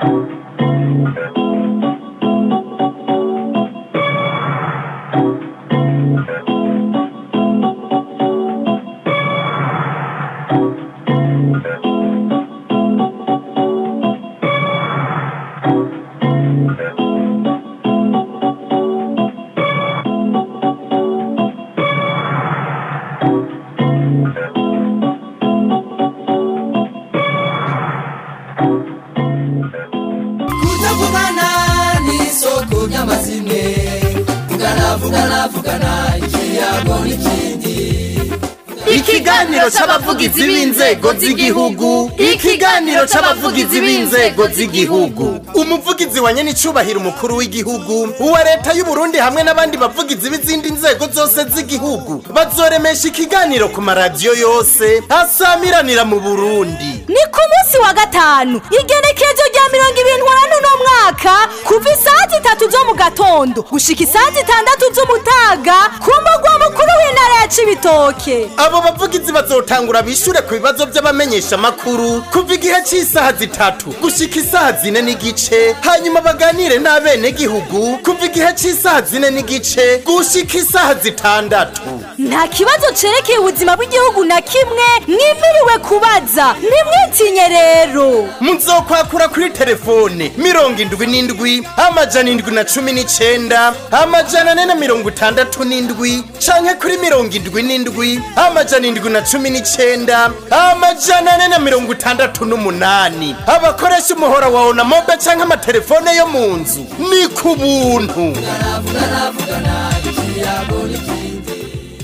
kutavugana n'isoko ry'amazimwe vugana vugana vugana ikiyago n'ikindi ikiganiro c'abavugizi b'inzego z'igihugu ikiganiro c'abavugizi b'inzego z'igihugu umuvugizi wa nyenicubahiro umukuru w'igihugu uwa leta y'uburundi hamwe n'abandi bavugizi b'izindi nzego zose z'igihugu bazoremesha ikiganiro ku maradiyo yose asamiranira mu burundi ni ku munsi wa gatanu igenekerezo rya mirongo ibiri n'umunani uno mwaka kuva isaha zitatu zo mu gatondo gushika isaha zitandatu z'umutaga ku mugwa mukuru w'intara ya cibitoke abo bavugizi bazotangura bishure ku bibazo by'abamenyesha makuru kuva igihe cy'isaha zitatu gushika isaha zine n'igice hanyuma baganire n'abenegihugu kuva igihe cy'isaha zine n'igice gushika isaha zitandatu nta kibazo cerekeye ubuzima bw'igihugu na kimwe mwimiriwe kubaza ntimwitinye rero muzokwakura kuri telefone mirongo indwi n'indwi amajana indwi na cumi n'icenda amajana ane na mirongo itandatu n'indwi canke kuri mirongo indwi n'indwi amajana indwi na cumi n'icenda amajana ane na mirongo itandatu n'umunani abakoresha umuhora wa onamobe canke amatelefone yo mu nzu ni ku buntu vugana vugana ikiyago n'ikindi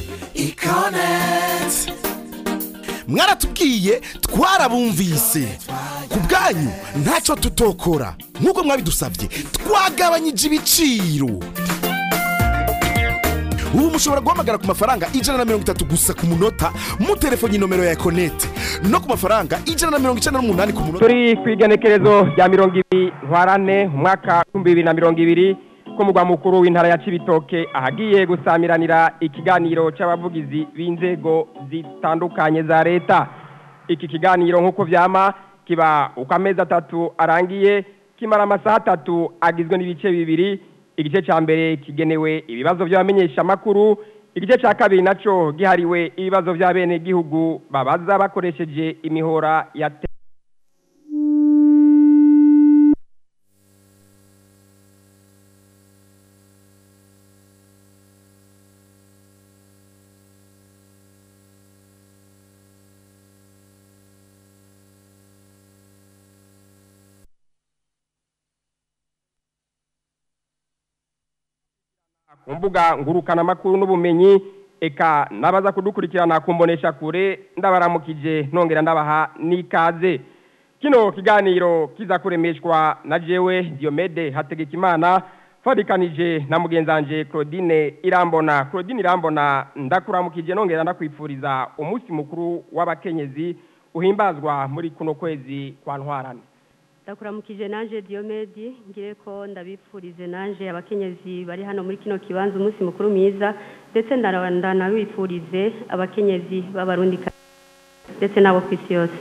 ikonet mwaratubwiye twarabumvise ku bwanyu ntacyo tutokora nk'uko mwabidusabye twagabanyije ibiciro ubu mushobora guhamagara ku mafaranga ijana na mirongo itatu gusa ku munota mutelefoni nomero ya ekonete no ku mafaranga ijana na mirongo icenda n'umunani ku munota turi ku igenekerezo rya mirongo ibiri ntwarane umwaka w'ibihumbi bibiri na mirongo ibiri ku mugwa mukuru w'intara ya cibitoke ahagiye gusamiranira ikiganiro c'abavugizi b'inzego zitandukanye za leta iki kiganiro nk'uko vyama kiba uko amezi atatu arangiye kimara amasaha atatu agizwe n'ibice bibiri igice ca mbere kigenewe ibibazo vy'abamenyeshamakuru igice ca kabiri naco gihariwe ibibazo vy'abenegihugu babaza bakoresheje imihora ya te ku mbuga ngurukanamakuru n'ubumenyi eka n'abaza kudukurikirana ku mbonesha kure ndabaramukije nongera ndabaha n'ikaze kino kiganiro kiza kuremeshwa na jewe Diomede Hategekimana fadikanije na mugenzanje Claudine Irambona Claudine Irambona ndakuramukije nongera ndakwifuriza umunsi mukuru w'abakenyezi uhimbazwa muri kuno kwezi kwa ntwarane ndakuramukije nanje Diomedi ngire ko ndabipfurize nanje abakenyezi bari hano muri kino kibanza umunsi mukuru mwiza ndetse ndanabifurize abakenyezi b'abarundi ndetse n'abo ku isi yose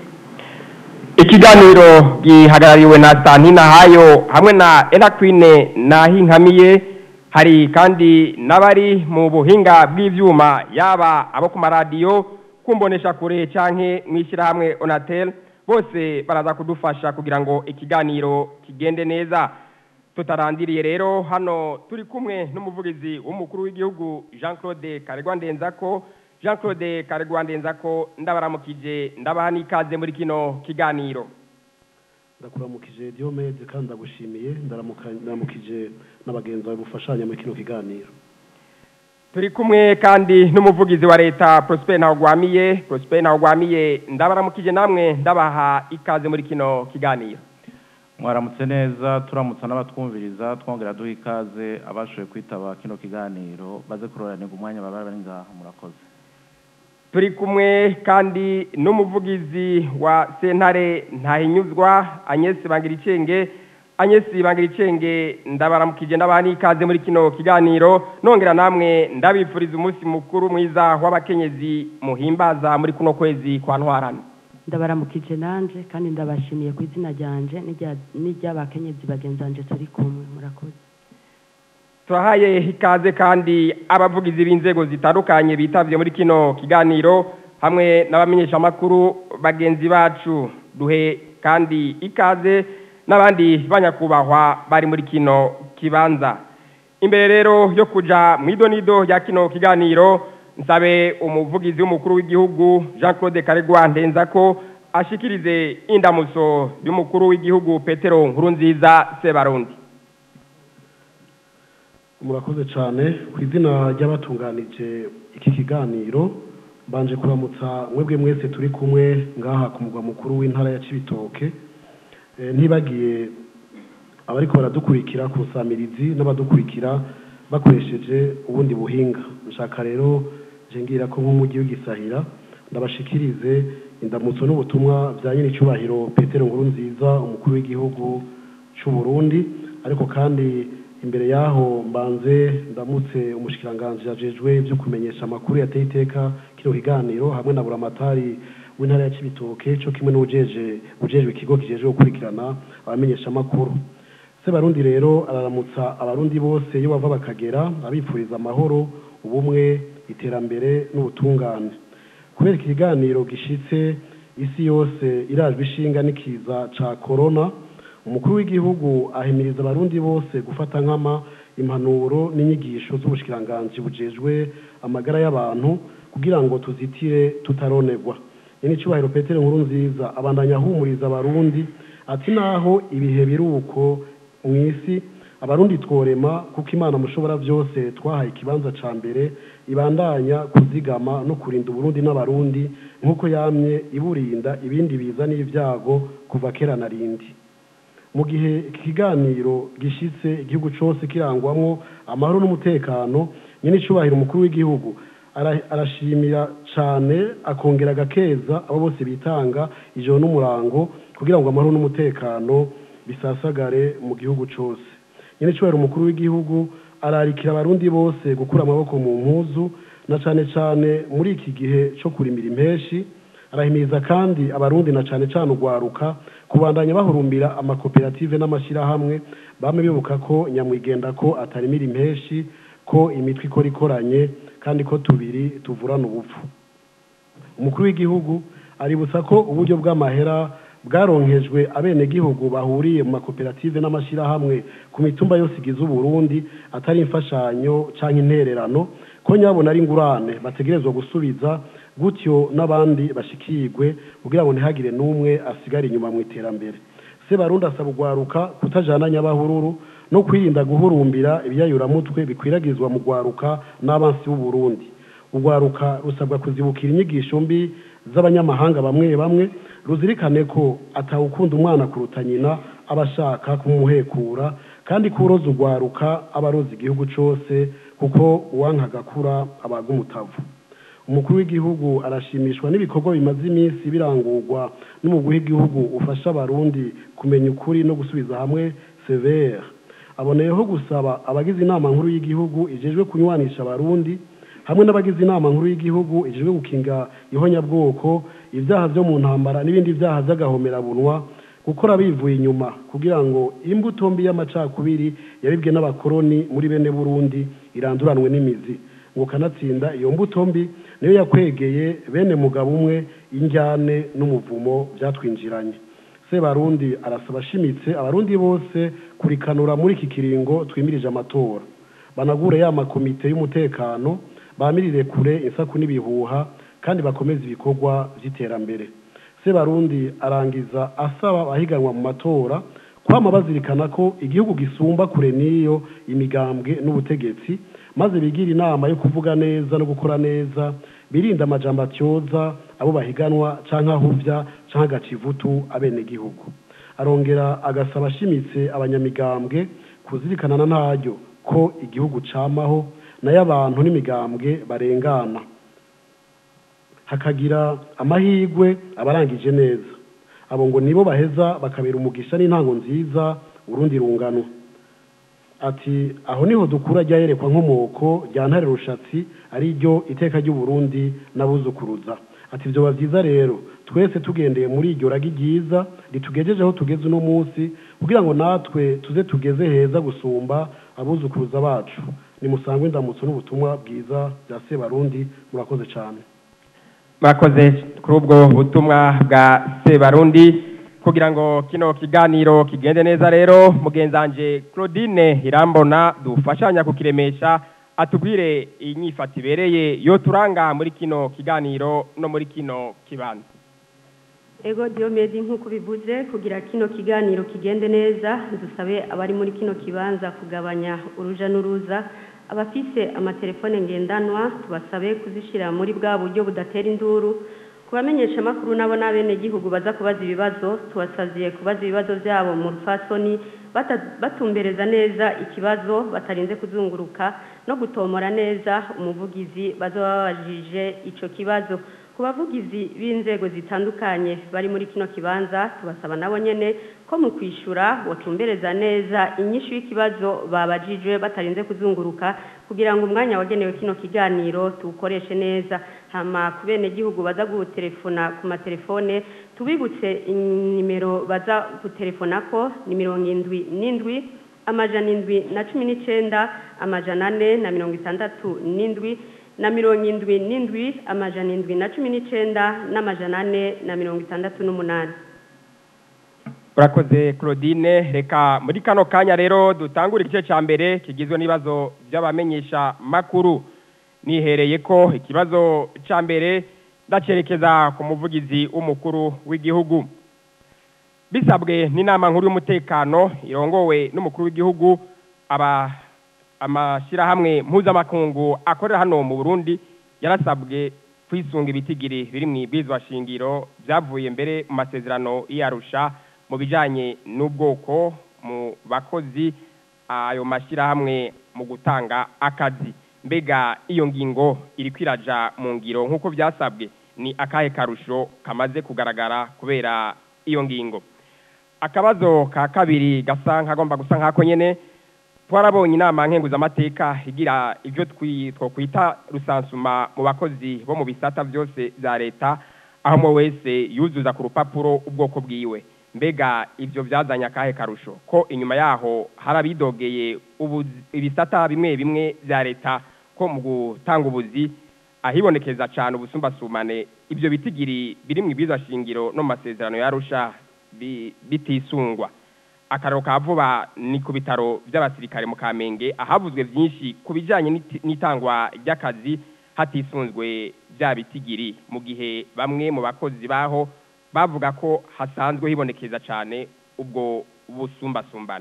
ikiganiro gihagarariwe na Santina Hayo hamwe na Enakwine Nahinkamiye hari kandi n'abari mu buhinga bw'ivyuma yaba abo ku maradiyo kumbonesha kure canke mw'ishyirahamwe Onatel bose baraza kudufasha kugira ngo ikiganiro kigende neza tutarandiriye rero hano turi kumwe n'umuvugizi w'umukuru w'igihugu Jean Claude Karegwa Ndenzako Jean Claude Karegwa Ndenzako ndabaramukije ndabaha n'ikaze muri kino kiganiro ndakuramukije Diomede kandi ndagushimiye ndaramuka- ndaramukije n'abagenzi bawe mufashanya muri kino kiganiro turi kumwe kandi n'umuvugizi wa leta Prosper Ntawugwamiye Prosper Ntawugwamiye ndabaramukije namwe ndabaha ikaze muri kino kiganiro mwaramutse neza turamutsa n'abatwumviriza twongera duha ikaze abashoboye kwitaba kino kiganiro baze kuroranirwa umwanya baba bari ngaha murakoze turi kumwe kandi n'umuvugizi wa sentare ntahinyuzwa Agnes Bangiricenge Agnes Bangiricenge ndabaramukije ndabaha n'ikaze muri kino kiganiro nongera namwe ndabifuriza umunsi mukuru mwiza w'abakenyezi muhimbaza muri kuno kwezi kwa ntwarane ndabaramukije nanje kandi ndabashimiye ku izina ryanje n'irya- n'iry'abakenyezi bagenzi banje turi kumwe murakoze turahaye ikaze kandi abavugizi b'inzego zitandukanye bitavye muri kino kiganiro hamwe n'abamenyeshamakuru bagenzi bacu duhe kandi ikaze n'abandi banyakubahwa bari muri kino kibanza imbere rero yo kuja mu idonido rya kino kiganiro nsabe umuvugizi w'umukuru w'igihugu jean claude karegwa ndenza ko ashikirize indamuso y'umukuru w'igihugu petero nkurunziza sebarundi murakoze cyane ku izina ry'abatunganije iki kiganiro mbanje kuramutsa mwebwe mwese turi kumwe ngaha ku mugwa mukuru w'intara ya cibitoke Eh, ntibagiye abariko baradukurikira ku nsamirizi n'abadukurikira bakoresheje ubundi buhinga nshaka rero je ngira ko nk'umujyi w'igisahira ndabashikirize indamutso n'ubutumwa bya nyir'icyubahiro petero nkuru nziza umukuru w'igihugu cy'u Burundi ariko kandi imbere yaho mbanze ndamutse umushikiranganji ajejwe byo kumenyesha amakuru yateye iteka kino kiganiro hamwe na buramatari w'intara ya Cibitoke cyo kimwe n'ujeje ujejwe ikigo kijejwe gukurikirana abamenyesha amakuru se barundi rero araramutsa abarundi bose iyo bava bakagera abipfuriza amahoro ubumwe iterambere n'ubutungane kubera iki kiganiro gishitse isi yose irajwe ishinga n'ikiza ca corona umukuru w'igihugu ahimiriza abarundi bose gufata nkama impanuro n'inyigisho z'ubushikiranganji bujejwe amagara y'abantu kugira ngo tuzitire tutaronerwa nyir'icyubahiro petero nkuru nziza abandanya ahumuriza abarundi ati naho ibihe biri uko mu isi abarundi tworema kuko imana mushobora byose twahaye ikibanza ca mbere ibandanya kuzigama no kurinda uburundi n'abarundi nk'uko yamye iburinda ibindi biza n'ibyago kuva kera na rindi mu gihe iki kiganiro gishitse igihugu cyose kirangwamwo amahoro n'umutekano nyine icubahiro umukuru w'igihugu ara- arashimira cyane akongera agakeza abo bose bitanga ijoro n'umurango kugira ngo amahoro n'umutekano bisasagare mu gihugu cyose nyine icubahiro umukuru w'igihugu ararikira abarundi bose gukura amaboko mu mpuzu na cyane cyane muri iki gihe cyo kurimira impeshi arahimiriza kandi abarundi na cyane cyane urwaruka kubandanya bahurumbira amakoperative n'amashyirahamwe bame bibuka ko nyamwigenda ko atarimira impeshi ko imitwe ikora ikoranye kandi ko tubiri tuvurana ubupfu umukuru w'igihugu aributsa ko uburyo bw'amahera bwaronkejwe abenegihugu bahuriye mu makoperative n'amashyirahamwe ku mitumba yose igize uburundi atari imfashanyo cyangwa intererano ko nyabona ari ingurane bategerezwa gusubiza gutyo n'abandi bashikirwe kugira ngo ntihagire n'umwe asigare inyuma mu iterambere se barundi asaba urwaruka kutajana nyabahururu no kwirinda guhurumbira ibyayuramutwe bikwiragizwa mu rwaruka n'abansi b'uburundi urwaruka rusabwa kuzibukira inyigisho mbi z'abanyamahanga bamwe bamwe ruzirikane ko atawukunda umwana kuruta nyina aba ashaka kumuhekura kandi ko uroza urwaruka aba aroza igihugu cyose kuko uwanka agakura abaga umutavu umukuru w'igihugu arashimishwa n'ibikorwa bimaze iminsi birangurwa n'umugwi w'igihugu ufasha abarundi kumenya ukuri no gusubiza hamwe severe aboneyeho gusaba abagize inama nkuru y'igihugu ijejwe kunywanisha abarundi hamwe n'abagize inama nkuru y'igihugu ijejwe gukinga ihonyabwoko ibyaha byo mu ntambara n'ibindi byaha by'agahomerabunwa gukora bivuye inyuma kugira ngo imbuto mbi y'amacakubiri yabibwe n'abakoroni muri bene burundi iranduranwe n'imizi ngo kanatsinda iyo mbuto mbi niyo yakwegeye bene mugabo umwe injyane n'umuvumo byatwinjiranye se barundi arasaba ashimitse abarundi bose kurikanura muri iki kiringo twimirije amatora banagure ya makomite y'umutekano bamirire kure insaku n'ibihuha kandi bakomeze ibikorwa by'iterambere se barundi arangiza asaba abahiganwa mu matora kwama bazirikana ko igihugu gisumba kure n'iyo imigambwe n'ubutegetsi maze bigira inama yo kuvuga neza no gukora neza birinda amajambo atyoza abo bahiganwa canke ahuvya canke agaca ivutu abenegihugu arongera agasaba ashimitse abanyamigambwe kuzirikana na ntaryo ko igihugu camaho nayo abantu n'imigambwe barengana hakagira amahirwe abarangije neza abo ngo nibo baheza bakabera umugisha n'intango nziza urundi rungano ati aho niho dukura ryayerekwa nkomoko rya ntare rushatsi ari ryo iteka ry'uburundi n'abuzukuruza ati byoba byiza rero twese tugendeye muri iryo ragi ryiza ritugejeje aho tugeze uno munsi kugira ngo natwe tuze tugeze heza gusumba abuzukuruza bacu nimusangwe indamutso n'ubutumwa bwiza bya sebarundi murakoze cyane mwakoze kuri ubwo butumwa bwa sebarundi kugira ngo kino kiganiro kigende neza rero mugenzanje claudine irambona dufashanya kukiremesha atubwire inyifata ibereye yo turanga muri kino kiganiro no muri kino kibanza ego diyomedi nk'uko bivuze kugira kino kiganiro kigende neza dusabe abari muri kino kibanza kugabanya uruja n'uruza abafise amatelefone ngendanwa tubasabe kuzishyira muri bwa buryo budatera induru kubamenyesha amakuru nabo n'abenegihugu baza kubaza ibibazo tubasaziye kubaza ibibazo byabo mu rufasoni bata- batumbereza neza ikibazo batarinze kuzunguruka no gutomora neza umuvugizi bazaba babajije icyo kibazo ku bavugizi b'inzego zitandukanye bari muri kino kibanza tubasaba nabo nyene ko mu kwishyura batumbereza neza inyishu y'ikibazo babajijwe batarinze kuzunguruka kugira ngo umwanya wagenewe kino kiganiro tuwukoreshe neza hama ku benegihugu baza gutelefona ku matelefone tubibutse inimero baza gutelefonako ni mirongo indwi n'indwi amajana indwi na cumi n'icenda amajana ane na mirongo itandatu n'indwi na mirongo indwi n'indwi amajana indwi na cumi n'icenda n'amajana ane na mirongo itandatu n'umunani urakoze claudine reka muri kano kanya rero dutangure igice cya mbere kigizwe n'ibibazo by'abamenyesha makuru nihereye ko ikibazo cya mbere ndacerekeza ku muvugizi w'umukuru w'igihugu bisabwe n'inama nkuru y'umutekano irongowe n'umukuru w'igihugu aba amashyirahamwe mpuzamakungu akorera hano mu burundi yarasabwe kwisunga ibitigiri biri mu ibwizwa shingiro byavuye mbere mu masezerano y'iyarusha mu bijyanye n'ubwoko mu bakozi ayo mashyirahamwe mu gutanga akazi mbega iyo ngingo iri kwiraja mu ngiro nk'uko byasabwe ni akahe karusho kamaze kugaragara kubera iyo ngingo akabazo ka kabiri gasa nk'agomba gusa nk'ako nyine twarabonye inama nkenguzamateka igira ibyo twakwita rusansuma mu bakozi bo mu bisata byose bya leta aho umwe wese yuzuza ku rupapuro ubwoko bwiwe mbega ibyo byazanye akahe karusho ko inyuma yaho hari abidogeye ibisata bimwe bimwe bya leta ko mu gutanga ubuzi ahibonekeza cyane ubusumbasumane ibyo bitigiri biri mu shingiro no mu masezerano yarusha bitisungwa akararo ka vuba ni ku bitaro by'abasirikare mu kamenge ahavuzwe byinshi ku bijyanye n'itangwa ry'akazi hatisunzwe bya bitigiri mu gihe bamwe mu bakozi baho bavuga ko hasanzwe hibonekeza cyane ubwo busumbasumbane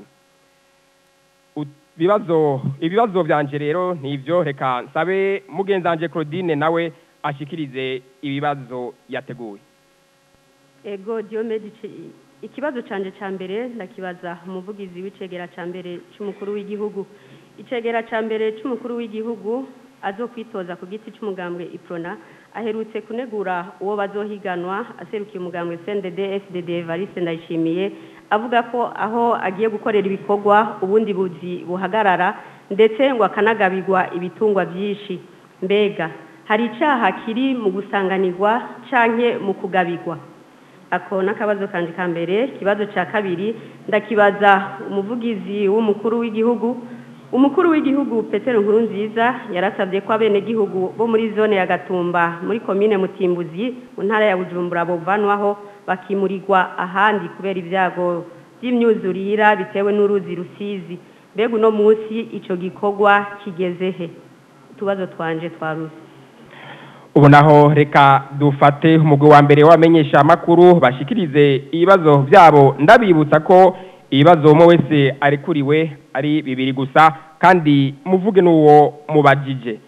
ibibazo ibibazo byanje rero ni ibyo reka nsabe mugenzanje claudine nawe ashikirize ibibazo yateguye ego diyomedi ikibazo cyanje cya mbere ndakibaza umuvugizi w'icegera cya mbere cy'umukuru w'igihugu icegera cya mbere cy'umukuru w'igihugu azo kwitoza ku giti cy'umugambwe iprona aherutse kunegura uwo bazohiganwa aserukiye umugambwe CNDD FDD Evariste ndayishimiye avuga ko aho agiye gukorera ibikorwa ubundi buzi buhagarara ndetse ngo akanagabirwa ibitungwa byinshi mbega hari icyaha kiri mu gusanganirwa canke mu kugabirwa ako n'akabazo kanje ka mbere ikibazo cya kabiri ndakibaza umuvugizi w'umukuru w'igihugu umukuru w'igihugu petero nkuru nziza yarasabye ko abenegihugu bo muri zone ya gatumba muri komine mutimbuzi mu ntara ya bujumbura bovanwaho bakimurirwa ahandi kubera ibyago by'imyuzurira bitewe n'uruzi rusizi mbega uno munsi icyo gikorwa kigeze he utubazo twanje twaruze ubu naho reka dufate umugwi wa mbere w'abamenyesha amakuru bashikirize ibibazo byabo ndabibutsa ko ibibazo umwe wese arekuriwe ari bibiri gusa kandi muvuge n'uwo mubajije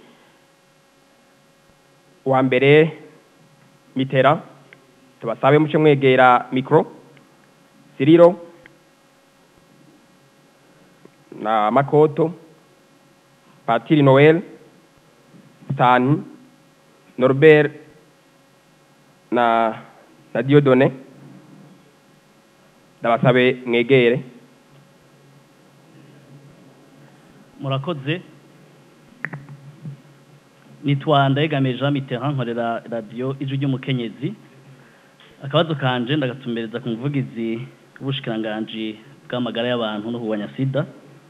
uwa mbere mitera tubasabe muce mwegera mikoro siriro na makoto patiri noel sitani norbert na na diodone ndabasabe mwegere murakoze nitwa ndayegamiye jean mitterrand nkorera radiyo ijwi ry'umukenyezi akabazo kanje ndagatumbereza ku muvugizi w'ubushikiranganji bw'amagara y'abantu no kurwanya sida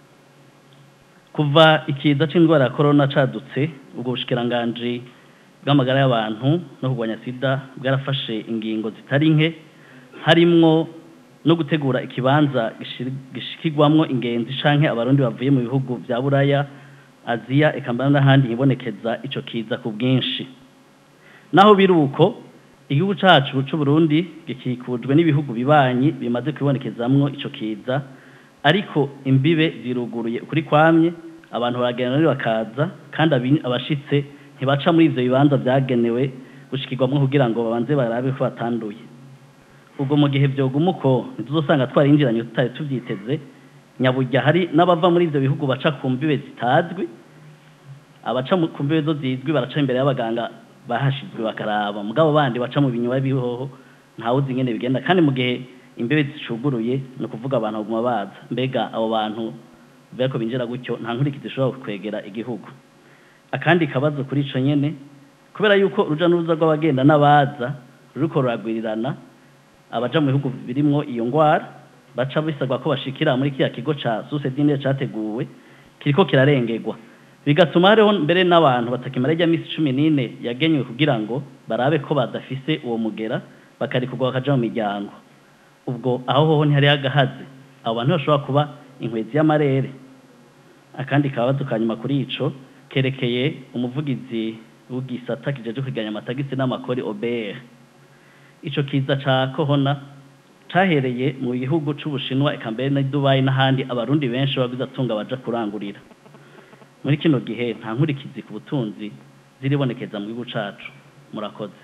kuva ikiza c'indwara ya korona cadutse ubwo bushikiranganji bw'amagara y'abantu no kurwanya sida bwarafashe ingingo zitari nke harimwo no gutegura ikibanza gishir- gishikirwamwo ingenzi canke abarundi bavuye mu bihugu vya buraya aziya eka mbere n'ahandi hibonekeza ico kiza ku bwinshi naho biri uko igihugu cacu c'uburundi gikikujwe n'ibihugu bibanyi bimaze kwibonekezamwo ico kiza ariko imbibe ziruguruye ukuri kwamye abantu baragenda rero bakaza kandi abi- abashitse ntibaca muri ivyo bibanza vyagenewe gushikirwamwo kugira ngo babanze barabe ko batanduye ubwo mu gihe vyoguma uko ntituzosanga twarinjiranye tutari tuvyiteze nyaburya hari n'abava muri ivyo bihugu baca ku mbibe zitazwi abaca mu- ku mbibe zo zizwi baraca imbere y'abaganga bahashizwe bakaraba mugabo bandi baca mu binyuma bihoho ntawuzi ingene bigenda kandi mu gihe imbibe zicuguruye ni ukuvuga abantu baguma baza mbega abo bantu kubera ko binjira gutyo nta nkurikizi ishobora kwegera igihugu akandi kabazo kuri ico nyene kubera yuko uruja n'uruza rw'abagenda n'abaza ruriko ruragwirirana abaja mu bihugu birimwo iyo ngwara baca bisabwa ko bashikira muri kiriya kigo ca susedine categuwe kiriko kirarengerwa bigatuma hariho mbere n'abantu batakimara ijya misi cumi n'ine yagenywe kugira ngo barabe ko badafise uwo mugera bakarikurwa bakaja mu miryango ubwo aho hoho ntihariho agahaze abo bantu bashobora kuba inkwezi y'amarere akandi kabazo ka nyuma kuri ico kerekeye umuvugizi w'igisata kijeje kwiganya amatagisi n'amakori OBR ico kiza ca kohona cahereye mu gihugu c'ubushinwa eka mbere na Dubai n'ahandi abarundi benshi bagize atunga baja kurangurira muri kino gihe nta nkurikizi ku butunzi ziribonekeza mu gihugu cacu murakoze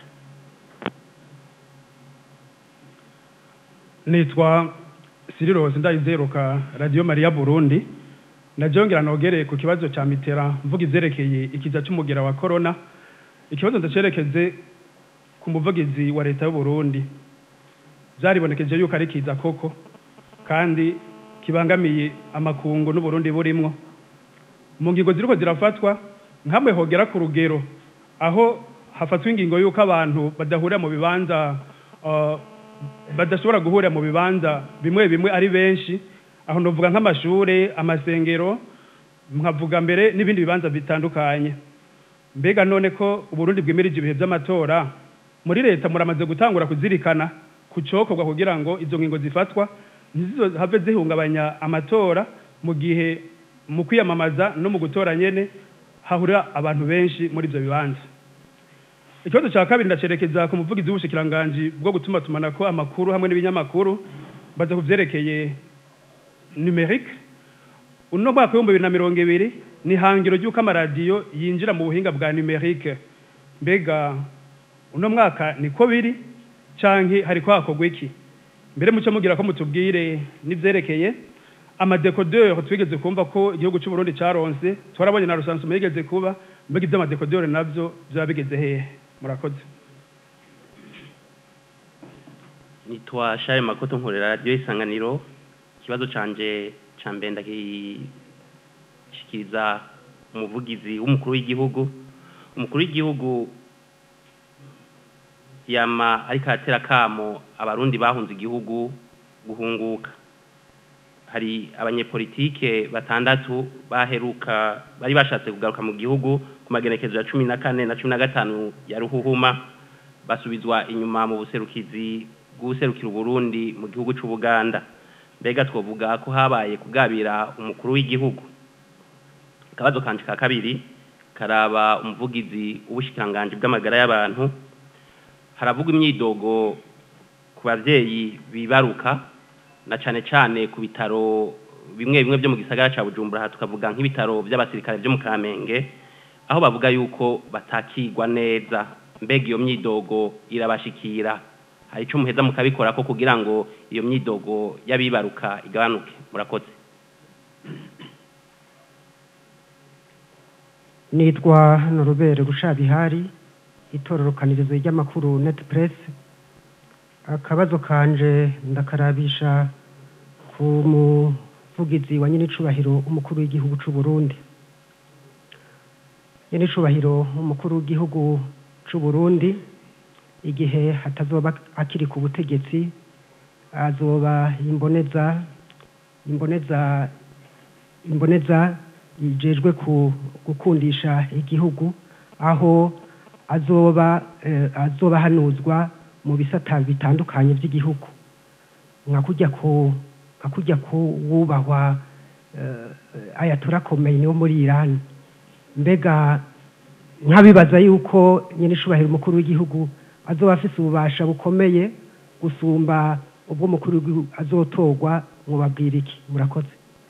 nitwa sirirosi ndayizeruka radiyo mariya burundi najyongera nogereye ku kibazo cya mitera mvuga izerekeye ikiza cy'umugera wa korona ikibazo ndacerekeze ku muvugizi wa leta y'uburundi byaribonekeje yuko ari kiza koko kandi kibangamiye amakungu n'uburundi burimwo mu ngingo ziriko zirafatwa nkamwe hogera ku rugero aho hafatwa ingingo y'uko abantu badahurira mu bibanza uh, badashobora guhurira mu bibanza bimwe bimwe ari benshi aho novuga nk'amashure amasengero nkavuga mbere n'ibindi bibanza bitandukanye mbega none ko uburundi bwemerije ibihe by'amatora muri leta muramaze gutangura kuzirikana ku cokorwa kugira ngo izo ngingo zifatwa ntizizohave zihungabanya amatora mu gihe mu kwiyamamaza no mu gutora nyene hahurira abantu benshi muri ivyo bibanza ikibazo cya kabiri ndacerekeza ku muvugizi w'ubushikiranganji bwo gutuma tumanako amakuru hamwe n'ibinyamakuru baza ku vyerekeye numerique uno mwaka w'ibihumbi bibiri na mirongo ibiri ni hangiro ry'uko amaradiyo yinjira mu buhinga bwa numerique mbega uno mwaka niko biri canke hariko hakorwa iki mbere muco mugira ko mutubwire n'ivyerekeye amadekodeur twigeze kumva ko igihugu cy'u Burundi caronse twarabonye na rusansuma yigeze kuba mbega ivy'amadekodeur navyo vyaba bigeze hehe murakoze nitwa share makoto nkorera radiyo isanganiro ikibazo canje ca mbere ndagishikiriza umuvugizi w'umukuru w'igihugu umukuru w'igihugu yama ariko aratera kamo abarundi bahunze igihugu guhunguka hari abanyepolitike batandatu baheruka bari bashatse kugaruka mu gihugu ku magenekezo ya cumi na kane na cumi na gatanu ya ruhuhuma basubizwa inyuma mu buserukizi bw'ubuserukira uburundi mu gihugu c'ubuganda mbega twovuga ko habaye kugabira umukuru w'igihugu akabazo kanje ka kabiri karaba umuvugizi w'ubushikiranganji bw'amagara y'abantu haravugwa imyidogo ku bavyeyi bibaruka na cane cane ku bitaro bimwe bimwe byo mu gisagara ca Bujumbura aha tukavuga nk'ibitaro by'abasirikare byo mu Kamenge aho bavuga yuko batakigwa neza mbega iyo myidogo irabashikira hari ico muheza mukabikora ko kugira ngo iyo myidogo y'abibaruka igabanuke murakoze nitwa norubere rushabihari itororokanirizo ry'amakuru net press akabazo kanje ndakarabisha ku muvugizi wa nyir'icubahiro umukuru w'igihugu c'u Burundi nyenicubahiro umukuru w'igihugu c'u Burundi igihe hatazoba akiri ku butegetsi azoba imboneza imboneza imboneza yijejwe ku gukundisha igihugu aho azoba eh, azoba hanuzwa mu bisata bitandukanye by'igihugu nka kujya ku nka kujya ku wubahwa eh, ayatura Khomeini wo muri Iran mbega nkabibaza yuko nyine ishubahiro umukuru w'igihugu azoba afise ububasha bukomeye gusumba ubwo umukuru w'igihugu azotorwa mubabwira iki murakoze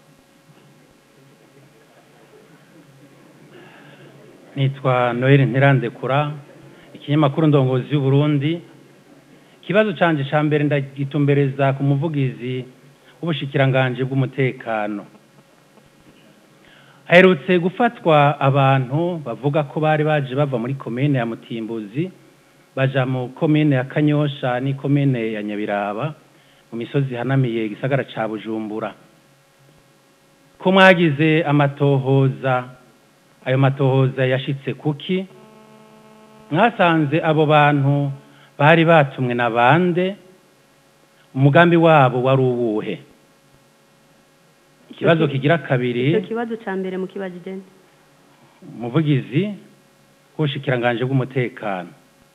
nitwa noel ntirandekura ikinyamakuru ndongozi y'uburundi ikibazo canje ca mbere ndagitumbereza ku muvugizi w'ubushikiranganje bw'umutekano haherutse gufatwa abantu bavuga ko bari baje bava muri komine ya mutimbuzi baja mu komine ya kanyosha ni komine ya nyabiraba mu misozi ihanamiye igisagara ca bujumbura ko mwagize amatohoza ayo matohoza yashitse kuki mwasanze abo bantu bari batumwe na bande umugambi wabo wari uwuhe ikibazo kigira kabiri icyo kibazo cya mbere mu kibazo igenda umuvugizi w'ubushikiranganje bw'umutekano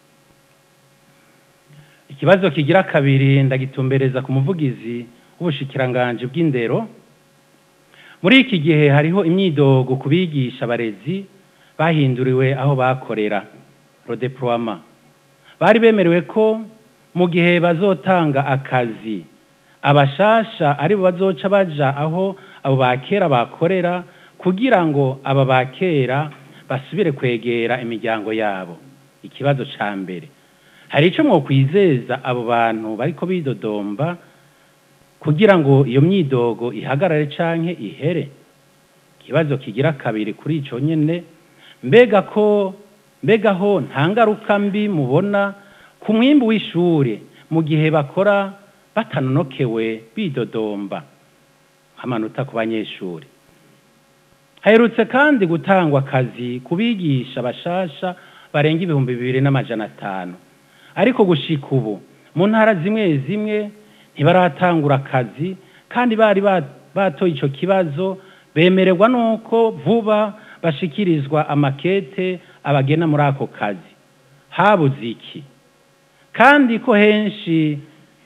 ikibazo kigira kabiri ndagitumbereza ku muvugizi w'ubushikiranganje bw'indero muri iki gihe hariho imyidogo ku bigisha abarezi bahinduriwe aho bakorera rodeploiement bari bemerewe ko mu gihe bazotanga akazi abashasha ari bo bazoca baja aho abo bakera bakorera kugira ngo aba bakera basubire kwegera imiryango yabo ikibazo ca mbere hari ico mwokwizeza abo bantu bariko bidodomba kugira ngo iyo myidogo ihagarare canke ihere ikibazo kigira kabiri kuri ico nyene mbega ko mbega ho nta ngaruka mbi mubona ku mwimbu w'ishure mu gihe bakora batanonokewe bidodomba amanota ku banyeshuri haherutse kandi gutangwa akazi ku bigisha bashasha barenga ibihumbi bibiri n'amajana atanu ariko gushika ubu mu ntara zimwe zimwe ntibaratangura akazi kandi bari batoye ico kibazo bemererwa nuko vuba bashikirizwa amakete abagena muri ako kazi habuze iki kandi ko henshi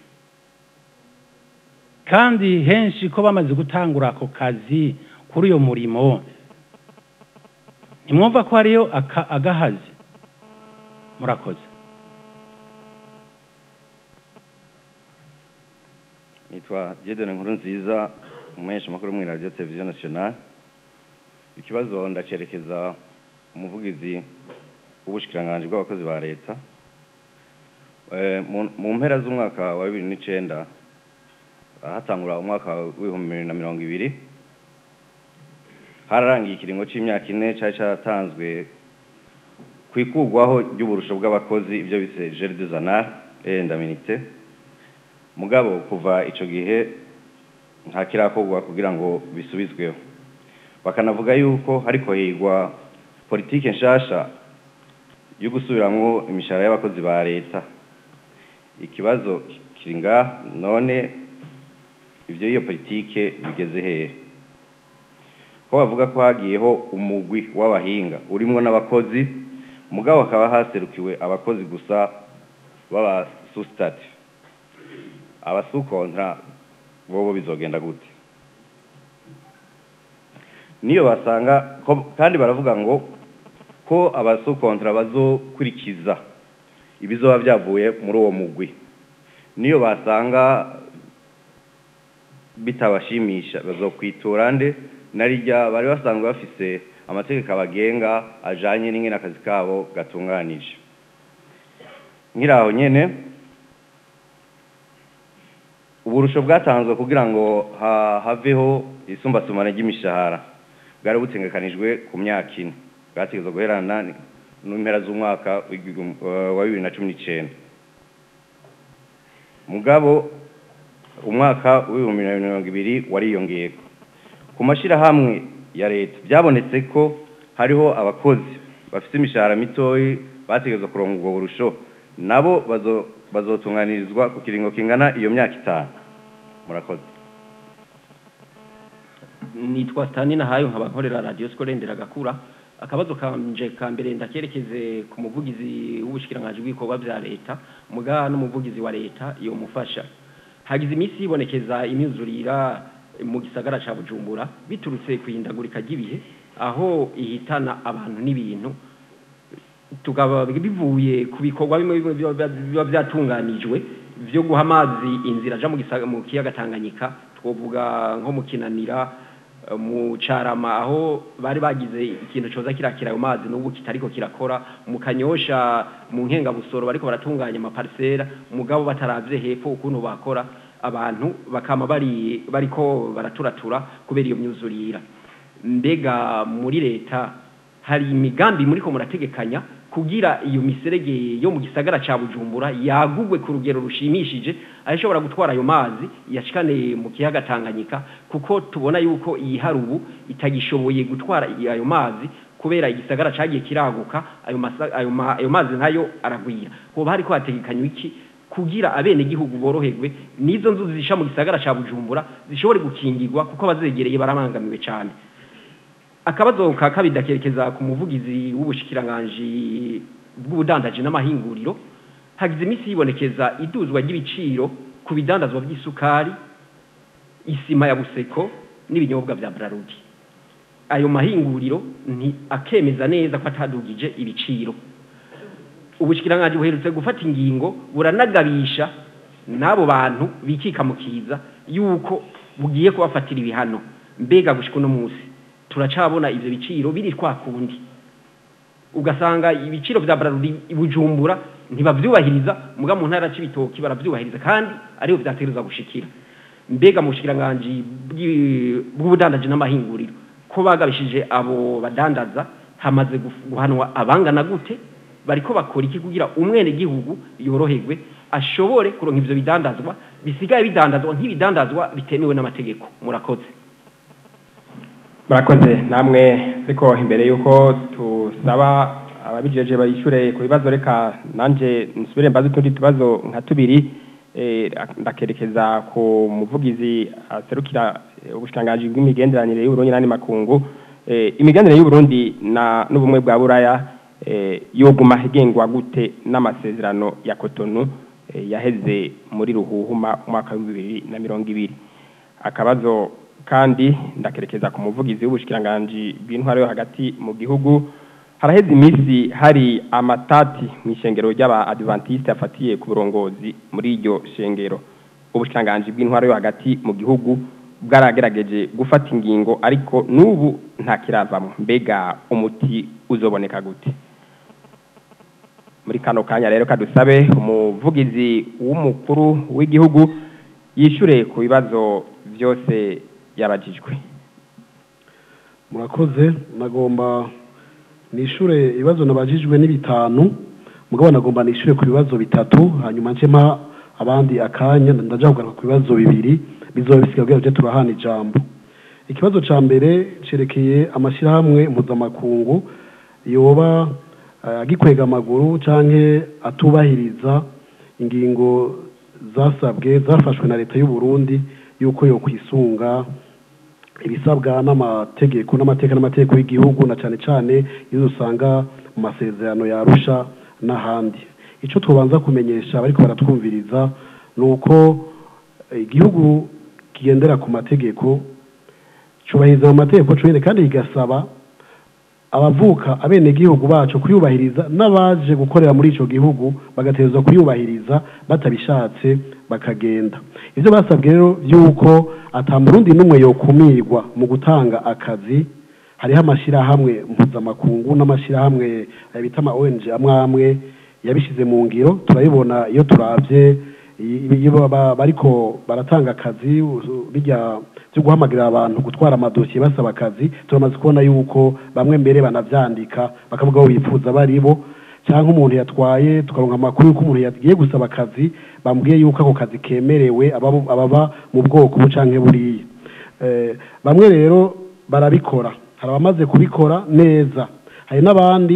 kandi henshi ko bamaze gutangura ako kazi kuri uyo murimo ntimwumva ko hariyo agahazi murakoze nitwa Diedone nkuru nziza umuhesha makuru mu radio televiziyo nationale ikibazo ndacerekeza umuvugizi w'ubushikiranganje bw'abakozi ba leta mu mpera z'umwaka wa bibiri n'icenda hatangura umwaka w'ibihumbi bibiri na mirongo ibiri hararangiye ikiringo c'imyaka ine cari caratanzwe ku ikurwaho ry'uburusho bw'abakozi ibyo bise gere de zanar et ndaminite mugabo kuva ico gihe nta kirakorwa kugira ngo bisubizweho bakanavuga yuko hariko higwa politike nshasha yo gusubiramwo imishahara y'abakozi ba leta ikibazo kiri ngaha none ivyo iyo politike bigeze hehe ko bavuga ko hagiyeho umugwi w'abahinga urimwo n'abakozi mugabo hakaba haserukiwe abakozi gusa baba susitati abasukontra bobo bizogenda gute niyo basanga kandi baravuga ngo ko abasukontra bazokurikiza ibizoba byavuye muri uwo mugwi niyo basanga bitabashimisha bazokwitura nde narijya bari basanzwe bafise amategeko abagenga ajanye n'ingene akazi kabo gatunganije nkiraho nyene uburusho bwatanzwe kugira ngo haveho isumbasumane ry'imishahara bwari butengekanijwe ku myaka ine bwategezwa guherana n'impera z'umwaka wa bibiri na cumi n'icenda mugabo umwaka w'ibihumbi bibiri na mirongo ibiri wariyongeyeko ku mashirahamwe ya leta byabonetse ko hariho abakozi bafite imishahara mitoyi bategerezwa kuronka ubwo burusho nabo bazo- bazotunganirizwa ku kiringo kingana iyo myaka itanu murakoze nitwa Stani nahayo nkaba nkorera radio Skole Nderagakura akabazo kanje ka mbere ndakerekeze ku muvugizi w'ubushikiranganje bw'ibikorwa vya leta muga n'umuvugizi wa leta iyo mufasha hagize imisi yibonekeza imyuzurira mu gisagara ca Bujumbura biturutse kwihindagurika ry'ibihe aho ihitana abantu n'ibintu tukaba bivuye ku bikorwa bimwe bimwe biba biba byatunganijwe byo guha amazi inzira aja mu gisaga- mu kiyaga Tanganyika twovuga nko mu kinanira eh, mu carama aho bari bagize ikintu coza kirakira ayo mazi n'ubu kitariko kirakora mu kanyosha mu nkenga busoro bariko baratunganya amaparisera mugabo bataravye hepfo ukuntu bakora abantu bakama bari bariko baraturatura kubera iyo myuzurira mbega muri leta hari imigambi muriko murategekanya kugira iyo miserege yo mu gisagara ca Bujumbura yagugwe ku rugero rushimishije ayishobora gutwara ayo mazi yashikane mu kiyaga Tanganyika kuko tubona yuko iyi harubu itagishoboye gutwara ayo mazi kubera igisagara cagiye kiraguka ayo, masa, ayo, ma, ayo mazi nayo aragwira hoba hariko hategekanywa iki kugira abene gihugu boroherwe nizo nzu zisha mu gisagara ca Bujumbura zishobore gukingirwa kuko abazegereye baramangamiwe cyane akabazo ka kabiri ndakerekeza ku muvugizi w'ubushikiranganji bw'ubudandaji n'amahinguriro hagize iminsi yibonekeza iduzwa ry'ibiciro ku bidandazwa by'isukari isima ya buseko n'ibinyobwa bya brarudi ayo mahinguriro ni akemeza neza ko atadugije ibiciro ubushikiranganji buherutse gufata ingingo buranagabisha n'abo bantu bikika mu kiza yuko bugiye kubafatira ibihano mbega gushika uno munsi turacabona ivyo biciro biri kwa kundi ugasanga ibiciro vya Brarudi ibujumbura ntibavyubahiriza muga mu ntara c'ibitoki baravyubahiriza kandi ariho vyategerezwa gushikira mbega mu bushikiranganji bw'i- bw'ubudandaji n'amahinguriro ko bagabishije abo badandaza hamaze guf- guhanwa abangana gute bariko bakora iki kugira umwene gihugu yoroherwe ashobore kuronka ivyo bidandazwa bisigaye bidandazwa nk'ibidandazwa bitemewe n'amategeko murakoze murakoze namwe ariko imbere y'uko tusaba ababijeje bayishure ku bibazo reka nanje nsubire mbaze utundi tubazo nka tubiri eh, ndakerekeza ku muvugizi aserukira eh, ubushikiranganji bw'imigenderanire y'uburundi n'andi makungu eh, imigenderanire y'uburundi na n'ubumwe bwa buraya eh, yoguma igengwa gute n'amasezerano ya kotonu eh, yaheze muri ruhuhuma umwaka w'ibihumbi bibiri na mirongo ibiri akabazo kandi ndakerekeza ku muvugizi w'ubushikiranganji bw'intwaro yo hagati mu gihugu haraheze iminsi hari amatati mu ishengero ry'aba adventiste afatiye ku burongozi muri iryo shengero ubushikiranganji bw'intwaro yo hagati mu gihugu bwaragerageje gufata ingingo ariko n'ubu nta kiravamo mbega umuti uzoboneka gute muri kano kanya rero kadusabe umuvugizi w'umukuru w'igihugu yishure ku bibazo byose yabajijwe murakoze nagomba nishure ibibazo nabajijwe ni bitanu mugabo nagomba nishure ku bibazo bitatu hanyuma nce mpa abandi akanya ndaja kugaruka ku bibazo bibiri bizoba bisigaye kugira tuje turahana ijambo ikibazo ca mbere cerekeye amashyirahamwe mpuzamakungu yoba eh, agikwega amaguru canke atubahiriza ingingo zasabwe zafashwe na leta y'u Burundi yuko yo kwisunga ibisabwa n'amategeko n'amateka n'amategeko y'igihugu na cyane cyane iyo usanga mu masezerano yarusha n'ahandi icyo tubanza kumenyesha bariko baratwumviriza ni uko eh, igihugu kigendera ku mategeko cyubahiriza mu mategeko cyonyine kandi kigasaba abavuka abenegihugu bacu kuyubahiriza n'abaje gukorera muri ico gihugu bagategerezwa kuyubahiriza batabishatse bakagenda ivyo basabwe rero vy'uko ata murundi n'umwe yokumirwa mu gutanga akazi hariho amashyirahamwe mpuzamakungu n'amashyirahamwe eh, bita ama ONG amwe amwe yabishize mu ngiro turabibona iyo turavye i- iyo baba- bariko baratanga akazi u- bijya byo guhamagarira abantu gutwara amadosiye basaba akazi turamaze kubona yuko bamwe mbere banavyandika bakavuga aho bifuza bari bo cyangwa umuntu yatwaye tukaronka amakuru y'uko umuntu yagiye gusaba akazi bambwiye yuko ako kazi kemerewe ababo- ababa mu bwoko bu canke buriya Eh, bamwe rero barabikora hari abamaze kubikora neza hari n'abandi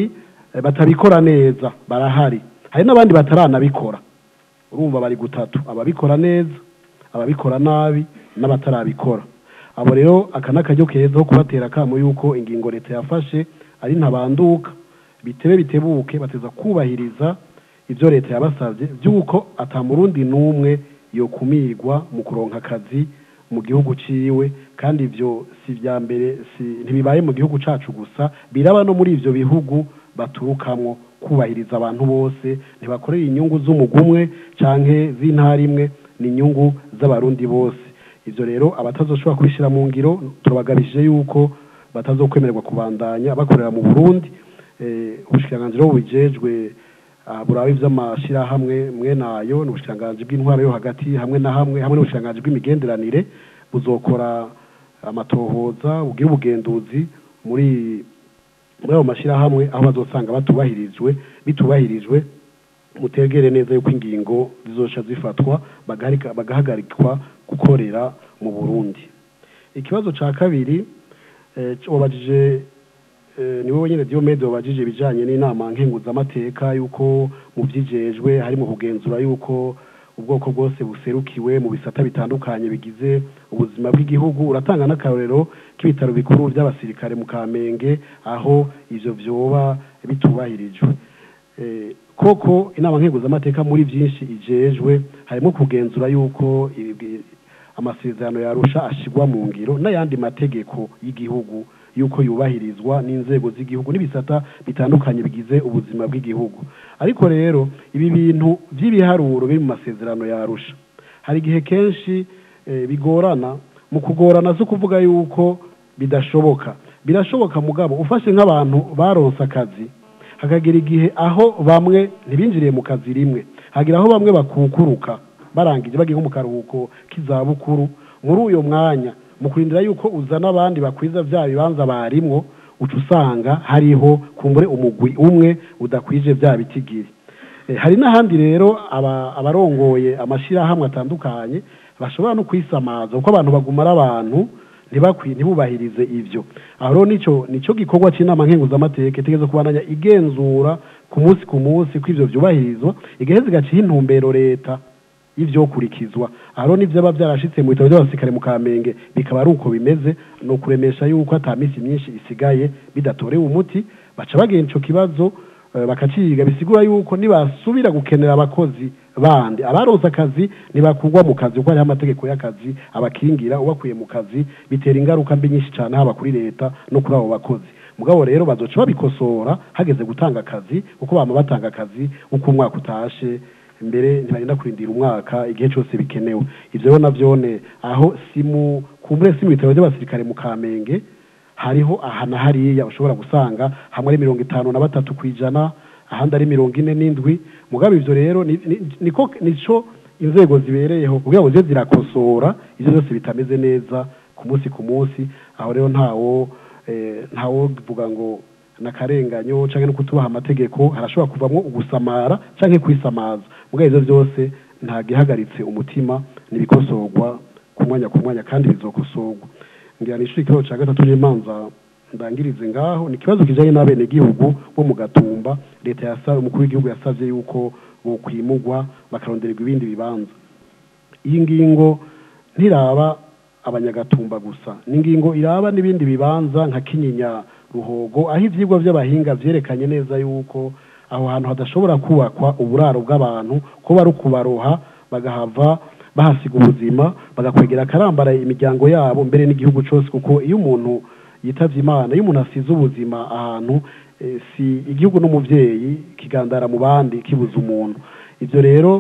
eh, batabikora neza barahari hari n'abandi bataranabikora urumva bari gutatu ababikora neza ababikora nabi n'abatarabikora abo rero aka ni akaryo keza ko kubatera akamo yuko ingingo leta yafashe ari ntabanduka bitebe bitebuke bateza kubahiriza ibyo leta yabasabye by'uko atamurundi n'umwe yokumirwa mu kuronka akazi mu gihugu ciwe kandi ivyo si vya mbere si ntibibaye mu gihugu cacu gusa biraba no muri ivyo bihugu baturukamwo kubahiriza abantu bose ntibakorera inyungu z'umugumwe canke z'intara imwe ni inyungu z'abarundi bose ivyo rero abatazoshobora kubishira mu ngiro turabagabishije yuko batazokwemererwa kubandanya bakorera mu Burundi eh ubushikiranganji rero bujejwe ah, buraba ivy'amashirahamwe mwe nayo n'ubushikiranganji bw'intwaro yo hagati hamwe na hamwe hamwe n'ubushikiranganji bw'imigenderanire buzokora amatohoza bugira ubugenduzi muri muri ayo mashirahamwe aho bazosanga batubahirijwe bitubahirijwe mutegere neza yuko ingingo zizosha zifatwa bagaharika- bagahagarikwa gukorera mu Burundi ikibazo ca kabiri eh, wabajije eh, ni wowe nyene Diomede wabajije ibijanye n'inama nkenguzamateka yuko mu vyijejwe harimo kugenzura yuko ubwoko bwose buserukiwe mu bisata bitandukanye bigize ubuzima bw'igihugu uratanga n'akarorero k'ibitaro bikuru by'abasirikare mu Kamenge aho ivyo vyoba bitubahirijwe Eh, koko inama nkenguzamateka muri byinshi ijejwe harimo kugenzura yuko ibi- amasezerano yarusha ashigwa mu ngiro n'ayandi mategeko y'igihugu yuko yubahirizwa n'inzego z'igihugu n'ibisata bitandukanye bigize ubuzima bw'igihugu ariko rero ibi bintu by'ibiharuro biri mu masezerano yarusha hari igihe kenshi eh, bigorana mu kugorana zo kuvuga yuko bidashoboka birashoboka mugabo ufashe nk'abantu baronse akazi hakagira igihe aho bamwe ntibinjiriye mu kazi rimwe hagira aho bamwe bakukuruka barangije bagiye nko mu karuhuko k'izabukuru muri uyo mwanya mu kurindira yuko uzana abandi bakwiza bya bibanza barimwo uca usanga hariho kumbure umugwi umwe udakwije bya bitigiri Eh, hari n'ahandi rero aba- abarongoye amashirahamwe atandukanye bashobora no kwisamaza kuko abantu bagumara abantu ntibakwi ntibubahirize ivyo aho rero nico nico gikorwa c'inama nkenguzamateka itegereza kubandanya igenzura ku munsi ku munsi ko ivyo vyubahirizwa igaheza igaciha intumbero leta y'ivyokurikizwa aho rero n'ivyo aba vyarashitse mu bitabo vy'abasirikare mu kamenge bikaba ari uko bimeze ni ukuremesha yuko ata misi myinshi isigaye bidatorewe umuti baca bagenda ico kibazo eh, bakaciga bisigura yuko nibasubira gukenera abakozi bandi abaronse akazi ntibakugwa mu kazi kuko hariho amategeko y'akazi abakingira ubakuye mu kazi bitera ingaruka mbi nyinshi cyane haba kuri leta no kuri abo bakozi mugabo rero bazoca babikosora hageze gutanga akazi kuko bama batanga akazi uko umwaka utashe mbere ntibarinda kurindira umwaka igihe cyose bikenewe ivyo rero navyone aho simu kumbure si mu bitaro by'abasirikare mu kamenge hariho aha na hariya ushobora gusanga hamwe ari mirongo itanu na batatu ku ijana ahandi ari mirongo ine n'indwi mugabo ivyo rero ni- ni- niko nico inzego zibereyeho kugira ngo zize zirakosora ivyo byose bitameze neza ku munsi ku munsi aho rero ntawo eh, ntawo vuga ngo nakarenganyo canke no kutubaha amategeko harashobora kuvamwo ugusamara canke kwisamaza mugabo ivyo byose nta gihagaritse umutima nibikosorwa ku mwanya ku mwanya kandi bizokosorwa ngira nishuri ikibazo ca gatatu n'imanza ndangirize ngaho ni ikibazo kijanye n'abenegihugu bo mu gatumba leta yasaba umukuru w'igihugu yasavye yuko bokwimugwa bakarondererwa ibindi bibanza iyi ngingo ntiraba abanyagatumba gusa ni ingingo iraba n'ibindi bibanza nka kinyinya ruhogo aho ivyigwa vy'abahinga vyerekanye neza yuko aho hantu hadashobora kubakwa uburaro bw'abantu ko bari ukubaroha bagahava bahasiga ubuzima bagakwegera akarambaraye imiryango yabo mbere n'igihugu cose kuko iyo umuntu yitavye imana iyo umuntu asize ubuzima ahantu eh, si igihugu n'umuvyeyi kigandara mu bandi kibuza umuntu ivyo rero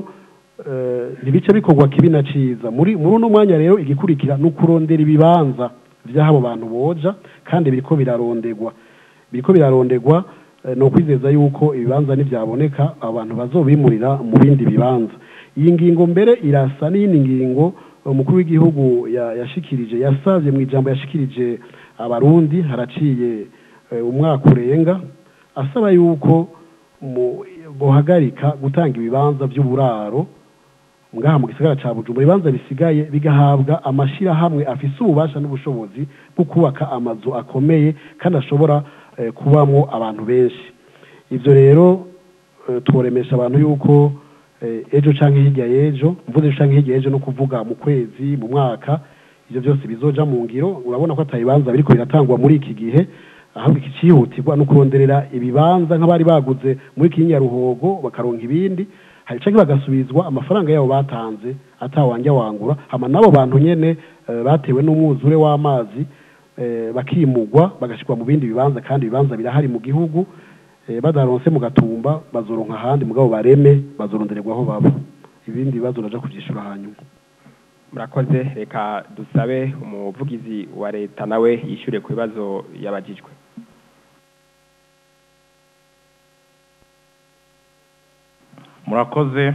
eh, ntibice bikorwa kibi na ciza muri muri uno mwanya rero igikurikira ni ukurondera ibibanza vy'abo bantu boja kandi biriko biraronderwa biriko biraronderwa eh, ni ukwizeza yuko ibibanza nivyaboneka abantu bazobimurira mu bindi bibanza iyi ngingo mbere irasa n'iyindi ngingo umukuru w'igihugu ya- yashikirije yasavye mu ijambo yashikirije abarundi haraciye eh, umwaka urenga asaba yuko mu- bohagarika gutanga ibibanza by'uburaro ngaha mu gisagara ca Bujumbura ibibanza bisigaye bigahabwa amashirahamwe afise ububasha n'ubushobozi bwo kubaka amazu akomeye kandi ashobora eh, kubamwo abantu benshi ivyo rero eh, tworemesha abantu yuko eh, ejo canke hirya y'ejo mvuze ejo canke hirya y'ejo no kuvuga mu kwezi mu mwaka ivyo byose bizoja mu ngiro urabona ko atabibanza biriko biratangwa muri iki gihe ahubwo iki cihutirwa no kuronderera ibibanza nk'abari baguze muri kinyaruhogo bakaronka ibindi hari canke bagasubizwa amafaranga yabo batanze atawanja wangura hama nabo bantu nyene eh, batewe n'umwuzure w'amazi eh, bakimugwa bagashikwa mu bindi bibanza kandi ibibanza birahari mu gihugu eh, badaronse mu gatumba bazoronka ahandi mugabo bareme bazorondererwa aho baba ibindi bibazo naja kuvyishura hanyuma murakoze reka dusabe umuvugizi wa leta nawe yishyure ku bibazo yabajijwe murakoze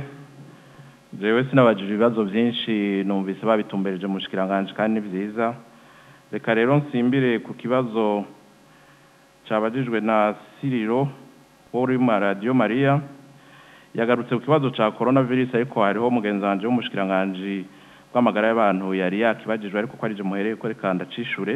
jewe sinabajije ibibazo byinshi numvise babitumbereje mu bushikiranganje kandi ni byiza reka rero nsimbire ku kibazo cyabajijwe na siriro wo uri mu radiyo mariya yagarutse ku kibazo cya korona virusi ariko hariho mugenzi wanje w'umushikiranganje bw'amagara y'abantu yari yakibajijwe ariko ko arije muhereye ko reka ndacishure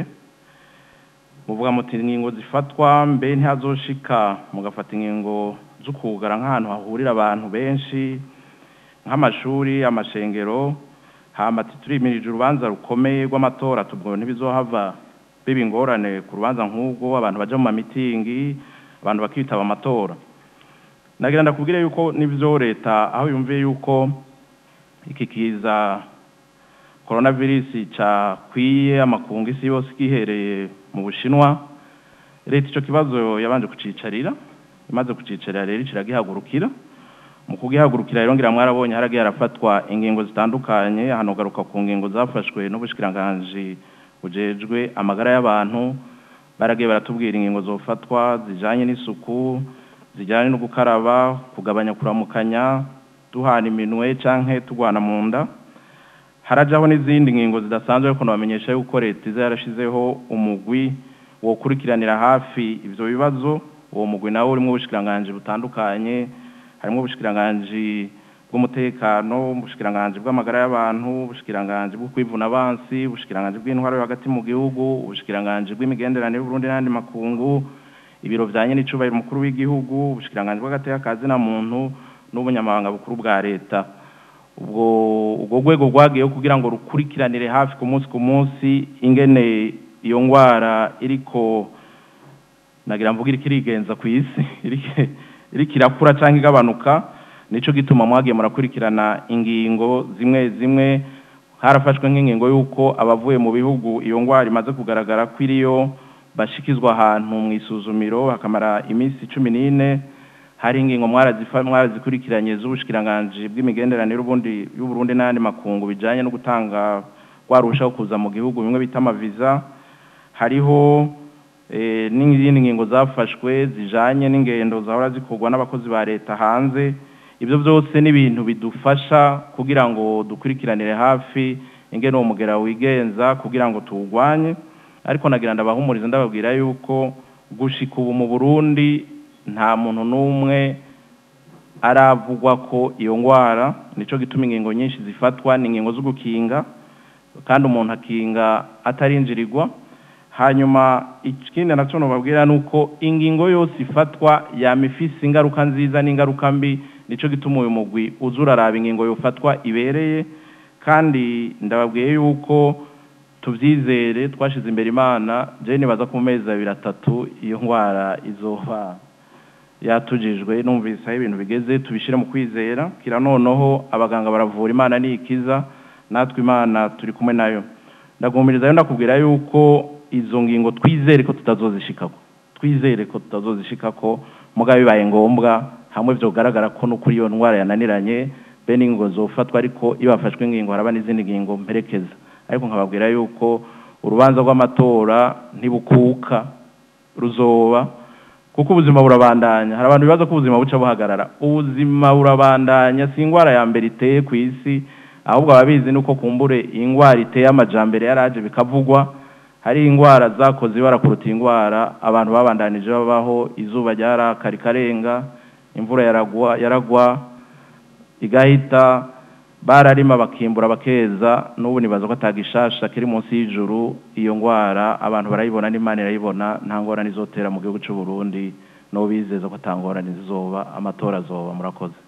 muvuga muti ingingo zifatwa mbe ntihazoshika mugafata ingingo zo kugara nk'ahantu hahurira abantu benshi nk'amashuri amashengero hama turimirije urubanza rukomeye rw'amatora tubwo ntibizohava biba ingorane ku rubanza nk'ubwo abantu baja mu mamitingi abantu bakitaba amatora nagira ndakubwire yuko n'ivyo leta aho yumviye yuko iki kiza coronavirus cakwiye amakungu isi yose gihereye mu bushinwa leta ico kibazo yabanje kucicarira imaze kucicarira rero kiragihagurukira mu kugihagurukira rero ngira mwarabonye haragiye harafatwa ingingo zitandukanye hano garuka ku ngingo zafashwe n'ubushikiranganje bujejwe amagara y'abantu baragiye baratubwira ingingo zofatwa zijanye n'isuku zijyanye no gukaraba kugabanya kuramukanya duhana iminwe canke tugwana mu nda harajaho n'izindi ngingo zidasanzwe ariko nabamenyesha yuko leta iza yarashizeho umugwi wokurikiranira hafi ivyo bibazo uwo mugwi nawo urimo ubushikiranganje butandukanye harimo ubushikiranganje bw'umutekano ubushikiranganje bw'amagara y'abantu ubushikiranganje bwo kwivuna abansi ubushikiranganje bw'intwaro yo hagati mu gihugu ubushikiranganje bw'imigenderanire y'Uburundi n'andi makungu ibiro vyanye n'icubahiro umukuru w'igihugu ubushikiranganje bw'agateka kazi na muntu n'ubunyamabanga bukuru bwa leta ubwo ubwo rwego rwagiyeho kugira ngo rukurikiranire hafi ku munsi ku munsi ingene iyo ngwara iriko nagira mvuga iriko irigenza ku isi iriko- iriko irakura canke igabanuka nico gituma mwagiye murakurikirana ingingo zimwe zimwe harafashwe nk'ingingo y'uko abavuye mu bihugu iyo ngwara imaze kugaragara ko iriyo bashikizwa ahantu mu isuzumiro hakamara iminsi cumi n'ine hari ingingo mwarazifa- mwarazikurikiranye z'ubushikiranganje bw'imigenderanire y'Uburundi y'Uburundi n'andi makungu bijanye no gutanga rwarushaho kuza mu gihugu bimwe bita amaviza hariho eh, n'izindi ngingo zafashwe zijanye n'ingendo zahora zikorwa n'abakozi ba leta hanze ibyo byose ni ibintu bidufasha kugira ngo dukurikiranire hafi ingene uwo mugera wigenza kugira ngo tuwugwanye ariko nagira ndabahumuriza ndababwira yuko gushika ubu mu Burundi nta muntu n'umwe aravugwa ko iyo ngwara nico gituma ingingo nyinshi zifatwa ni ingingo zo gukinga kandi umuntu akinga atarinjirirwa hanyuma ikindi nacyo nubabwira ni uko ingingo yose ifatwa yama ifise ingaruka nziza n'ingaruka mbi nico gituma uyu mugwi uza uraraba ingingo yofatwa ibereye kandi ndababwiye yuko tubyizere twashize imbere imana je nibaza ku mezi abiri atatu iyo ndwara izoba yatujijwe numvise aho ibintu bigeze tubishyire mu kwizera kira noneho abaganga baravura imana niyikiza natwe imana turi kumwe nayo ndagumiriza rero ndakubwira yuko izo ngingo twizere ko tutazozishikako twizere ko tutazozishikako mugabo bibaye ngombwa hamwe vyogaragara ko no kuri iyo ndwara yananiranye be n'ingingo zofatwa ariko iyo hafashwe ingingo haraba n'izindi ngingo mperekeza ariko nkababwira yuko urubanza rw'amatora ntibukuka ruzoba kuko ubuzima burabandanya hari abantu bibaza ko ubuzima buca buhagarara ubuzima burabandanya si indwara ya mbere iteye ku isi ahubwo ababizi nuko kumbure iyi ndwara iteye amajambere yaraje bikavugwa hari indwara zakoze ibara kuruta indwara abantu babandanije babaho izuba ryaraka rikarenga imvura yaragwa yaragwa igahita bararima bakimbura bakeza n'ubu nibaza ko atagishasha kiri munsi y'ijuru iyo ndwara abantu barayibona n'imana irayibona nta ngorane izotera mu gihugu cy'u Burundi no bizeza ko atangorane zizoba amatora azoba murakoze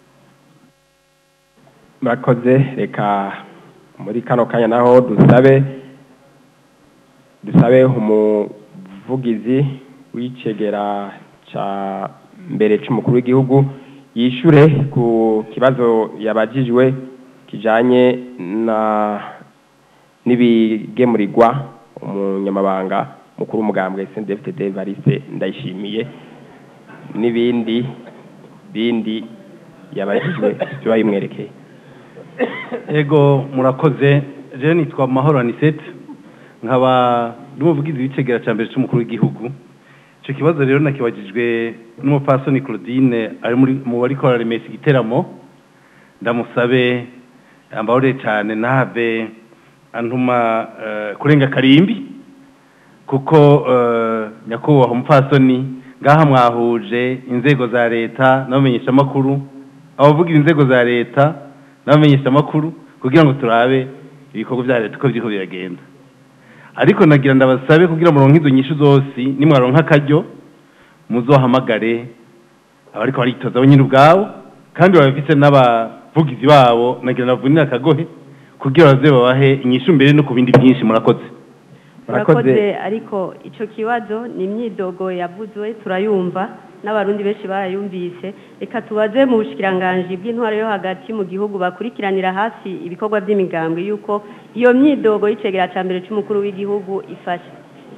murakoze reka muri kano kanya naho dusabe dusabe umuvugizi w'icegera ca mbere c'umukuru w'igihugu yishure ku kibazo yabajijwe kijanye na n'ibigemurirwa umunyamabanga mukuru w'umugambwe SNDFTD Variste ndayishimiye n'ibindi bindi yabajijwe biba bimwerekeye ego murakoze je nitwa mahoro anisete nkaba n'umuvugizi w'icegera cya mbere cy'umukuru w'igihugu icyo kibazo rero nakibagijwe n'umupfasoni claudine ari muri mu bari kora remesi igiteramo ndamusabe ambahore cyane ntave antuma eh, kurenga karimbi kuko eh, nyakubahwa umupfasoni ngaha mwahuje inzego za leta n'abamenyeshamakuru abavugira inzego za leta n'abamenyeshamakuru kugira ngo turabe ibikorwa bya leta uko biriko biragenda ariko nagira ndabasabe kugira muronke izo nyishu zose nimwaronka akaryo muzohamagare abariko baritoza bo nyine ubwabo kandi babafise n'abavugizi babo nagira ndavunire akagohe kugira baze babahe inyishu mbere no ku bindi byinshi murakoze murakoze ariko icyo kibazo ni imyidogo yavuzwe turayumva n'abarundi benshi barayumvise reka tubaze mu bushikiranganji bw'intwaro yo hagati mu gihugu bakurikiranira hafi ibikorwa by'imigambwe yuko iyo myidogo y'icegera cya mbere cy'umukuru w'igihugu ifashe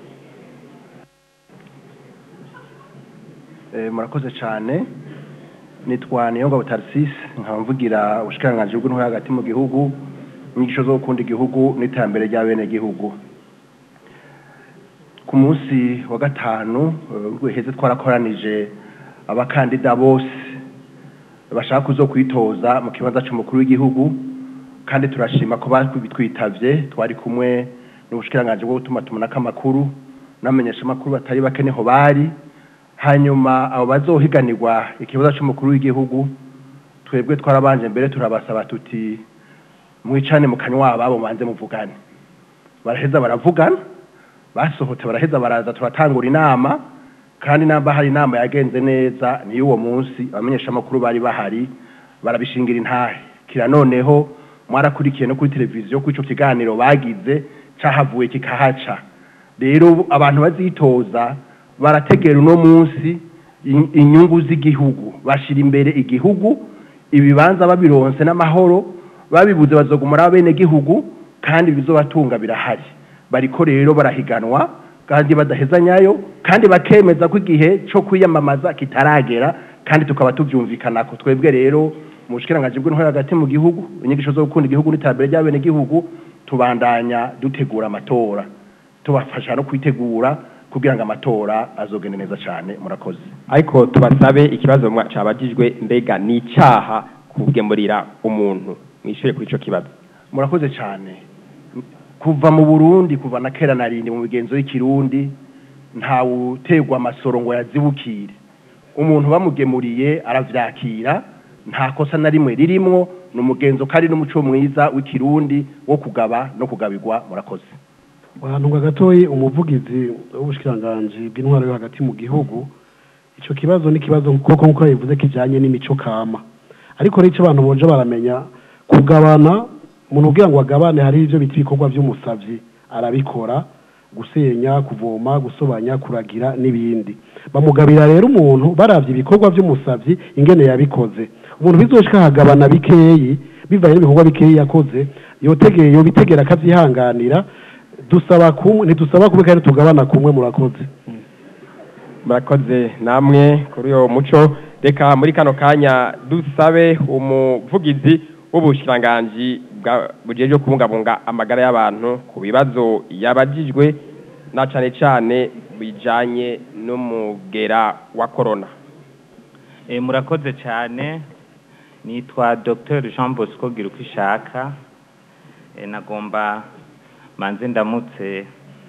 Eh, murakoze cyane nitwa niyonga butarisisi nkaba mvugira ubushikiranganji bw'intwaro yo hagati mu gihugu inyigisho zo gukunda igihugu n'iterambere rya bene gihugu ku munsi wa gatanu rwiheze twarakoranije abakandida bose bashaka kuzo kwitoza mu kibanza cy'umukuru w'igihugu kandi turashima ko bitwitavye twari kumwe n'ubushikiranganji bwo gutuma tumanako amakuru n'amenyesha amakuru batari bake niho bari hanyuma abo bazohiganirwa ikibazo cy'umukuru w'igihugu twebwe twarabanje mbere turabasaba tuti mwicane mu kanywa ababo manze muvugane baraheza baravugana basohotse baraheza baraza turatangura inama kandi namba hari inama yagenze neza niyo uwo munsi abamenyesha amakuru bari bahari barabishingira intahe kira noneho mwarakurikiye no kuri televiziyo ko ico kiganiro bagize cahavuye kikahaca rero abantu bazitoza barategera uno munsi in- inyungu z'igihugu bashira imbere igihugu ibibanza babironse n'amahoro babibuze bazogumara bene gihugu kandi bizobatunga birahari bariko rero barahiganwa kandi badahezanyayo kandi bakemeza ko igihe cyo kwiyamamaza kitaragera kandi tukaba tubyumvikanako twebwe rero mu bushikiranganji bw'intwaro hagati mu gihugu inyigisho zo gukunda igihugu n'iterambere ry'abene gihugu tubandanya dutegura amatora tubafasha no kwitegura kugira ngo amatora azogende neza cyane murakoze ariko tubasabe ikibazo mwa- cabajijwe mbega ni icaha kugemurira umuntu mwishure kuri ico kibazo murakoze cyane kuva mu burundi kuva na kera narindi mu migenzo y'ikirundi ntawutegwa amasoro ngo yazibukire umuntu bamugemuriye aravyakira nta kosa na rimwe ririmwo ni umugenzo kandi n'umuco mwiza w'ikirundi wo kugaba no kugabirwa murakoze Bantunga gatoyi umuvugizi w'ubushikiranganji bw'intwaro yo hagati mu gihugu ico kibazo ni kibazo koko nkuko yabivuze kijanye n'imico kama ariko rero ico abantu boje baramenya kugabana umuntu ubwira ngo agabane hari ivyo bita ibikorwa vy'umusavyi arabikora gusenya kuvoma gusobanya kuragira n'ibindi bamugabira rero umuntu baravye ibikorwa vy'umusavyi ingene yabikoze umuntu bizoshika hagabana bikeyi bivanye n'ibikorwa bikeyi yakoze yotegeye yobitegera akavyihanganira dusaba kumwe ntidusaba kumwe kandi tugabana kumwe murakoze murakoze namwe kuri uyo muco reka muri kano kanya dusabe umuvugizi w'ubushikiranganji bwa- bujejwe kubungabunga amagara y'abantu ku bibazo yabajijwe na cane cane bijanye n'umugera wa corona Eh, murakoze cyane nitwa Dr Jean Bosco Girukishaka eh, nagomba manze ndamutse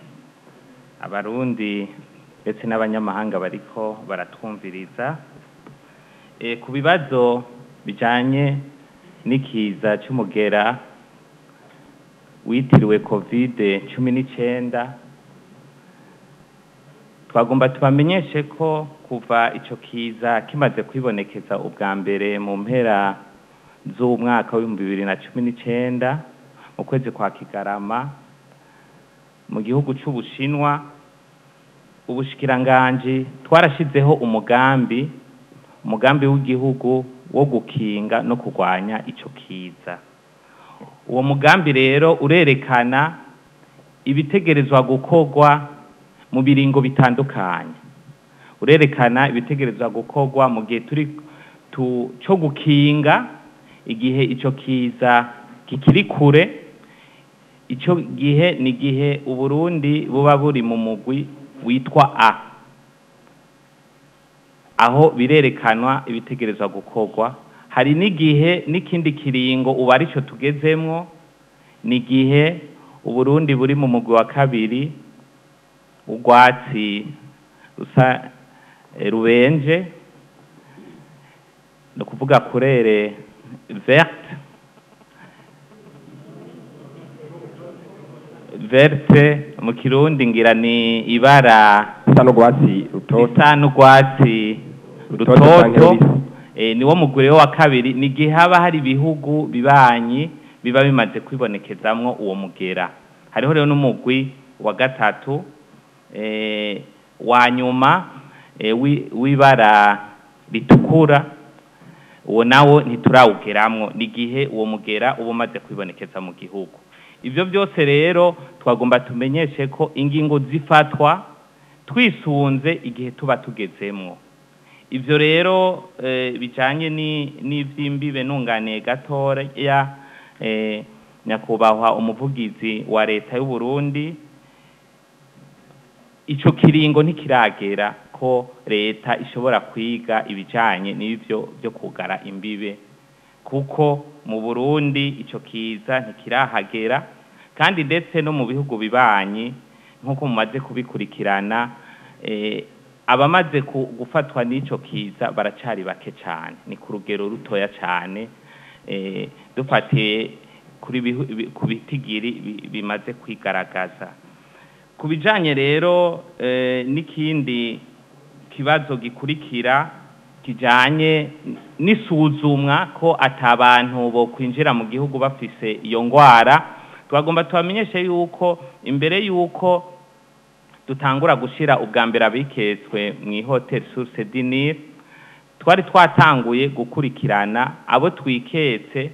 abarundi ndetse n'abanyamahanga bariko baratwumviriza eh, ku bibazo bijanye n'ikiza cy'umugera witiriwe covid cumi n'icyenda twagomba tubamenyeshe ko kuva icyo kiza kimaze kwibonekeza ubwa mbere mu mpera z'umwaka w'ibihumbi bibiri na cumi n'icyenda mu kwezi kwa kigarama mu gihugu cy'ubushinwa ubushikiranganji twarashyizeho umugambi umugambi w'igihugu wo gukinga no kurwanya icyo kiza uwo mugambi rero urerekana ibitegerezwa gukorwa mu biringo bitandukanye urerekana ibitegerezwa gukorwa mu gihe turi tu- cyo gukinga igihe icyo kiza kikiri kure icyo gihe ni igihe uburundi buba buri mu mugwi witwa a aho birerekanwa ibitegerezwa gukorwa hari n'igihe n'ikindi kiringo ubu aricyo tugezemwo ni igihe uburundi buri mu mugwi wa kabiri urwatsi rusa eh, rubenje ni ukuvuga kurere verte verte mu kirundi ngira ni ibara risa n'urwatsi rutoto risa n'urwatsi Rutoto canke rutoto rubisi. eh, niwo mugure wa kabiri ni igihe haba hari ibihugu bibanyi biba bimaze kwibonekezamwo uwo mugera hariho rero n'umugwi wa gatatu eh, wa nyuma eh, wi- w'ibara ritukura uwo nawo ntiturawugeramwo ni igihe uwo mugera uba umaze kwibonekeza mu gihugu ibyo byose rero twagomba tumenyeshe ko ingingo zifatwa twisunze igihe tuba tugezemwo ibyo rero eh, bijanye ni- n'ivy'imbibe nunganiye gatoya eh, nyakubahwa umuvugizi wa leta y'u Burundi ico kiringo ntikiragera ko leta ishobora kwiga ibijanye n'ivyo byo kugara imbibe kuko mu Burundi ico kiza ntikirahagera kandi ndetse no mu bihugu bibanyi nk'uko mumaze kubikurikirana eh, abamaze ku- gufatwa n'ico kiza baracari bake cyane ni ku rugero rutoya cyane eh, dufatiye kuri bihu- bi- ku bitigiri bi- bimaze kwigaragaza ku bijanye rero eh, n'ikindi kibazo gikurikira kijanye n'isuzumwa ko atabantu bo kwinjira mu gihugu bafise iyo ngwara twagomba tubamenyeshe yuko imbere yuko dutangura gushira ubwa mbere abiketswe mu ihoteli source dinir twari twatanguye gukurikirana abo twiketse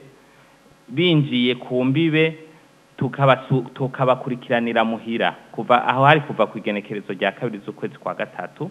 binjiye ku mbibe tukabasu- tukabakurikiranira muhira kuva aho hari kuva ku igenekerezo rya kabiri z'ukwezi kwa gatatu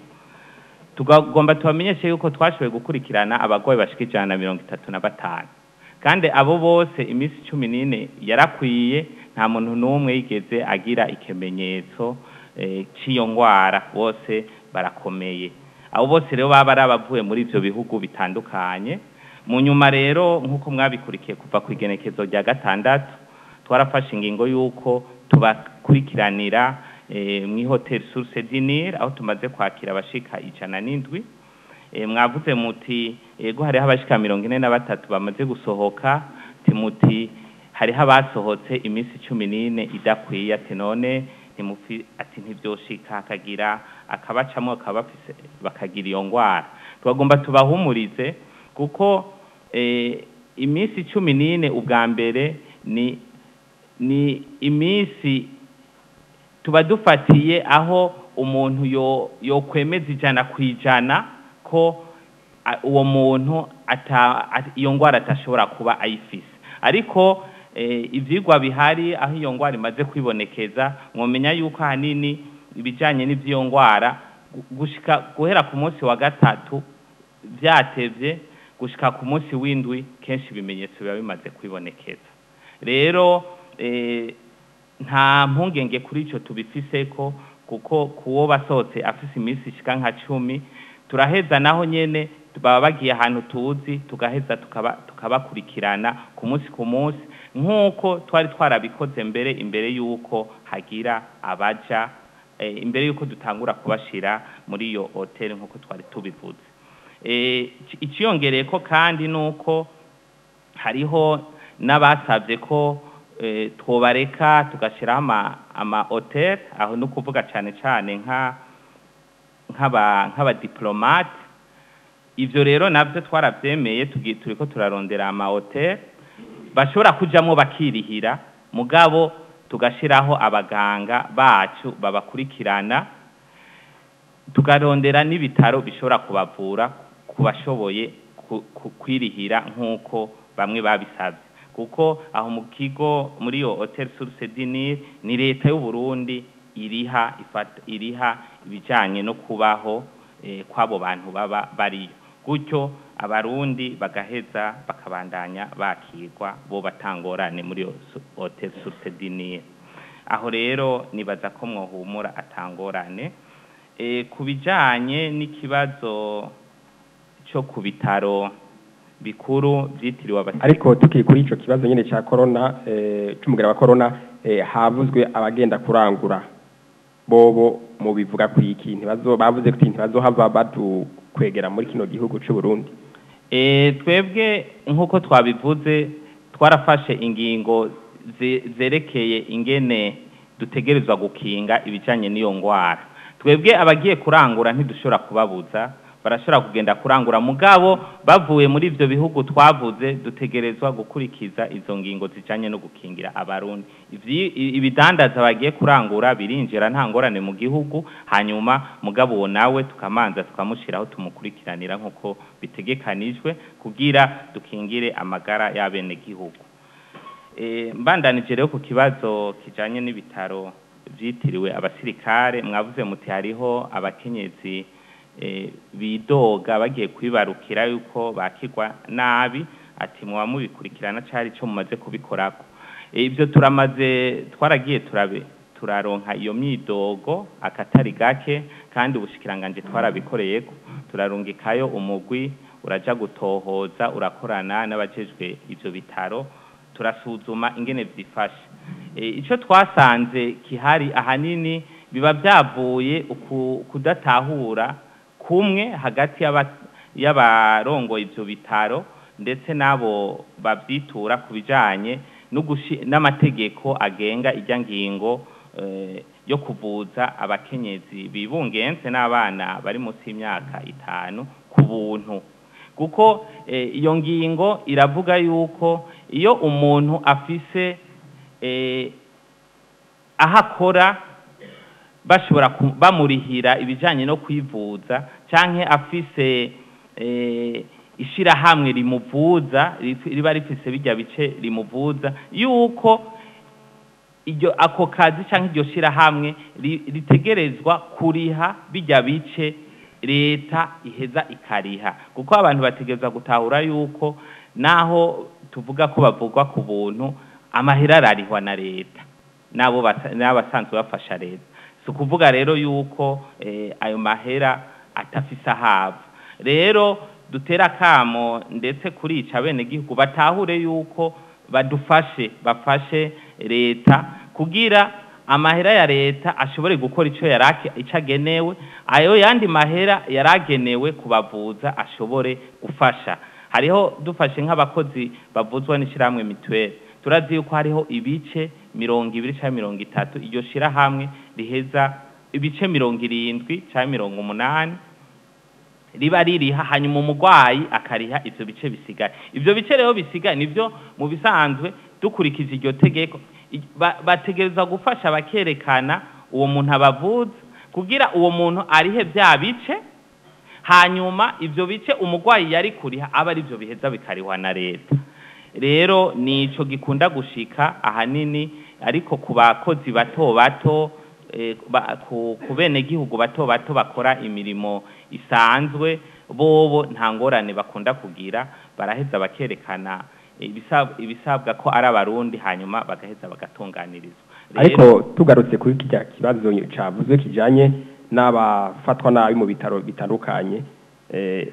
tugomba tubamenyeshe yuko twashoboye gukurikirana abarwayi bashika ijana na mirongo itatu na batanu kandi abo bose iminsi cumi n'ine yarakwiye nta muntu n'umwe yigeze agira ikimenyetso eh, cy'iyo ngwara bose barakomeye abo bose rero baba ari abavuye muri ivyo bihugu bitandukanye mu nyuma rero nk'uko mwabikurikiye kuva ku igenekezo rya gatandatu twarafashe ingingo y'uko tubakurikiranira eh, mu ihoteli source dinir aho tumaze kwakira abashika ijana n'indwi Eh, mwavuze muti ego hariho abashika mirongo ine na batatu bamaze gusohoka timuti hariho abasohotse iminsi cumi n'ine idakwiye ati none ntimufi ati ntibyoshika akagira akabacamo akaba bafise bakagira iyo ngwara tubagomba tubahumurize kuko eh, iminsi cumi n'ine ubwa mbere ni ni iminsi tuba dufatiye aho umuntu yo yokwemeza ijana ku ijana ko a- uwo muntu ata a- iyo ngwara atashobora kuba ayifise ariko eh, ivyigwa bihari aho iyo ngwara imaze kwibonekeza mwomenya yuko ahanini ibijanye n'ivy'iyo ngwara gu- gushika guhera ku munsi wa gatatu vyatevye gushika ku munsi w'indwi kenshi ibimenyetso biba bimaze kwibonekeza rero eh, nta mpungenge kuri ico tubifiseko kuko kuwo basohotse afise iminsi ishika nka cumi turaheza naho nyene baba bagiye ahantu tuzi tugaheza tukaba tukabakurikirana ku munsi ku munsi nk'uko twari twarabikoze mbere imbere y'uko hagira abaja eh, imbere y'uko dutangura kubashira muri iyo hoteli nk'uko twari tubivuze eh, ici- iciyongereye ko kandi nuko hariho n'abasabye ko eh, twobareka tugashyiraho ama ama hotel aho ni ukuvuga cyane cyane nka nk'aba nk'abadiplomate ivyo rero navyo twaravyemeye tugi- turiko turarondera ama hotel bashobora kujamwo bakirihira mugabo tugashiraho abaganga bacu babakurikirana tukarondera n'ibitaro bishobora kubavura ku bashoboye ku- ku- kwirihira nk'uko bamwe babisabye kuko aho mu kigo muri iyo hotel source du Nil ni leta y'u Burundi iriha ifata iriha ibijanye no kubaho eh, kw'abo bantu baba bariyo gutyo abarundi bagaheza bakabandanya bakirwa bo batangorane muri iyo su- hotel source du Nil aho rero nibaza ko mwohumura atangorane e, ku bijanye n'ikibazo cyo ku bitaro bikuru byitiriwe abasirikare ariko tukiri kuri ico kibazo nyene ca corona eh, c'umugera wa corona eh, havuzwe abagenda kurangura bobo mu bivuga ku iki ntibazo bavuze ko ntibazohava batukwegera muri kino gihugu c'u Burundi e, twebwe nk'uko twabivuze twarafashe ingingo ze- zerekeye ingene dutegerezwa gukinga ibijanye n'iyo ngwara twebwe abagiye kurangura ntidushobora kubabuza barashobora kugenda kurangura mugabo bavuye muri ivyo bihugu twavuze dutegerezwa gukurikiza izo ngingo zijanye no gukingira abarundi Ivyi- i- ibidandaza bagiye kurangura birinjira nta ngorane mu gihugu hanyuma mugabo uwo nawe tukamanza tukamushiraho tumukurikiranira nk'uko bitegekanijwe kugira dukingire amagara y'abenegihugu Eh, mbandanije rero ku kibazo kijanye n'ibitaro vyitiriwe abasirikare mwavuze muti hariho abakenyezi eh, bidoga bagiye kwibarukira yuko bakirwa nabi ati muba mubikurikirana cari co mumaze kubikorako Eh, ivyo turamaze twaragiye turabe turaronka iyo myidogo akatari gake kandi ubushikiranganje twarabikoreyeko turarungikayo umugwi uraja gutohoza urakorana n'abajejwe ivyo bitaro turasuzuma ingene vyifashe e, ico twasanze kihari ahanini biba vyavuye uku- kudatahura kumwe hagati y'aba- y'abarongoye ivyo bitaro ndetse n'abo bavyitura ku bijanye no gushi- n'amategeko agenga irya ngingo eh, yo kuvuza abakenyezi bibungenze n'abana bari munsi y'imyaka itanu ku buntu kuko eh, iyo ngingo iravuga yuko iyo umuntu afise eh, aho akora bashobora ku- bamurihira ibijanye no kwivuza canke afise eh, ishirahamwe rimuvuza rif- riba rifise bijya bice rimuvuza yuko iryo ako kazi canke iryo shirahamwe ri- ritegerezwa kuriha bijya bice leta iheza ikariha kuko abantu bategerezwa gutahura yuko naho tuvuga ko bavugwa ku buntu amahera ararihwa na leta nabo basa- n'abasanzwe bafasha leta si ukuvuga rero yuko eh, ayo mahera atafise ahava rero dutera akamo ndetse kurica abenegihugu batahure yuko badufashe bafashe leta kugira amahera ya leta ashobore gukora ico yarake ico agenewe ayo yandi mahera yaragenewe kubavuza ashobore gufasha hariho dufashe nk'abakozi bavuzwa n'ishirahamwe mituweli turazi yuko hariho ibice mirongo ibiri cyangwa mirongo itatu iryo shirahamwe riheza ibice mirongo irindwi cyangwa mirongo umunani riba ririha hanyuma umurwayi akariha ivyo bice bisigaye ivyo bice rero bisigaye nivyo mu bisanzwe dukurikije iryo tegeko i- ba- bategereza gufasha bakerekana uwo muntu abavuza kugira uwo muntu arihe vya bice hanyuma ivyo bice umurwayi yari kuriha aba ari byo biheza bikarihwa na leta rero nico gikunda gushika ahanini ariko ku bakozi bato bato eh, ba- ku ku benegihugu bato bato bakora imirimo isanzwe bobo nta ngorane bakunda kugira baraheza bakerekana ibisab- ibisabwa ko ari abarundi hanyuma bagaheza bagatunganirizwa ariko tugarutse kuri kirya kibazo cavuzwe kijanye n'abafatwa nabi mu bitaro bitandukanye eh,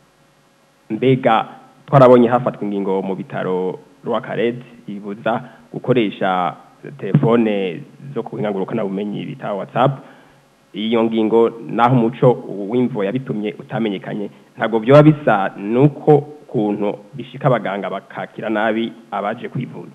mbega twarabonye hafatwa ingingo mu bitaro rwakarede ibuza gukoresha telefone zo kuhingangurukana bumenyi bita whatsapp iyo ngingo naho umuco w'imvo yabitumye utamenyekanye ntabwo byoba bisa nuko kuntu bishika abaganga bakakira nabi abaje kwivuza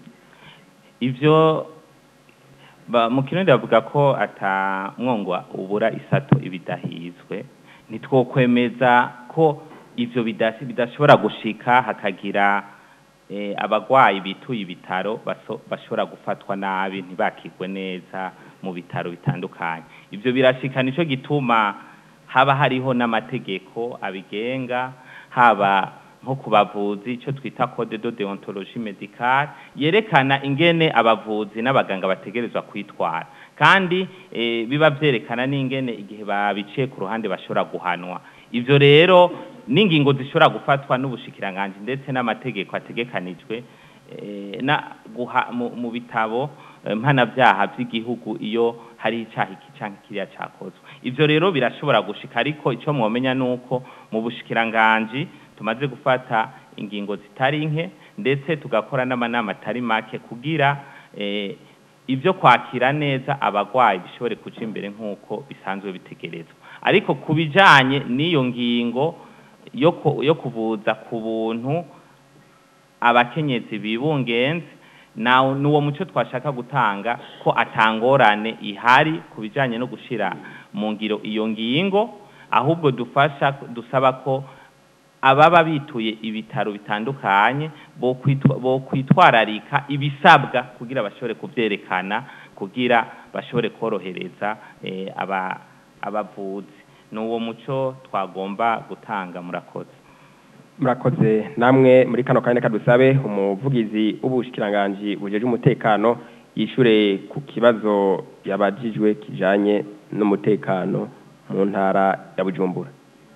ivyo ba, mu kirundi bavuga ko ata mwongwa ubura isato ibidahizwe ntitwokwemeza ko ivyo bidasi- bidashobora gushika hakagira eh, abagwayi bituye ibitaro baso- bashobora gufatwa nabi ntibakirwe neza mu bitaro bitandukanye ivyo birashika nico gituma haba hariho n'amategeko abigenga haba nko ku bavuzi icyo twita code de deontologie médicale yerekana ingene abavuzi n'abaganga bategerezwa kwitwara kandi eh, biba vyerekana n'ingene igihe babiciye ku ruhande bashobora guhanwa ivyo rero n'ingingo zishobora gufatwa n'ubushikiranganji ndetse n'amategeko ategekanijwe eh, na guha mu, mu bitabo eh, mpanavyaha vy'igihugu iyo hari icaha iki canke kiriya cakozwe ivyo rero birashobora gushika ariko ico mwomenya nuko mu bushikiranganji tumaze gufata ingingo zitari nke ndetse tugakora n'amanama atari make kugira eh, ibyo kwakira neza abagwayi bishobore kuja imbere nk'uko bisanzwe bitegerezwa ariko ku bijanye n'iyo ngingo yo ku- yo kuvuza ku buntu abakenyezi bibungenze na nuwo muco twashaka gutanga ko atangorane ihari ku bijanye no gushira mu ngiro iyo ngingo ahubwo dufasha dusaba ko ababa bituye ibitaro bitandukanye bo kwitwa- bo kwitwararika ibisabwa kugira bashobore kuvyerekana kugira bashobore korohereza eh, aba abavuzi nuwo muco twagomba gutanga murakoze murakoze namwe muri kano kanya reka dusabe umuvugizi w'ubushikiranganji bujeje umutekano yishure ku kibazo yabajijwe kijanye n'umutekano mu ntara ya bujumbura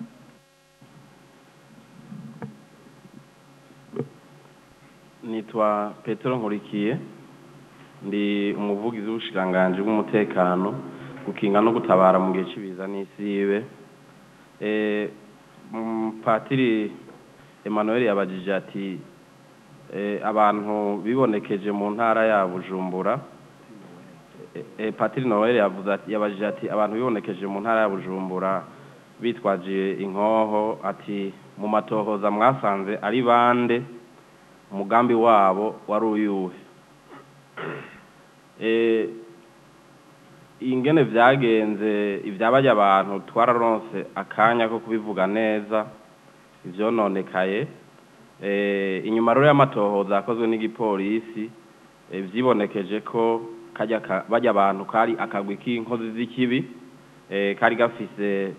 nitwa petero nkurikiye ndi umuvugizi w'ubushikiranganji bw'umutekano gukinga no gutabara mu gihe cy'ibiza n'isibe eh mm, patiri Emmanuel yabajije ati eh, abantu bibonekeje mu ntara ya Bujumbura eh, eh, patiri Noel yavuze ati yabajije ati abantu bibonekeje mu ntara ya Bujumbura bitwaje inkoho ati mu matohoza mwasanze ari bande umugambi wabo wari uyuhe eh ingene vyagenze ivyabajya abantu twararonse akanya ko kubivuga neza ivyononekaye eh inyuma rero y'amatohoza yakozwe n'igipolisi eh, vyibonekeje ko kajya ka- bajya abantu kari akagwi k'inkozi z'ikibi eh kari gafise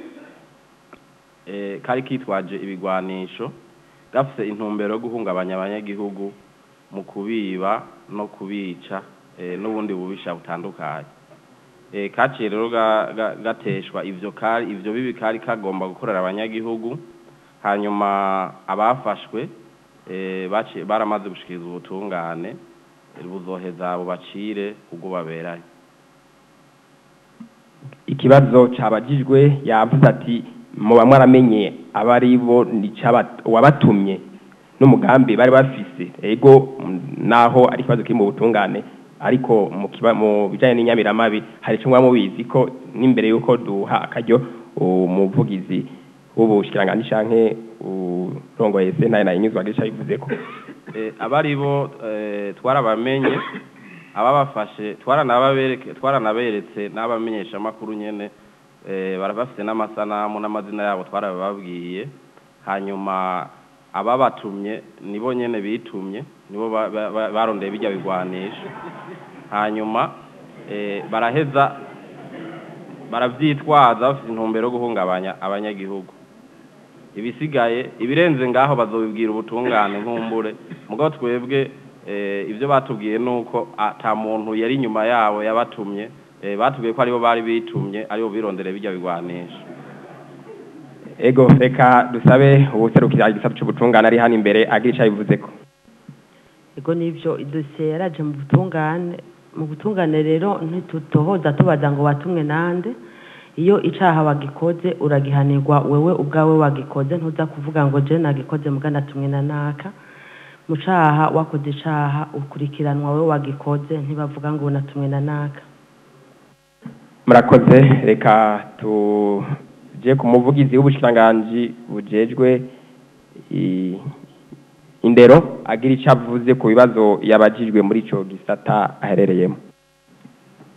eh kari kitwaje ibigwanisho gafise intumbero yo guhungabanya abanyagihugu mu kubiba no kubica eh, n'ubundi bubisha butandukanye eh, kaciye rero ga- ga- gateshwa ivyo kari ivyo bibi kari kagomba gukorera abanyagihugu hanyuma abafashwe eh, baciye baramaze gushikiriza ubutungane eh, buzoheza bubacire ubwo baberanye ikibazo cabajijwe yavuze ati muba mwaramenye abari bo nicaba- wabatumye n'umugambi bari bafise ego mm, naho ari ikibazo kiri mu butungane ariko mu kiba- mu bijanye n'inyamiramabi hari ico mwaba mubizi ko n'imbere yuko duha akaryo umuvugizi w'ubushikiranganji canke urongoye sentare na inyuzwa gica bivuze ko eh, abari bo eh, twarabamenye ababafashe twaranababereke twaranaberetse n'abamenyesha makuru nyene eh, barabafite n'amasanamu n'amazina yabo twarababwiye hanyuma ababatumye nibo nyene bitumye nibo ba- ba- ba- barondeye bijya bigwanisha hanyuma eh, baraheza baravyitwaza bafite intumbero yo guhungabanya abanyagihugu ibisigaye ibirenze ngaho bazobibwira ubutungane nkumbure mugabo twebwe eh, ibyo batubwiye nuko ata muntu yari inyuma yabo yabatumye eh, batubwiye ko aribo bari bitumye aribo birondere bijya bigwanisha ego reka dusabe ubuserukira igisata c'ubutungane ari hano imbere agira ico abivuze ko ego nivyo idosiye yaraje mu butungane mu butungane rero ntitutohoza tubaza ngo watumwe nande iyo icaha wagikoze uragihanirwa wewe ubwawe wagikoze ntuza kuvuga ngo je nagikoze muga natumwe na naka mu caha wakoze icaha ukurikiranwa wewe wagikoze ntibavuga ngo natumwe na naka murakoze reka tuje ku muvugizi w'ubushikiranganji bujejwe i- indero agira ico avuze ku bibazo yabajijwe muri ico gisata aherereyemo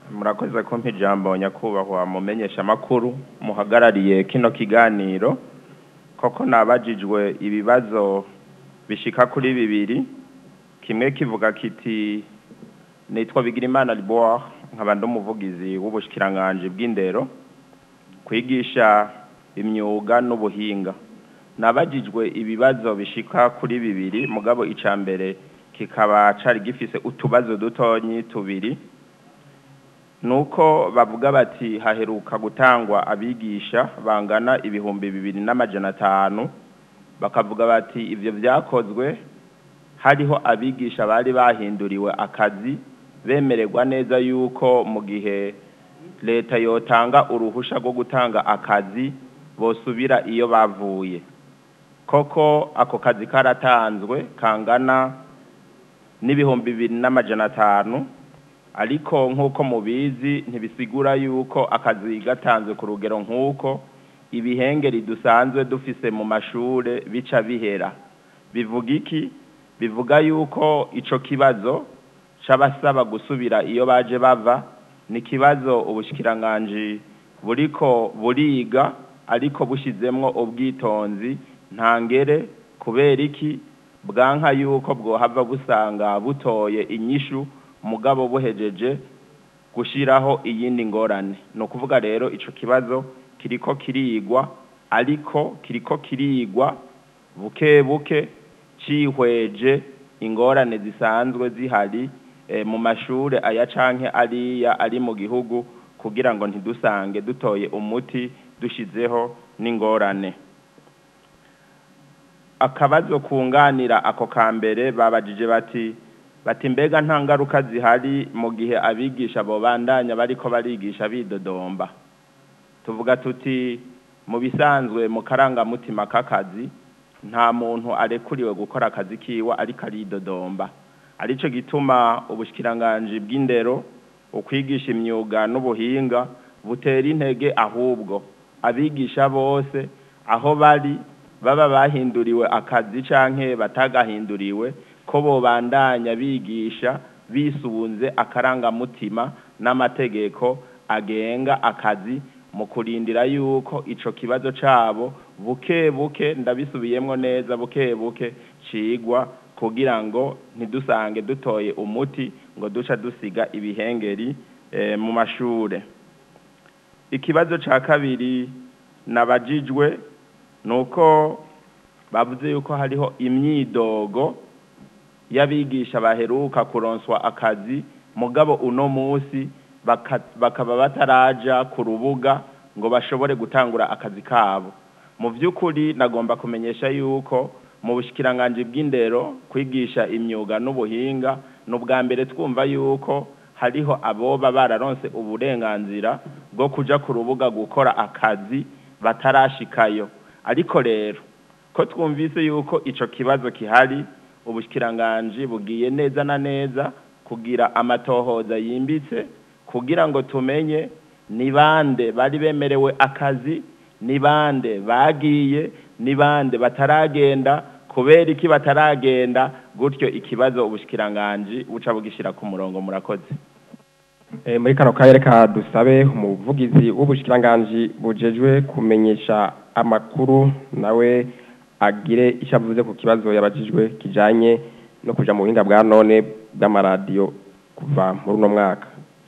murakoze kumpa ijambo nyakubahwa mumenyesha amakuru muhagarariye kino kiganiro koko nabajijwe ibibazo bishika kuri bibiri kimwe kivuga kiti nitwa bigirimana liboire nkaba ndi umuvugizi w'ubushikiranganje bw'indero kwigisha imyuga n'ubuhinga nabajijwe ibibazo bishika kuri bibiri mugabo ica mbere kikaba cari gifise utubazo dutonyi tubiri nuko bavuga bati haheruka gutangwa abigisha bangana ibihumbi bibiri n'amajana atanu bakavuga bati ivyo vyakozwe hariho abigisha bari bahinduriwe akazi bemererwa neza yuko mu gihe leta yotanga uruhusha rwo gutanga akazi bosubira iyo bavuye koko ako kazi karatanzwe kangana n'ibihumbi bibiri n'amajana atanu ariko nk'uko mubizi ntibisigura yuko akazi gatanzwe ku rugero nk'uko ibihengeri dusanzwe dufise mu mashure bica bihera bivuga iki bivuga yuko ico kibazo c'abasaba gusubira iyo baje bava ni ikibazo ubushikiranganji buriko buriga ariko bushizemwo ubwitonzi ntangere kubera iki bwanka yuko bwohava busanga butoye inyishu mugabo buhejeje gushiraho iyindi ngorane ni ukuvuga rero ico kibazo kiriko kirigwa ariko kiriko kirigwa buke buke cihweje ingorane zisanzwe zihari eh, mu mashure aya canke ariya ari mu gihugu kugira ngo ntidusange dutoye umuti dushizeho n'ingorane akabazo kunganira ako kambere babajije bati bati mbega nta ngaruka zihari mu gihe abigisha bobandanya bariko barigisha bidodomba tuvuga tuti mu bisanzwe mu karangamutima k'akazi nta muntu arekuriwe gukora akazi kiwe ariko aridodomba arico gituma ubushikiranganji bw'indero ukwigisha imyuga n'ubuhinga butera intege ahubwo abigisha bose aho bari baba bahinduriwe akazi canke batagahinduriwe ko bobandanya bigisha bisunze akarangamutima n'amategeko agenga akazi mu kurindira yuko ico kibazo cabo buke buke ndabisubiyemwo neza buke buke cigwa kugira ngo ntidusange dutoye umuti ngo duca dusiga ibihengeri eh, mu mashure ikibazo ca kabiri nabajijwe nuko bavuze yuko hariho imyidogo y'abigisha baheruka kuronswa akazi mugabo uno musi baka- bakaba bataraja ku rubuga ngo bashobore gutangura akazi kabo mu by'ukuri nagomba kumenyesha yuko mu bushikiranganji bw'indero kwigisha imyuga n'ubuhinga ni ubwa mbere twumva yuko hariho aboba bararonse uburenganzira bwo kuja ku rubuga gukora akazi batarashikayo ariko rero ko twumvise yuko ico kibazo kihari ubushikiranganji bugiye neza na neza kugira amatohoza yimbitse kugira ngo tumenye ni bande bari bemerewe akazi ni bande bagiye ni bande bataragenda kubera iki bataragenda gutyo ikibazo ubushikiranganji buca bugishira ku murongo murakoze Eh, muri kano karere ka dusabe umuvugizi w'ubushikiranganji bujejwe kumenyesha amakuru nawe agire icyo avuze ku kibazo yabajijwe kijanye no kuja mu buhinga bwa none bw'amaradiyo kuva muri uno mwaka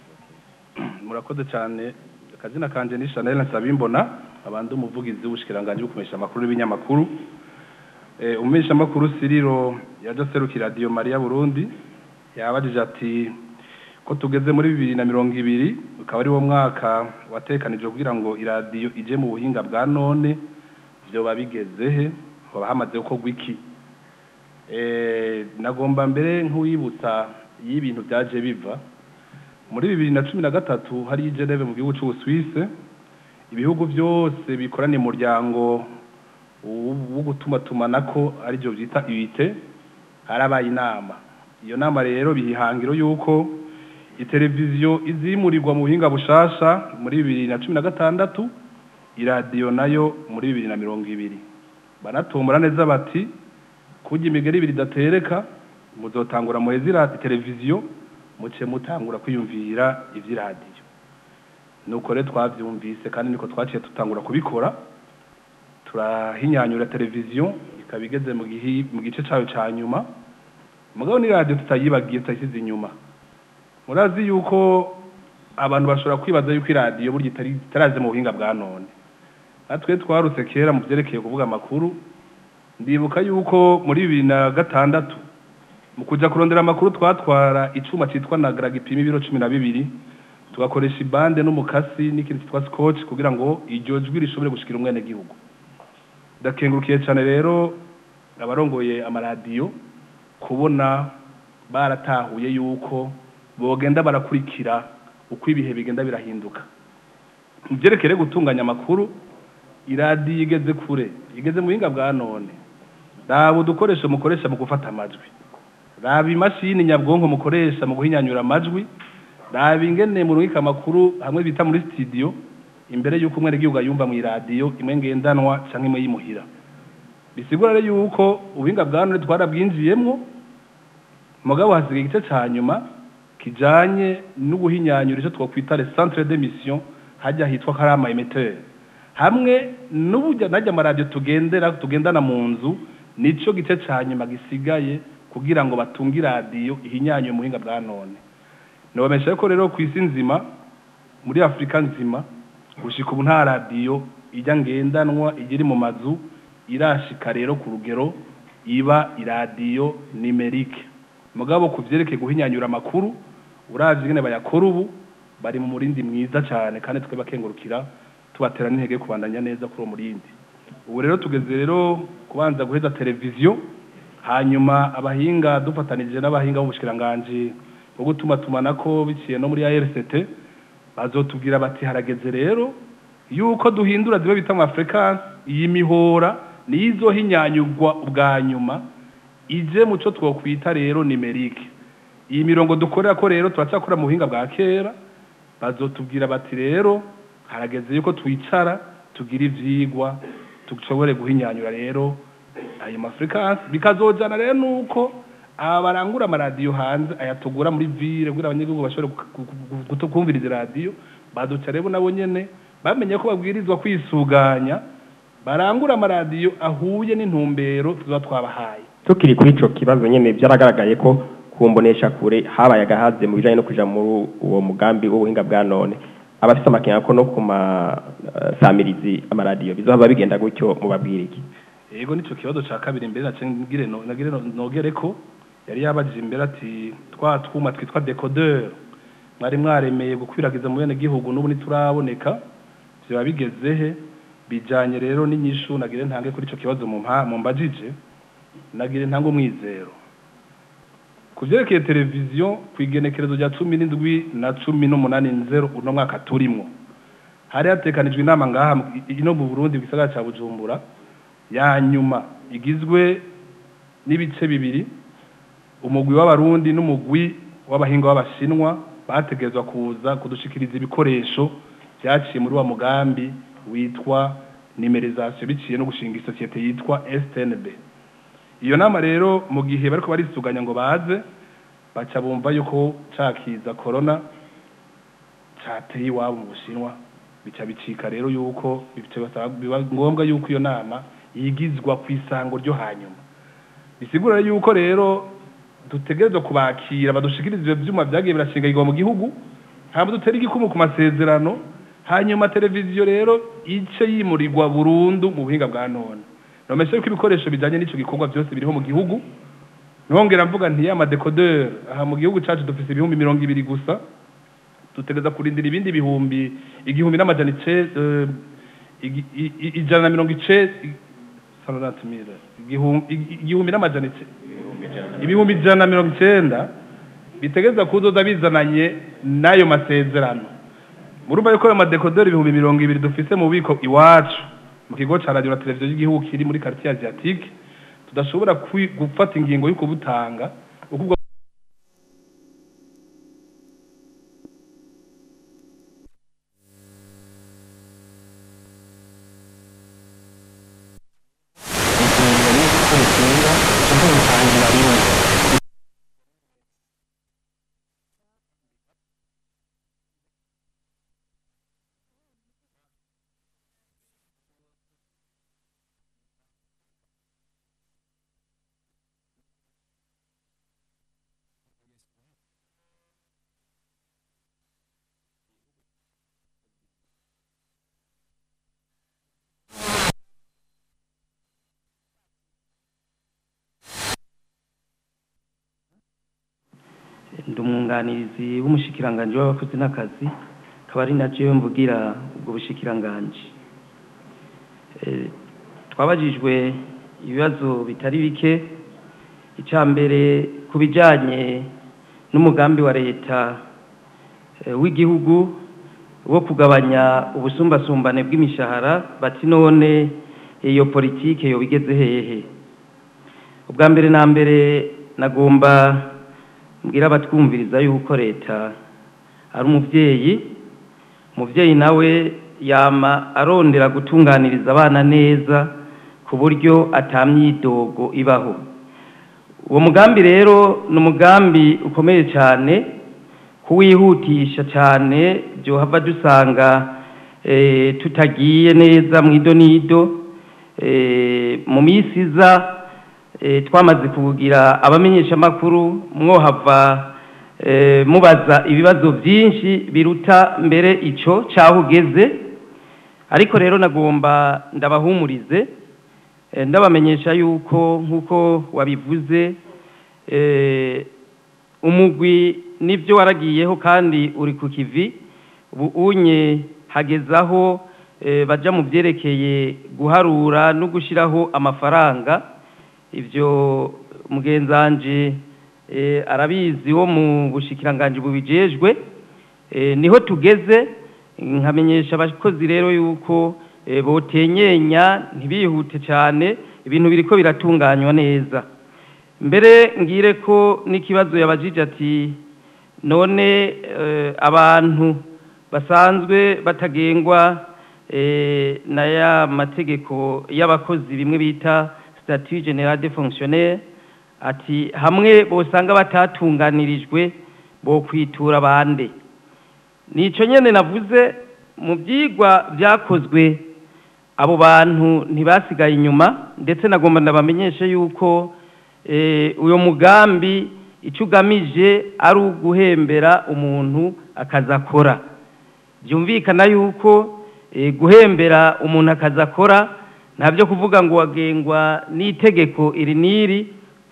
murakoze cyane akazina kanje ni Chanel Nsabimbona abandi umuvugizi w'ubushikiranganje bukumesha amakuru n'ibinyamakuru eh umesha amakuru Siriro yaje serukira Radio Maria Burundi yabajije ati ko tugeze muri bibiri na mirongo ibiri ukaba ari wo mwaka watekanije kugira ngo iradiyo ije mu buhinga bwa none vyoba bigeze he hoba hamaze gukorwa iki eh nagomba mbere nk'uwibutsa y'ibintu byaje biva muri bibiri na cumi na gatatu hari Geneve mu gihugu c'Ubusuwise ibihugu byose bikoraniye umuryango wo gutumatumanako aribyo byita ibite harabaye inama iyo nama rero bihangiro yuko iteleviziyo izimurirwa mu buhinga bushasha muri bibiri na cumi na gatandatu iradiyo nayo muri bibiri na mirongo ibiri banatumbura neza bati kurya imigeri ibiri idatereka muzotangura muheze televiziyo muce mutangura kwiyumvira iby'iradiyo nuko rero twabyumvise kandi niko twaciye tutangura kubikora turahinyanyura televiziyo ikaba igeze mu gihi- mu gice cyayo cya nyuma mugabo ni radiyo tutayibagiye tutayisize inyuma murazi yuko abantu bashobora kwibaza yuko iradiyo burya itari itaraze mu buhinga bwa none natwe twarutse kera mu byerekeye kuvuga amakuru ndibuka yuko muri bibiri na gatandatu mu kujya kurondera amakuru twatwara icyuma cyitwa nagara gipima ibiro cumi na bibiri tugakoresha ibande n'umukasi n'ikintu cyitwa scotch kugira ngo iryo jwi rishobore gushikira umwenegihugu ndakengurukiye cyane rero abarongoye amaradiyo kubona baratahuye yuko bogenda barakurikira uko ibihe bigenda birahinduka mu byerekeye gutunganya amakuru iradiyo igeze kure igeze mu buhinga bwa none raba udukoresho mukoresha mu gufata amajwi raba imashini nyabwonko mukoresha mu guhinyanyura amajwi raba ingene murungika amakuru hamwe bita muri studio imbere y'uko umwenegihugu ayumva mu iradiyo imwe ngendanwa cyangwa imwe yimuhira bisigura rero yuko ubuhinga bwa none twarabwinjiyemwo mugabo hasigaye igice cya nyuma kijanye n'ubuhinyanyura icyo twakwita le centre d'émission hajya hitwa karama emetteur hamwe n'uburyo najya amaradiyo tugendera tugendana mu nzu nico gice cya nyuma gisigaye kugira ngo batunge iradiyo ihinyanyuye mu buhinga bwa none nobamesha ko rero ku isi nzima muri afurika nzima gushika ubu nta radiyo ijya ngendanwa igiri mu mazu irashika rero ku rugero iba iradiyo nimerike mugabo ku byerekeye guhinyanyura amakuru uravye ingene bayakora ubu bari mu murindi mwiza cyane kandi twe bakengurukira tubatera n'intege yo kubandanya neza kuri uwo murindi ubu rero tugeze rero kubanza guheza televiziyo hanyuma abahinga dufatanije n'abahinga b'ubushikiranganji bwo gutuma tumanako biciye no muri ARCT bazotubwira bati harageze rero yuko duhindura zimwe bita mu frequence iyi mihora nizo hinyanyugwa ubwa nyuma ije muco twokwita rero nimerike iyi mirongo dukorera ko rero turacyakora mu buhinga bwa kera bazotubwira bati rero harageze yuko twicara tugira ivyigwa dushobore guhinyanyura rero ayo mafrequence bikazojana rero nuko aba barangura amaradiyo hanze ayatugura muri ville kugira abanyagihugu bashobore kumviriza radiyo baduca rero nabo nyene bamenye ko babwirizwa kwisuganya barangura amaradiyo ahuye n'intumbero tuba twabahaye tukiri kuri ico kibazo nyene byaragaragaye ko kumbonesha kure habaye agahaze mu bijanye no kuja muri uwo mugambi w'ubuhinga bwa none abafite amakenga ko no ku masamirizi amaradiyo bizohava bigenda gutyo mubabwira iki yego nico kibazo ca kabiri imbere nace ngire no- nagire no- nogere ko yari yabajije imbere ati twa twuma twitwa decodeur mwari mwaremeye gukwiragiza mu bene gihugu n'ubu ntituraboneka vyoba bigeze he bijanye rero n'inyishu nagire ntange kuri ico kibazo mu mpa- mu mbajije nagire ntange umwizero ku vyerekeye televiziyo ku igenekerezo rya cumi n'indwi na cumi n'umunani nzero uno mwaka turimwo hari hatekanijwe inama ngaha mu- i- ino mu burundi mu gisagara ca bujumbura ya nyuma igizwe n'ibice bibiri umugwi w'abarundi n'umugwi w'abahinga w'abashinwa bategerezwa kuza kudushikiriza ibikoresho vyaciye muri wa mugambi witwa nimerizasiyo biciye no gushinga isosiyete yitwa STNB iyo nama rero mu gihe bariko barisuganya ngo baze baca bumva yuko cakiza corona cateye iwabo mu bushinwa bica bicika rero yuko bica basaba- biba ngombwa yuko iyo nama yigizwa ku isango ryo hanyuma bisigura yuko rero dutegerezwa kubakira badushikiriza ivyo vyuma vyagiye birashingagirwa mu gihugu hama dutera igikumu ku masezerano hanyuma televiziyo rero ice yimurirwa burundu mu buhinga bwa none nomesha yuko ibikoresho bijanye n'ico gikorwa vyose biriho mu gihugu nongera mvuga nti ya madekodeur aha mu gihugu cacu dufise ibihumbi mirongo ibiri gusa dutegereza kurindira ibindi bihumbi igihumbi n'amajana ice eh, igi- i- i- ijana na mirongo ice sanoratumira igihumbi n'amajana ice ibihumbi ijana na mirongo icenda bitegereza kuzoza bizananye n'ayo masezerano murumva yuko ayo madekoderi ibihumbi mirongo ibiri dufise mu bubiko iwacu mu kigo ca radiyo na televiziyo y'igihugu kiri muri quartier asiatique tudashobora kwi- gufata ingingo yo kubutanga uko ubwo ndi umwunganizi w'umushikiranganji w'abakozi n'akazi akaba ari na jewe mvugira ubwo bushikiranganji Eh, twabajijwe ibibazo bitari bike icya mbere ku bijyanye n'umugambi wa leta eh, w'igihugu wo kugabanya ubusumbasumbane bw'imishahara bati none iyo politike yo bigeze hehe ubwa mbere na mbere nagomba mbwira abatwumviriza yuko leta ari umubyeyi umubyeyi nawe yama arondera gutunganiriza abana neza ku buryo atamyidogo ibaho uwo mugambi rero ni umugambi ukomeye cyane kuwihutisha cyane byohava dusanga eh, tutagiye neza mu idonido eh, mu minsi iza eh, twamaze kugira abamenyeshamakuru mwohava eh, mubaza ibibazo byinshi biruta mbere icyo cyaho ugeze ariko rero nagomba ndabahumurize eh, ndabamenyesha yuko nk'uko wabivuze eh, umugwi nibyo waragiyeho kandi uri ku kivi ubu unye hagezaho eh, baja mu byerekeye guharura no gushyiraho amafaranga ibyo mugenzanje eh, arabizi wo mu bushikiranganji bubijejwe eh, niho tugeze nkamenyesha abakozi rero yuko eh, botenyenya ntibihute cyane ibintu biriko biratunganywa neza mbere ngire ko n'ikibazo yabajije ati none eh, abantu basanzwe batagengwa eh, na ya mategeko y'abakozi bimwe bita statut general de fonctionnaire ati hamwe bosanga batatunganirijwe bo kwitura bande nico nyene navuze mu byigwa byakozwe abo bantu ntibasigaye inyuma ndetse nagomba ndabamenyeshe yuko eh, uyo mugambi icyo ugamije ari uguhembera umuntu akazi akora byumvikana yuko eh, guhembera umuntu akazi akora ntabyo kuvuga ngo wagengwa n'itegeko iri n'iri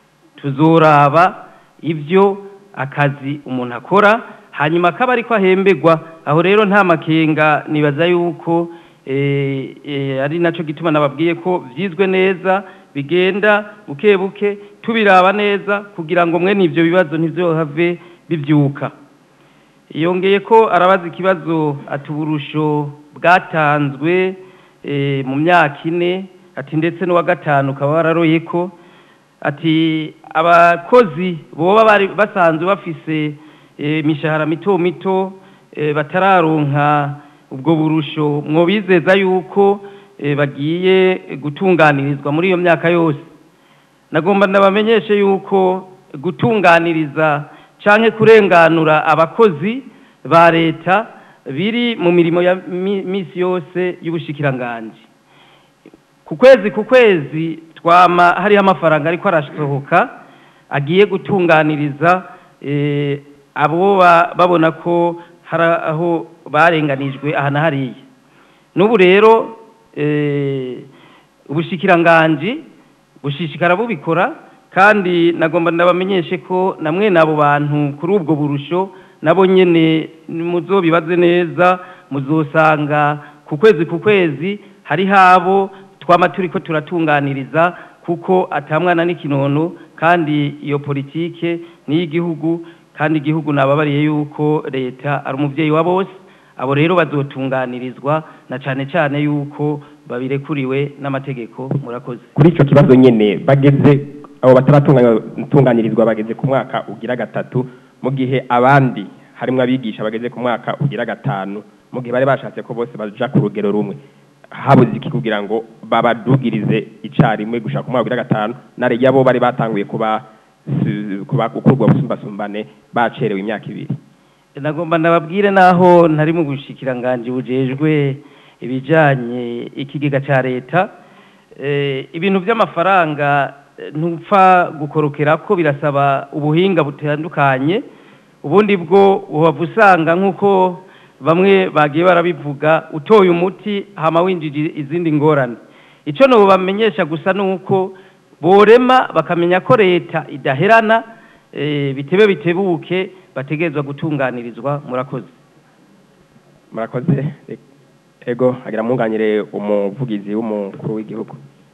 tuzoraba ibyo akazi umuntu akora hanyuma akaba ariko ahemberwa aho rero nta makenga nibaza yuko eh, eh, ari nacyo gituma nababwiye ko byizwe neza bigenda buke buke tubiraba neza kugira ngo mwene ibyo bibazo ntibyohave bibyuka yongeye ko arabaza ikibazo ati uburusho bwatanzwe eh, mu myaka ine ati ndetse n'uwa gatanu ukaba wararoye ko ati abakozi boba bari basanzwe bafise eh, imishahara mito mito eh, batararonka ubwo burusho mwobizeza yuko eh, bagiye gutunganirizwa muri iyo myaka yose nagomba ndabamenyeshe yuko gutunganiriza canke kurenganura abakozi ba leta biri mu mirimo ya mi- misi yose y'ubushikiranganji ku kwezi ku kwezi twama hariho amafaranga ariko arasohoka agiye gutunganiriza eh, abo ba- babona ko hari aho barenganijwe aha na hariya n'ubu rero eh, ubushikiranganji bushishikara bubikora kandi nagomba ndabamenyeshe ko na mwene abo bantu kuri ubwo burusho nabo nyene muzobibaze neza muzosanga ku kwezi ku kwezi hariho abo twama turiko turatunganiriza kuko atamwana n'ikinono kandi iyo politike ni iy'igihugu kandi igihugu nababariye yuko leta ari umuvyeyi wa bose abo rero bazotunganirizwa na cane cane yuko babirekuriwe n'amategeko murakoze kuri icyo kibazo nyine bageze abo bataratunganirizwa bageze ku mwaka ugira gatatu mu gihe abandi harimo abigisha bageze ku mwaka ugira gatanu mu gihe bari bashatse ko bose baja ku rugero rumwe habuze iki kugira ngo babadugirize icarimwe gushaka ku mwaka ugira gatanu nare yabo bari batanguye kuba kuba gukurwa busumbasumbane bacerewe imyaka ibiri nagomba ndababwire naho ntari mu bushikiranganje bujejwe ibijanye ikigega ca leta eh, ibintu by'amafaranga eh, ntupfa gukorokera ko birasaba ubuhinga butandukanye ubundi bwo uhava usanga nk'uko bamwe bagiye barabivuga utoye umuti hama winjije izindi ngorane icyo nubamenyesha gusa ni uko borema bakamenya ko leta idaherana eh, bitebe bitebuke bategerezwa gutunganirizwa murakoze murakoze ego agira mwunganire umuvugizi w'umukuru w'igihugu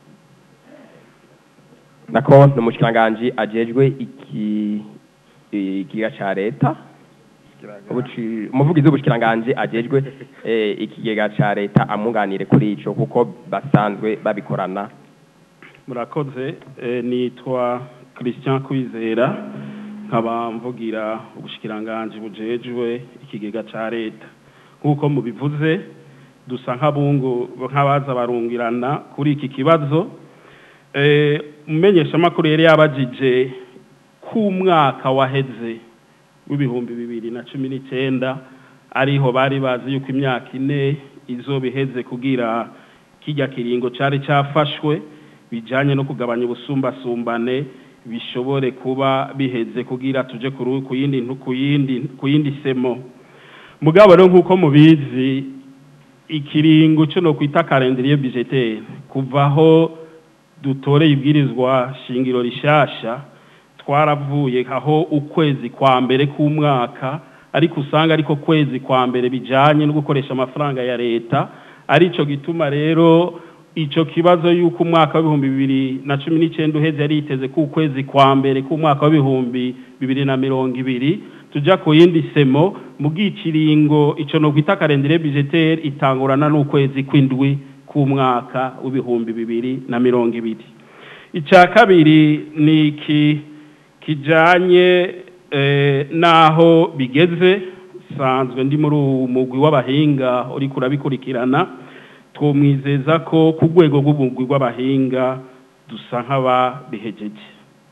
nako ni umushikiranganji ajejwe iki ikiga ca leta Ubuci- umuvugizi w'ubushikiranganji ajejwe eh, ikigega ca leta amwunganire kuri ico kuko basanzwe babikorana murakoze eh, nitwa christian kwizera nkaba mvugira ubushikiranganji bujejwe ikigega ca leta nk'uko mubivuze dusa nk'abungu nk'abaza barungirana kuri iki kibazo eh, umumenyeshamakuru yari yabajije k'umwaka waheze w'ibihumbi bibiri na cumi n'icyenda ariho bari bazi yuko imyaka ine izoba iheze kugira kijya kiringo cyari cyafashwe bijyanye no kugabanya ubusumbasumbane bishobore kuba biheze kugira tuje ku ru- ku yindi ntu- ku yindi ku yindi semo mugabo rero nk'uko mubizi ikiringo cyo no kwita calendrier budgetaire kuvaho dutoreye ibwirizwa shingiro rishasha twaravuye aho ukwezi kwa mbere k'umwaka ariko usanga ariko kwezi kwa mbere bijanye no gukoresha amafaranga ya leta arico gituma rero ico kibazo yuko umwaka w'ibihumbi bibiri na cumi n'icyenda uheze yari yiteze ku kwezi kwa mbere k'umwaka w'ibihumbi bibiri na mirongo ibiri tuja ku yindi semo mu bw'ikiringo ico no kwita calendrier budgetaire itangurana n'ukwezi kw'indwi k'umwaka w'ibihumbi bibiri na mirongo ibiri icya kabiri ni iki kijanye eh, n'aho bigeze sanzwe ndi muri uwo mugwi w'abahinga uriko urabikurikirana twumwizeza ko ku rwego rw'umugwi w'abahinga dusa nk'ababihejeje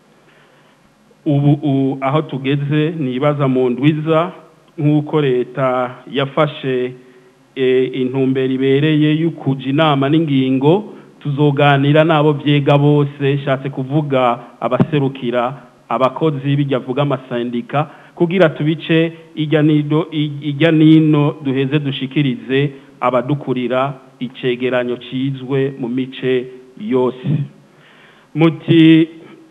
ubu u- aho tugeze nibaza mu ndwiza nk'uko leta yafashe eh, intumbero ibereye y'ukuja inama n'ingingo tuzoganira n'abo vyega bose shatse kuvuga abaserukira abakozi bijya avuga amasandika kugira tubice ijya nido ijya nino duheze dushikirize abadukurira icegeranyo cizwe mu mice yose muti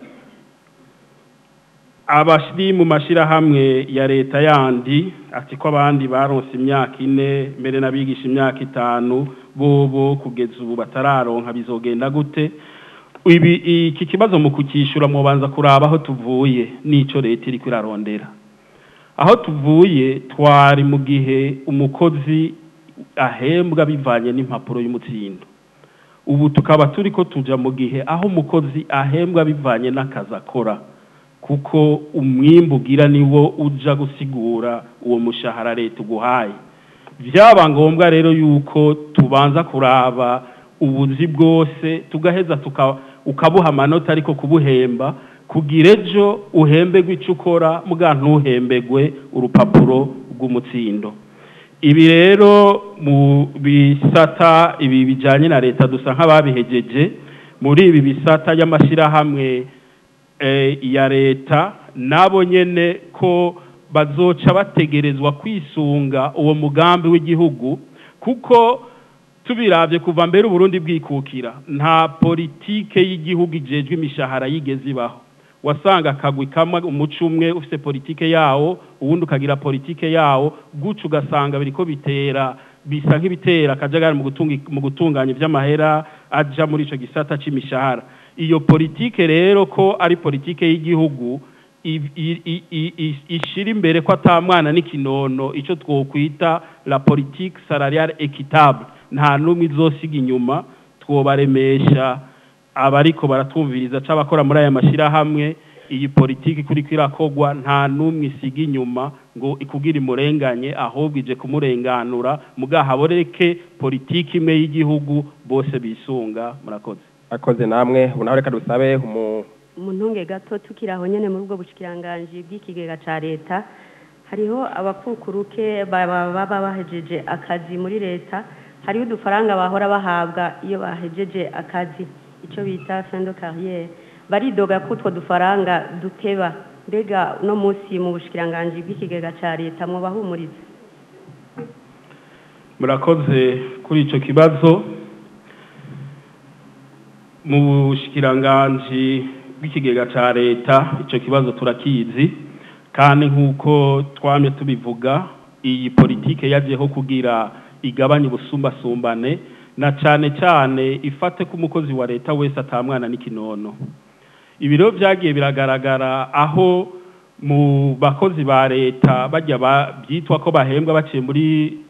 abashiri mu mashirahamwe ya leta yandi ati ko abandi baronse imyaka ine mbere n'abigisha imyaka itanu bobo kugeza ubu batararonka bizogenda gute ibi iki kibazo mu kukishyura mubanza kuraba aho tuvuye n'ico leta iriko irarondera aho tuvuye twari mu gihe umukozi ahembwa bivanye n'impapuro y'umutsindo ubu tukaba turi ko tuja mu gihe aho umukozi ahembwa bivanye n'akazi akora kuko umwimbu ugira niwo uja gusigura uwo mushahara leta uguhaye byaba ngombwa rero yuko tubanza kuraba ubuzi bwose tugaheza tuka ukabuha amanota ariko kubuhemba kugira ejo uhembegwe icyo ukora muga ntuhembegwe urupapuro rw'umutsindo ibi rero mu bisata ibi bijyanye na leta dusa nk'ababihegeje muri ibi bisata y'amashyirahamwe eh, ya leta nabo nyene ko bazoca bategerezwa kwisunga uwo mugambi w'igihugu kuko tubiravye kuva mbere uburundi bwikukira nta politike y'igihugu ijejwe imishahara yigeze ibaho wasanga akagwi kamwe umuco umwe ufite politike yawo uwundi ukagira politike yawo guca ugasanga biriko bitera bisa nk'ibitera akajagari mu gutunga mu gutunganya ivy'amahera aja muri ico gisata c'imishahara iyo politike rero ko ari politike y'igihugu i- i- i- i- i- ishira imbere ko ata mwana n'ikinono ico twokwita la politique salariale équitable nta n'umwe izosiga inyuma twobaremesha abariko baratwumviriza c'abakora muri aya mashirahamwe iyi politiki kuri kwirakogwa nta n'umwe isiga inyuma ngo ikugira imurenganye ahubwo ije kumurenganura mugaha haboreke politiki imwe y'igihugu bose bisunga murakoze akoze namwe ubu nawe reka dusabe umu mu ntunge gato tukiri aho nyine muri ubwo bushyikiranganji bw'ikigega cya leta hariho abakukuruke baba baba bahejeje akazi muri leta hariho udufaranga bahora bahabwa iyo bahejeje akazi icyo bita fendo carrière baridoga ko utwo dufaranga duteba mbega uno munsi mu bushyikiranganji bw'ikigega cya leta mubahumuriza murakoze kuri icyo kibazo mu bushikiranganji bw'ikigega cya leta icyo kibazo turakizi kandi nk'uko twamye tubivuga iyi politike yagiyeho kugira igabanye ubusumbasumbane na cyane cyane ifate ko umukozi wa leta wese atamwana n'ikinono ibiro byagiye biragaragara aho mu bakozi ba leta bajya byitwa ko bahembwa baciye muri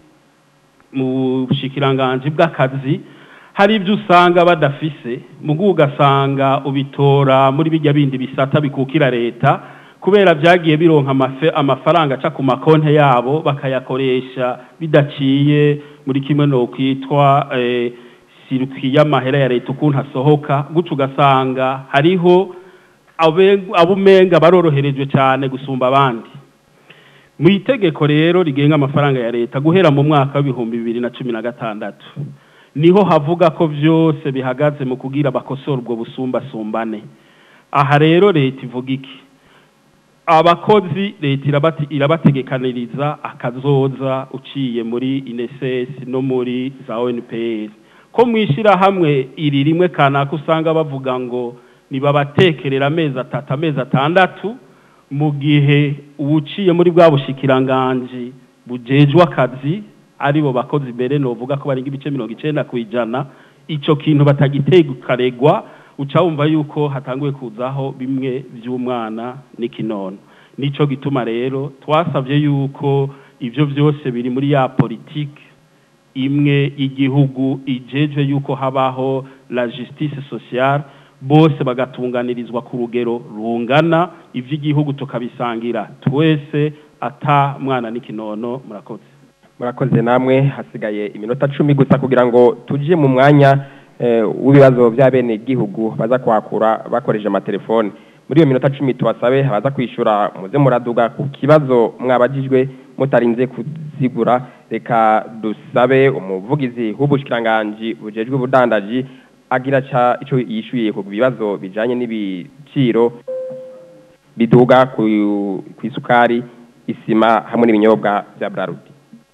mu bushikiranganji bw'akazi hari ibyo usanga badafise mugu ugasanga ubitora muri bijya bindi bisata bikukira leta kubera byagiye bironka amafaranga aca ku makonte yabo bakayakoresha bidaciye muri kimwe no kwitwa sirikwi y'amahera ya leta ukuntu asohoka gutyo ugasanga hariho abo umenga baroroherejwe cyane gusumba abandi mu itegeko rero rigenga amafaranga ya leta guhera mu mwaka w'ibihumbi bibiri na cumi na gatandatu niho havuga ko byose bihagaze mu kugira bakosora ubwo busumbasumbane aha rero leta ivuga iki abakozi leta irabategekaniriza akazoza uciye muri inesesi no muri za onpr ko mu ishyirahamwe iri rimwe kanaka usanga bavuga ngo nibabatekerera amezi atatu amezi atandatu mu gihe uwuciye muri bwa bushikiranganji bujejwe akazi aribo bakozi mbere novuga ko barenga ibice mirongo icenda ku ijana ico kintu batagitegukaregwa uca wumva yuko hatanguye kuzaho bimwe vy'umwana n'ikinono nico gituma rero twasavye yuko ivyo vyose biri muri ya politike imwe y'igihugu ijejwe yuko habaho la justice sociale bose bagatunganirizwa ku rugero rungana ivy'igihugu tukabisangira twese ata mwana n'ikinono murakoze murakoze namwe hasigaye iminota cumi gusa kugira ngo tujye mu mwanya w'ibibazo bya bene gihugu baza kwakura bakoresheje amatelefone muri iyo minota cumi tubasabe abaza kwishyura muze muraduga ku kibazo mwabagijwe mutarinze kuzigura reka dusabe umuvugizi w'ubushikiranganji bujejwe ubudandaji agira ca ico yishuye ku bibazo bijanye n'ibiciro biduga ku isukari isima hamwe n'ibinyobwa bya brarudi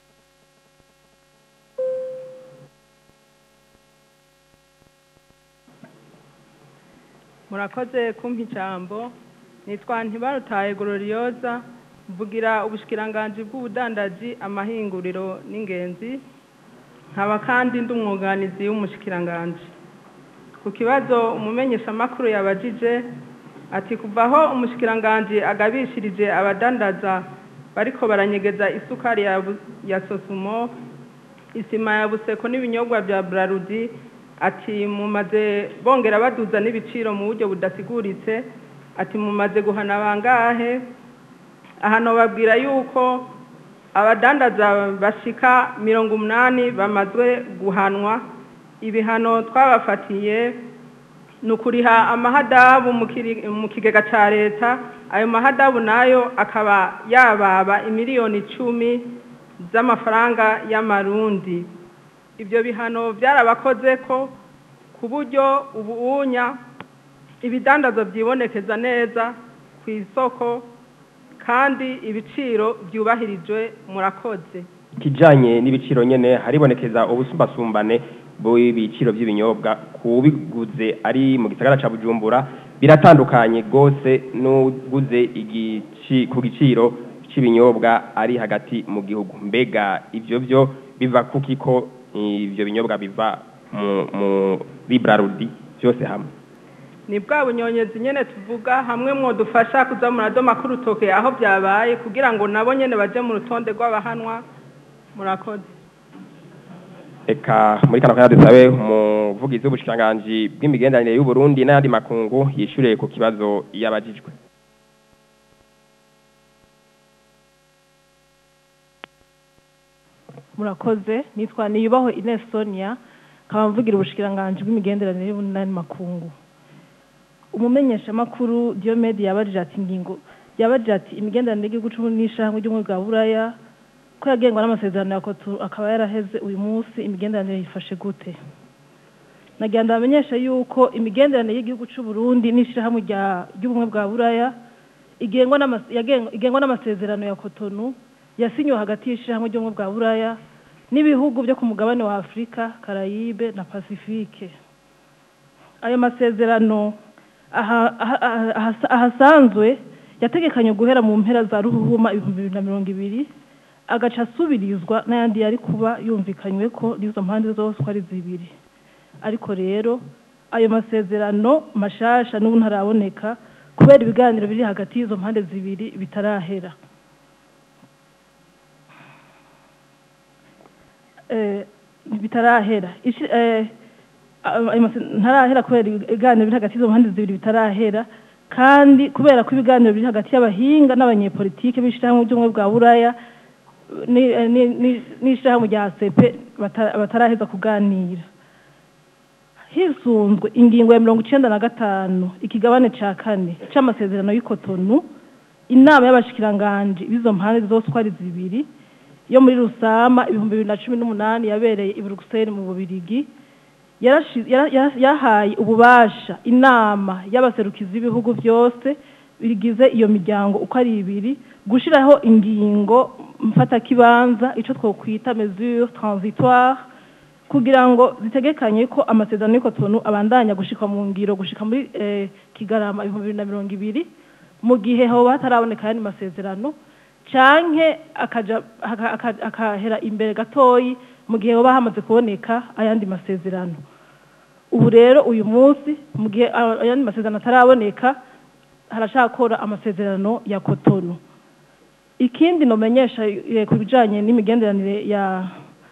murakoze kumpa ijambo nitwa ntibarutaye gororiyoza mvugira ubushikiranganji bw'ubudandaji amahinguriro n'ingenzi nkaba kandi ndi umwuganizi w'umushikiranganji ku kibazo umumenyeshamakuru yabajije ati kuva aho umushikiranganji agabishirije abadandaza bariko baranyegeza isukari ya, ya sosumo isima ya buseko n'ibinyobwa bya brarudi ati mumaze bongera baduza n'ibiciro mu buryo budasiguritse ati mumaze guhana bangahe ahano babwira yuko abadandaza bashika mirongo umunani bamazwe guhanwa ibihano twabafatiye ni ukuriha amahadabu mu kigega cya leta ayo mahadabu nayo akaba yababa imiliyoni icumi z'amafaranga y'amarundi ibyo bihano byarabakoze ko ku buryo ubuunya ibidandazo byibonekeza neza ku isoko kandi ibiciro byubahirijwe murakoze kijanye n'ibiciro nyene haribonekeza ubusumbasumbane bw'ibiciro by'ibinyobwa kubiguze ari mu gisagara ca Bujumbura biratandukanye gose n'uguze igici ku giciro c'ibinyobwa ari hagati mu gihugu mbega ivyo byo biva kuki ko ivyo binyobwa biva mu muri Brarudi byose hamwe ni bwa bunyonyezi nyene tuvuga hamwe mwodufasha kuza muradoma k'urutoke aho byabaye kugira ngo nabo nyene baje mu rutonde rw'abahanwa murakoze eka muri kano kanya dusabe umuvugizi w'ubushikiranganji bw'imigenderanire y'u Burundi n'ayandi makungu yishuriye ku kibazo yabajijwe murakoze nitwa niyubaho Ines Sonia nkaba mvugira ubushikiranganji bw'imigenderanire y'ubunani makungu umumenyeshamakuru Diomede yabajije ati ingingo yabajije ati imigenderanire y'igihugu c'uburundi n'ishyirahamwe ry'ubumwe bwa buraya ko yagengwa n'amasezerano ya kotu akaba yaraheze uyu munsi imigenderanire yifashe gute nagira ndabamenyesha yuko imigenderanire y'igihugu c'uburundi n'ishyirahamwe ry'ubumwe bwa buraya igengwa n'amasezerano ya kotonu yasinywe hagati y'ishyirahamwe ry'ubumwe bwa buraya n'ibihugu byo ku mugabane wa afurika karayibe na pasifike ayo masezerano aha- aha- aha- ahasa- ahasanzwe yategekanye guhera mu mpera za ruhuhuma ibihumbi bibiri na mirongo ibiri agaca asubirizwa n'ayandi yari kuba yumvikanywe ko n'izo mpande zose uko ari zibiri ariko rero ayo masezerano mashasha n'ubu ntaraboneka kubera ibiganiro biri hagati y'izo mpande zibiri bitarahera Eh, bitarahera Ishi- eh, ayo mase- ntarahera kubera ibiganiro biri hagati y'izo mpande zibiri bitarahera kandi kubera ko ibiganiro biri hagati y'abahinga n'abanyepolitike b'ishyirahamwe ry'ubumwe bwa buraya ni- eh, ni- ni- n'ishyirahamwe rya sepe bata- bataraheza kuganira hisunzwe ingingo ya mirongo icenda na gatanu ikigabane ca kane c'amasezerano y'ikotonu inama y'abashikiranganji b'izo mpande zose uko ari zibiri yo muri rusama ibihumbi bibiri na cumi n'umunani yabereye i buruseli mu bubirigi yarashi- yara- yara- yahaye ububasha inama y'abaserukizi b'ibihugu byose bigize iyo miryango uko ari ibiri gushiraho ingingo mfatakibanza ico twokwita mesure transitoire kugira ngo zitegekanye ko amasezerano y'ikotonu abandanya gushikwa mu ngiro gushika muri eh, kigarama ibihumbi bibiri na mirongo ibiri mu gihe hoba hataraboneka ayandi masezerano canke akaja aka- aka- akahera imbere gatoyi mu gihe hoba hamaze kuboneka ayandi masezerano ubu rero uyu munsi mu gihe a- ayandi masezerano ataraboneka harashakora amasezerano ya kotonu ikindi nomenyesha eh, ku bijanye n'imigenderanire ya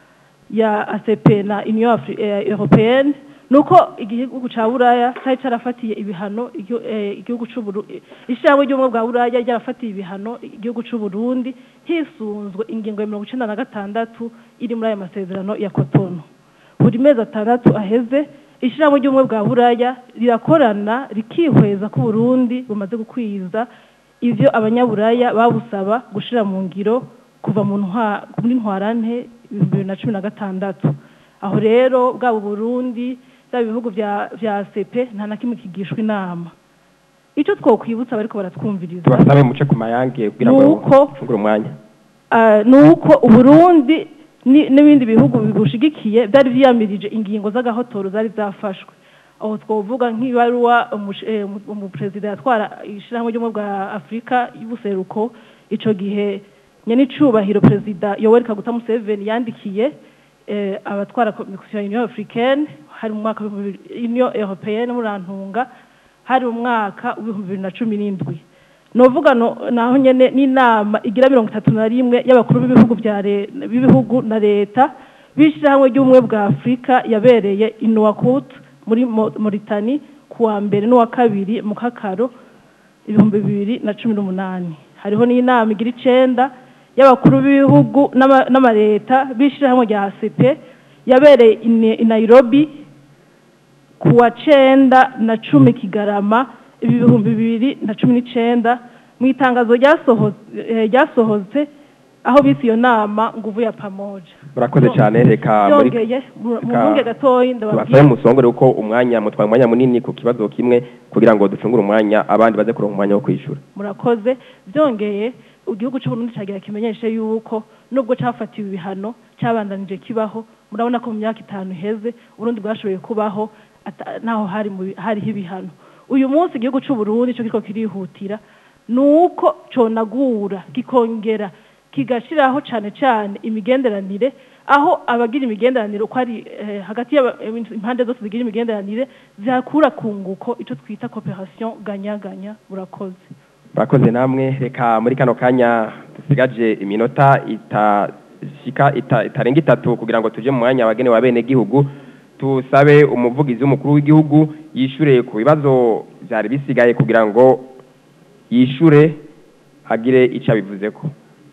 ya ACP na Union Afri- eh, Européenne nuko igihugu ca Buraya cyari carafatiye ibihano igio- eh, igihugu c'u Burundi ishyirahamwe ry'ubumwe bwa Buraya ryarafatiye ibihano igihugu c'u Burundi hisunzwe ingingo ya mirongo icenda na gatandatu iri muri aya masezerano ya Cotonou buri mezi atandatu aheze ishyirahamwe ry'ubumwe bwa Buraya rirakorana rikihweza ko Burundi bumaze gukwiza ivyo abanyaburaya babusaba gushira mu ngiro kuva mu ntwa muri ntwarante ibihumbi bibiri na cumi na gatandatu aho rero bwaba Burundi byaba ibihugu vya vya sepe nta na kimwe kigishwa inama ico twokwibutsa bariko baratwumviriza tubasabe muce ku mayange kugira ngo Nuko- ufungure umwanya Ah, nuko uburundi ni- n'ibindi bihugu bibushigikiye byari vyiyamirije ingingo z'agahotoro zari zafashwe aho twovuga nk'ibaruwa umush- eh, umu- umuperezida yatwara ishirahamwe ry'ubumwe bwa afurika y'ubuseruko ico gihe nyenicubahiro perezida yoweri kaguta museveni yandikiye eh, abatwara komisiyo ya union africaine hari mu mwaka w'ibihumbi bibiri- union européenne murantunga hari mu mwaka w'ibihumbi bibiri na cumi n'indwi novuga no naho nyene n'inama igira mirongo itatu na rimwe y'abakuru b'ibihugu bya le- b'ibihugu na leta b'ishyirahamwe ry'ubumwe bwa afurika yabereye i Nouakchott muri Mo- Mauritanie ku wa mbere n'uwa kabiri mu kakaro ibihumbi bibiri na cumi n'umunani hariho n'inama igira icenda y'abakuru b'ibihugu n'ama- n'amaleta b'ishyirahamwe rya ACP yabereye i Ne- i Nairobi ku wa cenda na cumi kigarama ibihumbi bibiri na cumi n'icenda mu itangazo ryasoho- eh, ryasohotse aho bise iyo nama nguvu ya pamoja murakoze cyane reka muri byongeye mu mu reka mwunge gatoyi tubasabe ndababwira musongore uko umwanya mutwaye umwanya munini ku kibazo kimwe kugira ngo ducungure umwanya abandi baze kuronka umwanya wo kwishura murakoze byongeye igihugu cy'uburundi cyagira kimenyeshe yuko nubwo cyafatiwe ibihano cyabandanije kibaho murabona ko mu myaka itanu iheze uburundi bwashoboye kubaho ata- naho hari mu bi- hariho ibihano uyu munsi igihugu cy'uburundi cyo kiriko kirihutira ni uko conagura kikongera kigashiraho cane cane imigenderanire aho abagira imigenderanire uko ari eh, hagati y'aba- impande zose zigira imigenderanire zihakura kunguko ico twita cooperation ganya-ganya murakoze murakoze namwe reka muri kano kanya dusigaje iminota itashika ita, itarenga itatu kugira ngo tuje mu mwanya wagene wa bene gihugu tusabe umuvugizi w'umukuru w'igihugu yishure ku bibazo byari bisigaye kugira ngo yishure agire icyo abivuzeko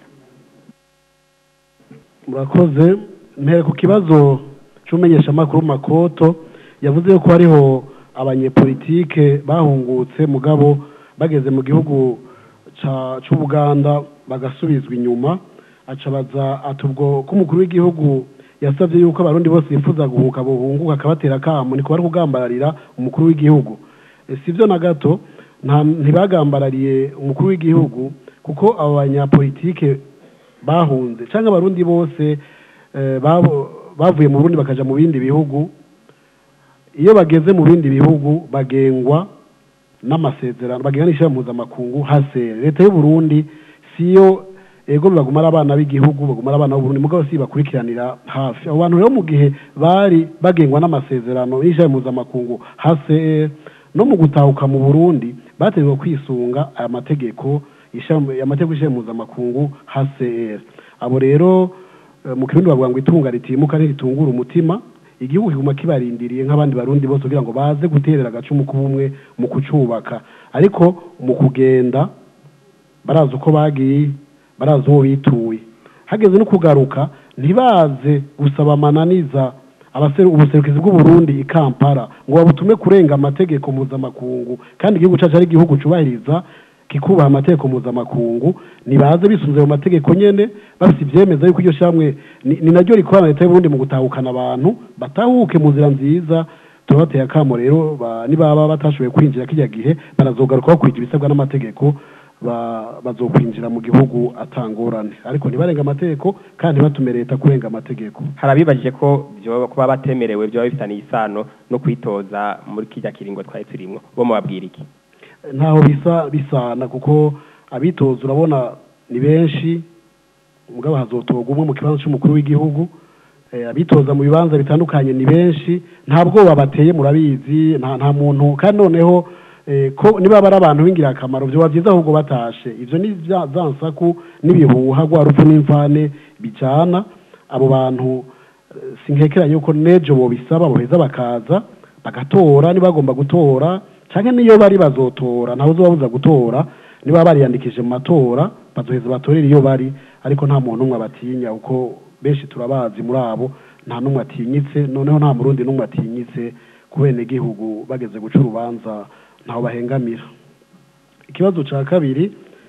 murakoze mpere ku kibazo cy'umenyeshamakuru makoto yavuze yuko hariho abanyepolitike bahungutse mugabo bageze mu gihugu ca- c'ubuganda bagasubizwa inyuma acabaza ati ubwo ko umukuru w'igihugu yasabye yuko abarundi bose bifuza guhuka buhunguka akabatera akamo niko bari kugambararira umukuru w'igihugu E, si byo na gato nta- ntibagambarariye umukuru w'igihugu kuko abo banyapolitike bahunze cyangwa abarundi bose eh, babo- bavuye mu Burundi bakaja mu bindi bihugu iyo bageze mu bindi bihugu bagengwa n'amasezerano bagira n'ishyirahamwe mpuzamakungu hasere leta y'u Burundi siyo ego baguma ari abana b'igihugu baguma ari abana b'uburundi mugabo si bakurikiranira hafi abo bantu rero mu gihe bari bagengwa n'amasezerano y'ishyirahamwe mpuzamakungu hasere no mu gutahuka mu burundi bategetswe kwisunga aya mategeko y'ishyirahamwe- amategeko y'ishyirahamwe mpuzamakungu hasere abo rero eh, mu kirundi bavuga ngo itunga ritimuka ntiritungura umutima igihugu kiguma kibarindiriye nk'abandi barundi bose kugira ngo baze guterera agacumu k'ubumwe mu kucubaka ariko mu kugenda barazi uko bagiye barazi uwo bituye hageze no kugaruka ntibaze gusaba amananiza abaseru ubuserukizi bw'uburundi i kampala ngo babutume kurenga amategeko mpuzamakungu kandi igihugu cyacu ari igihugu cyubahiriza kikubaha amategeko mpuzamakungu nibaze bisunze mu mategeko nyene bafite ivyemeza yuko iryo shamwe ni, ni naryo rikorana leta y'uburundi mu gutahukana abantu batahuke mu nzira nziza turabateye akamo rero ba- nibaba batashoboye kwinjira kirya gihe barazogaruka bakurikira ibisabwa n'amategeko ba- bazokwinjira mu gihugu atangorane ariko ntibarenga amategeko kandi ntibatume leta kurenga amategeko hari abibajije ko byoba kuba batemerewe byoba bifitaniye isano no kwitoza muri kirya kiringo twari turimwo bo mubabwira iki ntaho bisa bisana kuko abitoza urabona ni benshi mugabo hazotorwa umwe mu kibanza cy'umukuru w'igihugu Eh, abitoza mu bibanza bitandukanye ni benshi nta bwoba bateye murabizi nta nta muntu kandi noneho eh, ko niba ari abantu b'ingirakamaro byoba byiza ahubwo batashe ivyo ni vya za nsaku n'ibihuha rwa rupfu n'imvane bijana abo bantu eh, sinkekeranye yuko nejo bobisaba boheza bakaza bagatora niba bagomba gutora canke niyo bari bazotora ntawe uzobabuza gutora niba bariyandikije mu matora bazoheza batorera iyo bari ariko nta muntu umwe abatinya kuko benshi turabazi muri abo nta n'umwe atinyitse noneho nta murundi n'umwe atinyitse ku benegihugu bageze guca urubanza ntaho bahengamira ikibazo ca kabiri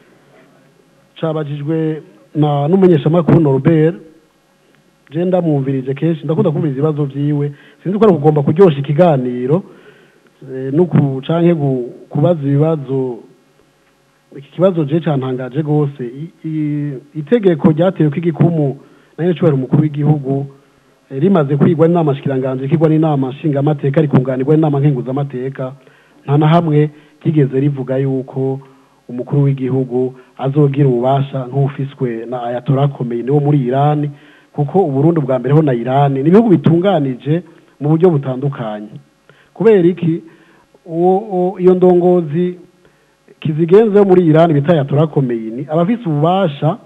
cabajijwe na n'umunyeshamakuru Norbert je ndamwumvirije kenshi ndakunda kumviriza ibibazo vyiwe sinzi ko ari kugomba kuryosha ikiganiro eh, no ku canke gu- kubaza ibibazo iki kibazo je cantangaje gose I- i- itegeko ryatewe ko igikumu na nyene cubahiro umukuru w'igihugu eh, rimaze kwigwa n'inama shikiranganje kigwa n'inama nshingamateka rikunganirwa n'inama nkenguzamateka nta na hamwe ryigeze rivuga yuko umukuru w'igihugu azogira ububasha nk'ufiswe na ayatora akomeye niwo muri irani kuko uburundi bwa mbere ho na irani ni ibihugu bitunganije mu buryo butandukanye kubera iki uwo uwo- iyo ndongozi kizigenze yo muri irani bita ayatora komeyini aba afise ububasha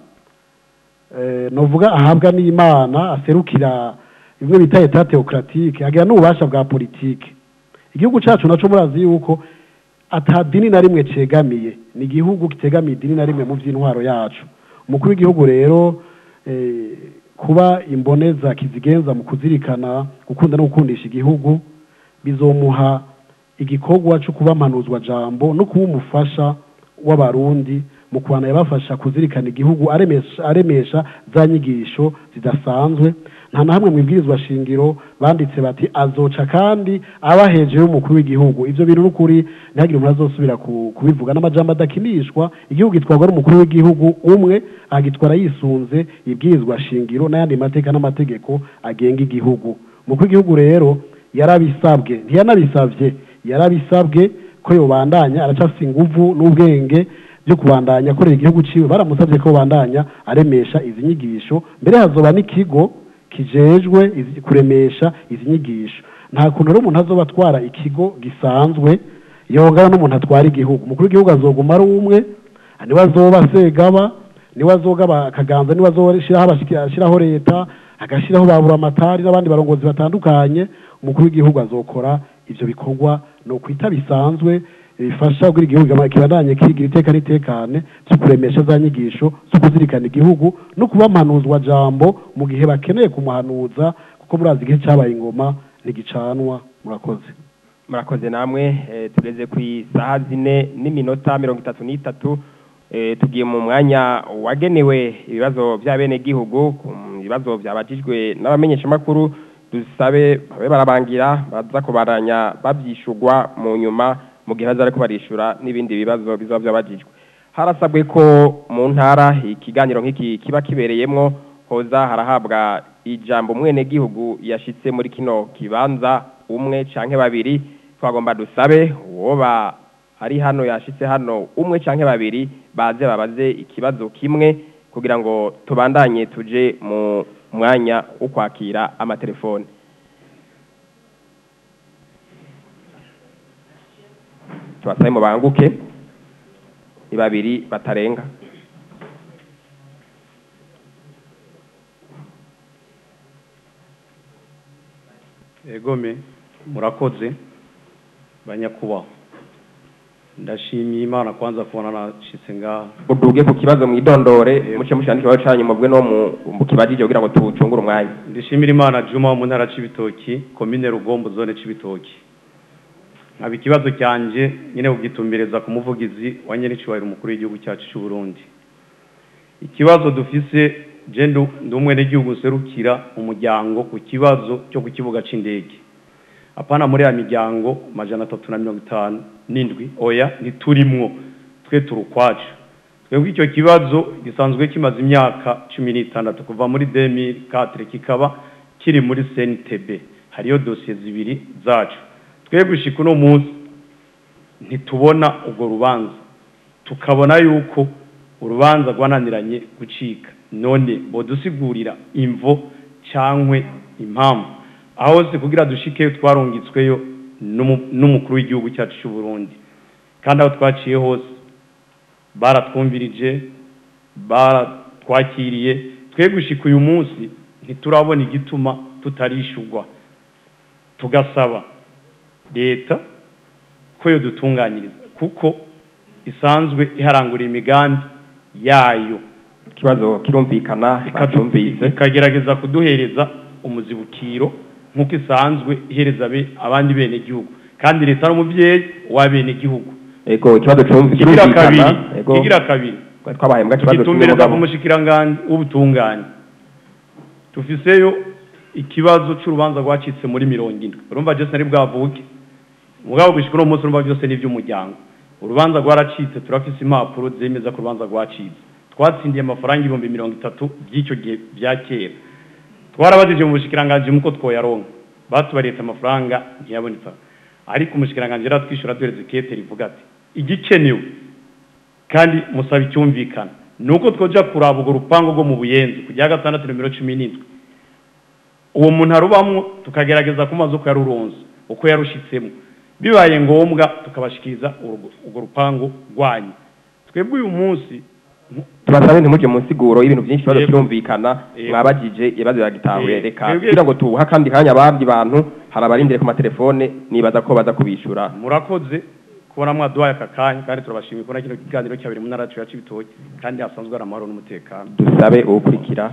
eh, novuga ahabwa n'imana aserukira bimwe bita eta teokratike agira n'ububasha bwa politike igihugu cacu naco murazi yuko ata dini na rimwe cegamiye ni igihugu kitegamiye idini na rimwe mu vy'intwaro yacu umukuru w'igihugu rero eh, kuba imboneza kizigenza mu kuzirikana gukunda no gukundisha igihugu bizomuha igikorwa cyo kuba mpanuzwa jambo no kuba umufasha w'abarundi mu kubana yabafasha kuzirikana igihugu aremesha, aremesha za nyigisho zidasanzwe nta na hamwe mu ibwirizwa shingiro banditse bati azoca kandi aba hejuru y'umukuru w'igihugu ivyo bintu n'ukuri ntihagire umuntu azosubira ku- kubivuga n'amajambo adakinishwa igihugu gitwarwa n'umukuru w'igihugu umwe agitwara yisunze ibwirizwa shingiro n'ayandi mateka n'amategeko agenga igihugu umukuru w'igihugu rero yarabisabwe ntiyanabisavye yarabisabwe ko yobandanya aracafise inguvu n'ubwenge byo kubandanya akorera igihugu ciwe baramusabye ko bandanya aremesha izi nyigisho mbere hazoba n'ikigo kijejwe izi- kuremesha izi nyigisho nta kuntu rero umuntu azoba atwara ikigo gisanzwe yongana n'umuntu atwara igihugu umukuru w'igihugu azoguma ari umwe niwe azoba segaba niwe azogaba akaganza niwe azoshiraho abashiki- ashiraho leta agashiraho babura amatari n'abandi barongozi batandukanye umukuru w'igihugu azokora ivyo bikorwa ni ukwita bisanzwe bifasha kugira igihugu kibandanye kigira iteka n'itekane cyo kuremesha za nyigisho zo kuzirikana igihugu no kuba mpanuzwa jambo mu gihe bakeneye kumuhanuza kuko murazi igihe cyabaye ingoma ntigicanwa murakoze murakoze namwe eh, tugeze ku isaha zine n'iminota mirongo itatu n'itatu eh, tugiye mu mwanya wagenewe ibibazo by'abenegihugu ku bibazo byabajijwe n'abamenyeshamakuru dusabe babe barabangira baza kubaranya babyishurwa mu nyuma mu gihe baza ariko barishura n'ibindi bibazo bizaba byabajijwe harasabwe ko mu ntara ikiganiro nk'iki kiba kibereyemwo hoza harahabwa ijambo umwenegihugu yashitse muri kino kibanza umwe canke babiri twagomba dusabe uwoba ari hano yashitse hano umwe canke babiri baze babaze ikibazo kimwe kugira ngo tubandanye tuje mu mwanya wo kwakira amatelefone tubasabe mubanguke ni babiri batarenga egome murakoze banyakubahwa ndashimiye imana kwanza kubona nashitse ngaha uduge ku kibazo mwidondore muce mushana ikibazo canyu mubwe no mu- mu kibajije kugira ngo tucungure umwanya ndishimira imana juma wo mu ntara c'ibitoki komine rugombo zone c'ibitoki nkaba ikibazo cyanje nyine kugitumbereza ku muvugizi wa nyenicubahiro umukuru w'igihugu cyacu c'u Burundi ikibazo dufise je ndu ndi umwenegihugu nserukira umuryango ku kibazo cyo ku kibuga c'indege apana muri ya miryango majana atatu na mirongo itanu n'indwi oya ntiturimwo twe turi ukwacu twebwe icyo kibazo gisanzwe kimaze imyaka cumi n'itandatu kuva muri 2004 kikaba kiri muri CNTB hariyo dosiye zibiri zacu twebwe gushika uno munsi ntitubona urwo rubanza tukabona yuko urubanza rwananiranye gucika none bodusigurira imvo cankwe impamvu aho se kugira dushikeyo twarungitsweyo n'umu- n'umukuru w'igihugu cyacu cy'u Burundi kandi aho twaciye hose baratwumvirije baratwakiriye twe gushika uyu munsi ntiturabona igituma tutarishurwa tugasaba leta ko yo dutunganyiriza kuko isanzwe iharangura imigambi yayo ikibazo kirumvikana bacyumvise ikagerageza kuduhereza umuzibukiro nk'uko isanzwe ihereza abe- abandi bene gihugu kandi leta ari umuvyeyi w'abene gihugu ego ikibazo cyumvi kigira kabiri kirumvikana ego kigira kabiri twabaye mbwa kibazo tugitumbereza cy'umugabo ku mushikiranganji w'ubutungane tufiseyo ikibazo c'urubanza rwacitse muri mirongo indwi urumva je sinari bwavuke mugabo gushika uno munsi urumva byose ni ivy'umuryango urubanza rwaracitse turafise impapuro zemeza ko urubanza rwacitse twatsindiye amafaranga ibihumbi mirongo itatu by'icyo gihe bya kera twarabajije mu bushikiranganji muko twoyaronka batubaretse amafaranga ntiyaboneka ariko umushikiranganji yaratwishyura duhereza ikete rivuga ati igikenewe kandi musaba icyumvikana ni uko twoja kuraba urwo rupangu rwo mu buyenzi ku rya gatandatu nomero cumi n'indwi uwo muntu arubamwo tukagerageza kumaze uko yaruronze uko yarushitsemo bibaye ngombwa tukabashikiriza urwo urwo rupangu rwanyu twebwe uyu munsi tubasabe ntimuje mu nsiguro y'ibintu byinshi ikibazo Yego. kirumvikana Yego. mwabajije ibibazo biragitahuye Yego. reka Twebwe- kugira ngo tuha kandi kanya abandi bantu hari abarindire ku matelefone nibaza ko baza kubishura murakoze kubona mwaduhaye aka kanya kandi turabashimiye kubona kino kiganiro cyabiri mu ntara yacu ya Cibitoke kandi hasanzwe hari amahoro n'umutekano dusabe uwukurikira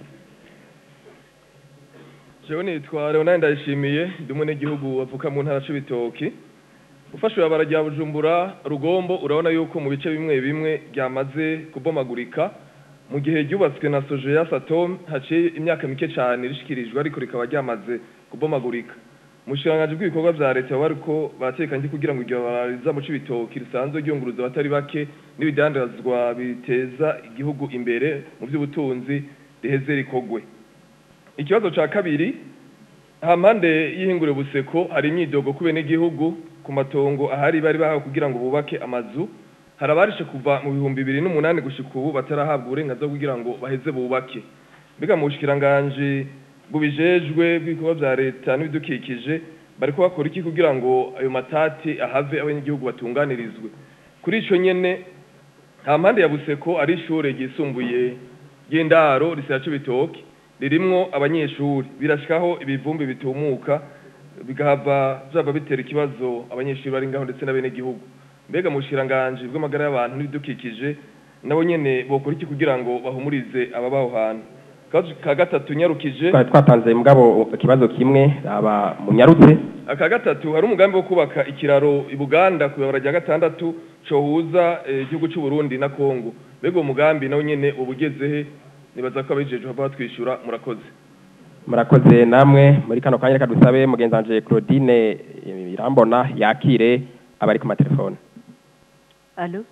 jewe nitwa leonard ndayishimiye ndi umunyagihugu wavuka mu ntara c'ibitoki ufashe ibarabara rya bujumbura rugombo urabona yuko mu bice bimwe bimwe ryamaze kubomagurika mu gihe ryubatswe na sojeya satom haciye imyaka mike cyane rishikirijwe ariko rikaba ryamaze kubomagurika mu bushikiranganji bw'ibikorwa vya leta baba bariko baratekanye kugira ngo iryo barabara riza mu c'ibitoki risanzwe ryunguruza abatari bake n'ibidandazwa biteza igihugu imbere mu by'ubutunzi riheze rikogwe ikibazo ca kabiri hampande y'ihinguriro buseko hari imyidogo ku benegihugu ku matongo ahari bari bahawe kugira ngo bubake amazu hari abarishe kuva mu bihumbi bibiri n'umunani gushika ubu batarahabwa uburenganzira kugira ngo baheze bubake mbega mu bushikiranganji bubijejwe bw'ibikorwa vya leta n'ibidukikije bariko bakora iki kugira ngo ayo matati ahave abanyagihugu batunganirizwe kuri ico nyene hampande ya buseko ari ishure ryisumbuye ry'indaro risira c'ibitoki ririmwo abanyeshuri birashikaho ibivumbi bitumuka bigahava vyava bitera ikibazo abanyeshuri bari ngaho ndetse n'abenegihugu mbega mu bushikiranganji bw'amagara y'abantu n'ibidukikije nabo nyene bokora iki kugira ngo bahumurize ababaho hantu akabazo ka gatatu nyarukije twari twatanze mugabo ikibazo kimwe aba munyarutse aka gatatu hari umugambi wo kubaka ikiraro i Buganda ku ibabara rya gatandatu cohuza eh, igihugu c'u Burundi na Kongo mbega uwo mugambi nawo nyene uba ugezehe nibaza ko abijeje bava batwishyura murakoze murakoze namwe muri kano kanya reka dusabe mugenzi wanje Claudine Irambona yakire abari ku matelefone alo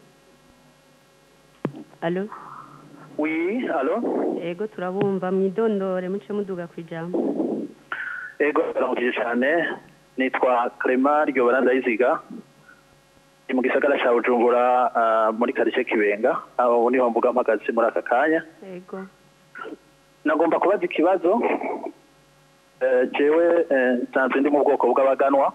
alo Oui, allô ego turabumva mwidondore muce muduga ku ijambo Ego baramukije cyane nitwa Clement Ryobara Ndayiziga ni mu gisagara cya bujumbura ah, muri karitsiye kibenga aho niho mbuga mpagaze muri aka kanya yego nagomba kubaza ikibazo Eh, jewe eh, nsanzwe ndi mu bwoko bw'abaganwa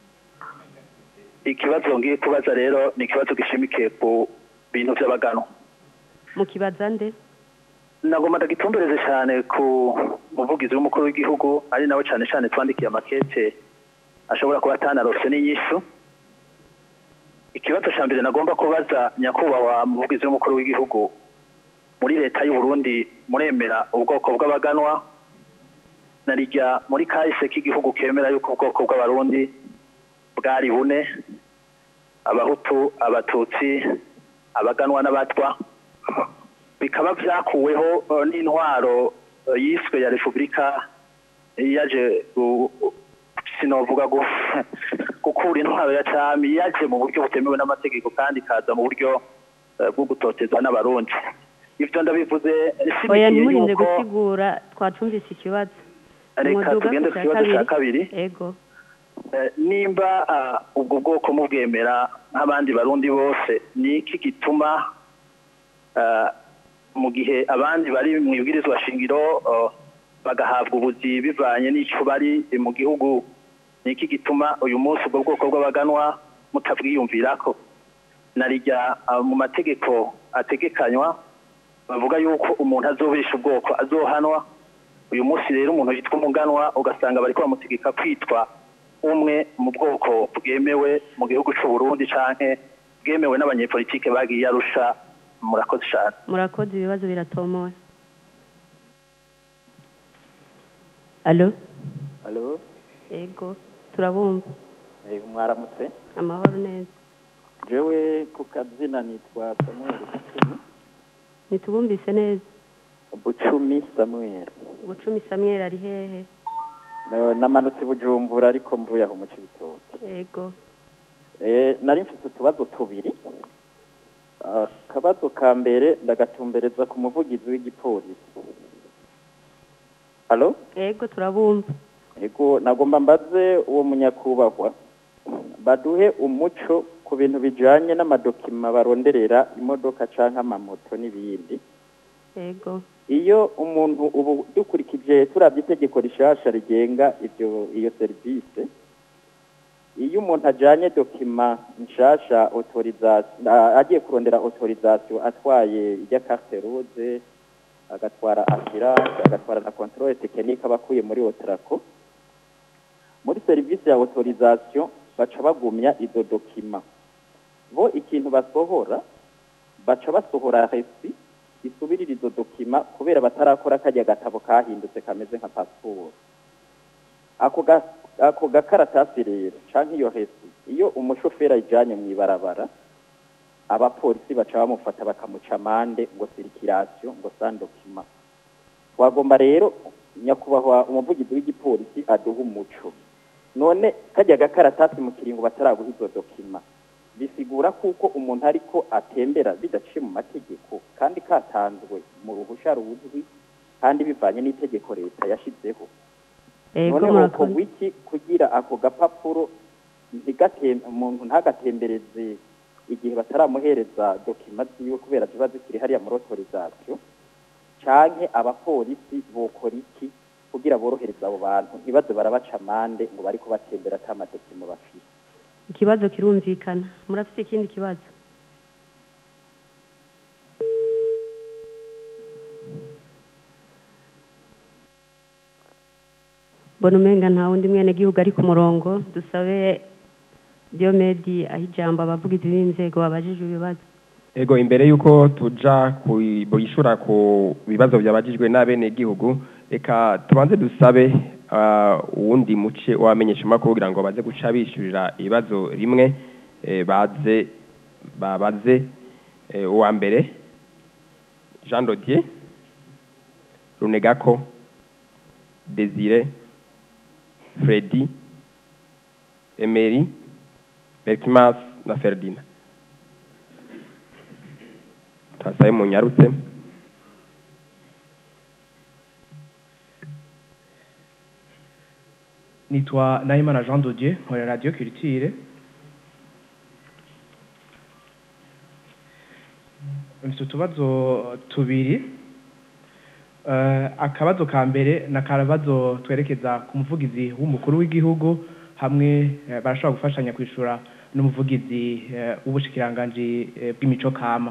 ikibazo ngiye kubaza rero ni ikibazo gishimikiye ku bintu by'abaganwa mukibaza nde nagomba ndagitumbereze cyane ku muvugizi w'umukuru w'igihugu ari nawe cyane cyane twandikiye amakete ashobora kuba atanarose n'inyishu ikibazo cya mbere nagomba kubaza nyakubahwa muvugizi w'umukuru w'igihugu muri leta y'u Burundi muremera ubwoko bw'abaganwa narijya muri kahise k'igihugu kemera yuko ubwoko bw'abarundi bwari bune abahutu abatutsi abaganwa n'abatwa bikaba byakuweho eh, n'intwaro eh, yiswe ya repubulika yaje gu- sinovuga gu- gukura intwaro ya cami yaje mu buryo butemewe n'amategeko kandi ikaza mu buryo eh, bwo gutotezwa n'abarundi ivyo ndabivuze oya nshimikiye ntimurinde yuko gusigura twacumvise ikibazo reka Umuduga tugende ku ku cya kibazo cya kabiri. kabiri yego Eh, nimba ah, ubwo bwoko mubwemera nk'abandi barundi bose ni iki gituma ah, mu gihe abandi bari mu ibwirizwa shingiro oh, bagahabwa ubuzi bivanye n'ico bari mu gihugu ni iki gituma uyu munsi ubwo bwoko bw'abaganwa mutabwiyumvirako narijya ah, mu mategeko ategekanywa bavuga yuko umuntu azobesha ubwoko azohanwa uyu munsi rero umuntu yitwa umuganwa ugasanga bariko bamutegeka kwitwa umwe mu bwoko bwemewe mu gihugu c'u Burundi canke bwemewe n'abanyepolitike bagiye arusha murakoze cyane murakoze ibibazo biratomoye alo Halo, yego turabumva eh, mwaramutse. amahoro neza Jewe ku kazina nitwa Samuel Bucumi. ntitubumvise neza Bucumi Samuel. bucumi samweri ari hehe Na- Namanutse i Bujumbura ariko mvuye aho mu Cibitoke. yego Eh, nari mfite utubazo tubiri. Ah, Akabazo ka mbere ndagatumbereza ku muvugizi w'igipolisi. Halo? yego turabumva Ego nagomba mbaze uwo munyakubahwa baduhe umuco ku bintu bijanye n'amadokima baronderera imodoka canke amamoto n'ibindi yego iyo umuntu ubu dukurikije turabye itegeko rishasha rigenga ivyo iyo serivisi iyo umuntu ajanye dokima nshasha autorisation a- agiye kurondera autorisation atwaye ijya carte rouge agatwara assurance agatwara na controle technique abakuye muri otraco muri serivisi ya autorisation baca bagumya izo dokima bo ikintu basohora baca basohora resi isubirira izo dokima kubera batarakora kajya gatabo kahindutse kameze nka pasiporo ako ga ako gakaratasi rero canke iyo resi iyo umushoferi ayijanye mu ibarabara abapolisi baca bamufata bakamuca amande ngo sirikirasiyo ngo sans dokima twagomba rero nyakubahwa umuvugizi w'igipolisi aduha umuco none kajya gakaratasi mu kiringo bataraguha izo dokima bisigura kuko umuntu ariko atembera bidaciye mu mategeko kandi katanzwe mu ruhusha ruzwi kandi bivanye n'itegeko leta yashizeho yego none murakoze hokorwa iki kugira ako gapapuro ntigatem- umuntu ntagatembereze igihe bataramuhereza dokima ziwe kubera ziba zikiri hariya muri autorisation canke abapolisi bokora iki kugira borohereza abo bantu ntibaze barabaca amande ngo bariko batembera ata madokima bafise ikibazo kirumvikana murafite ikindi kibazo mbona umenga nta wundi mwenegihugu ari ku murongo dusabe diomedi aho ijambo abavugizi b'inzego babajije ibibazo ego imbere y'uko tuja kuyishura ku bibazo byabagijwe n'abenegihugu reka tubanze dusabe ah, uwundi muce w'abamenyeshamakuru kugira ngo baze guca bishyurira ibibazo rimwe eh, baze babaze eh, uwa mbere jean dodier runegako desire fredi emery berkimas na ferdinand tasaye munyarutse nitwa nahimana jean dodier nkorera radiyo kiritire mfite utubazo tubiri Eh, akabazo ka mbere ni akabazo twerekeza ku muvugizi w'umukuru w'igihugu hamwe eh, barashobora gufashanya kwishura n'umuvugizi eh, w'ubushikiranganji eh, bw'imico kama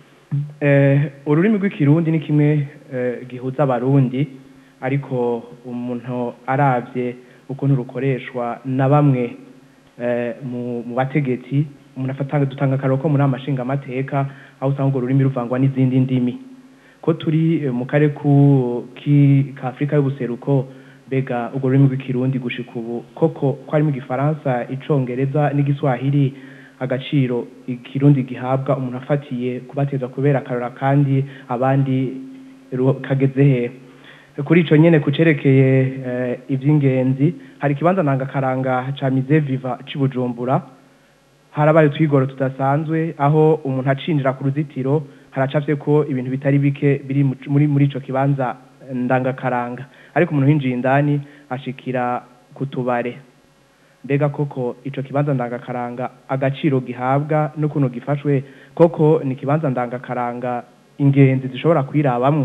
Eh, ururimi rw'ikirundi ni kimwe eh, gihuza abarundi ariko umuntu aravye ukuntu rukoreshwa na bamwe eh, mu mu bategetsi umuntu afata dutanga akaroko muri amashinga amateka aho usanga urwo rurimi ruvangwa n'izindi ndimi ko turi eh, mu karere ku- ki- ka Afrika y'ubuseruko mbega urwo rurimi rw'ikirundi gushika ubu koko ko harimo igifaransa icongereza n'igiswahili agaciro ikirundi gihabwa umuntu afatiye kubateza kubera akarora kandi abandi ru- kageze he kuri ico nyene kucerekeye eh, ivy'ingenzi hari ikibanza ndangakaranga ca Musée Viva c'i Bujumbura harabaye utwigoro tudasanzwe aho umuntu acinjira ku ruzitiro haracafye ko ibintu bitari bike biri mu- muri muri ico kibanza eh, ndangakaranga ariko umuntu winjiye indani ashikira ku tubare mbega koko ico kibanza ndangakaranga agaciro gihabwa n'ukuntu gifashwe koko ni ikibanza ndangakaranga ingenzi zishobora kwirabamwo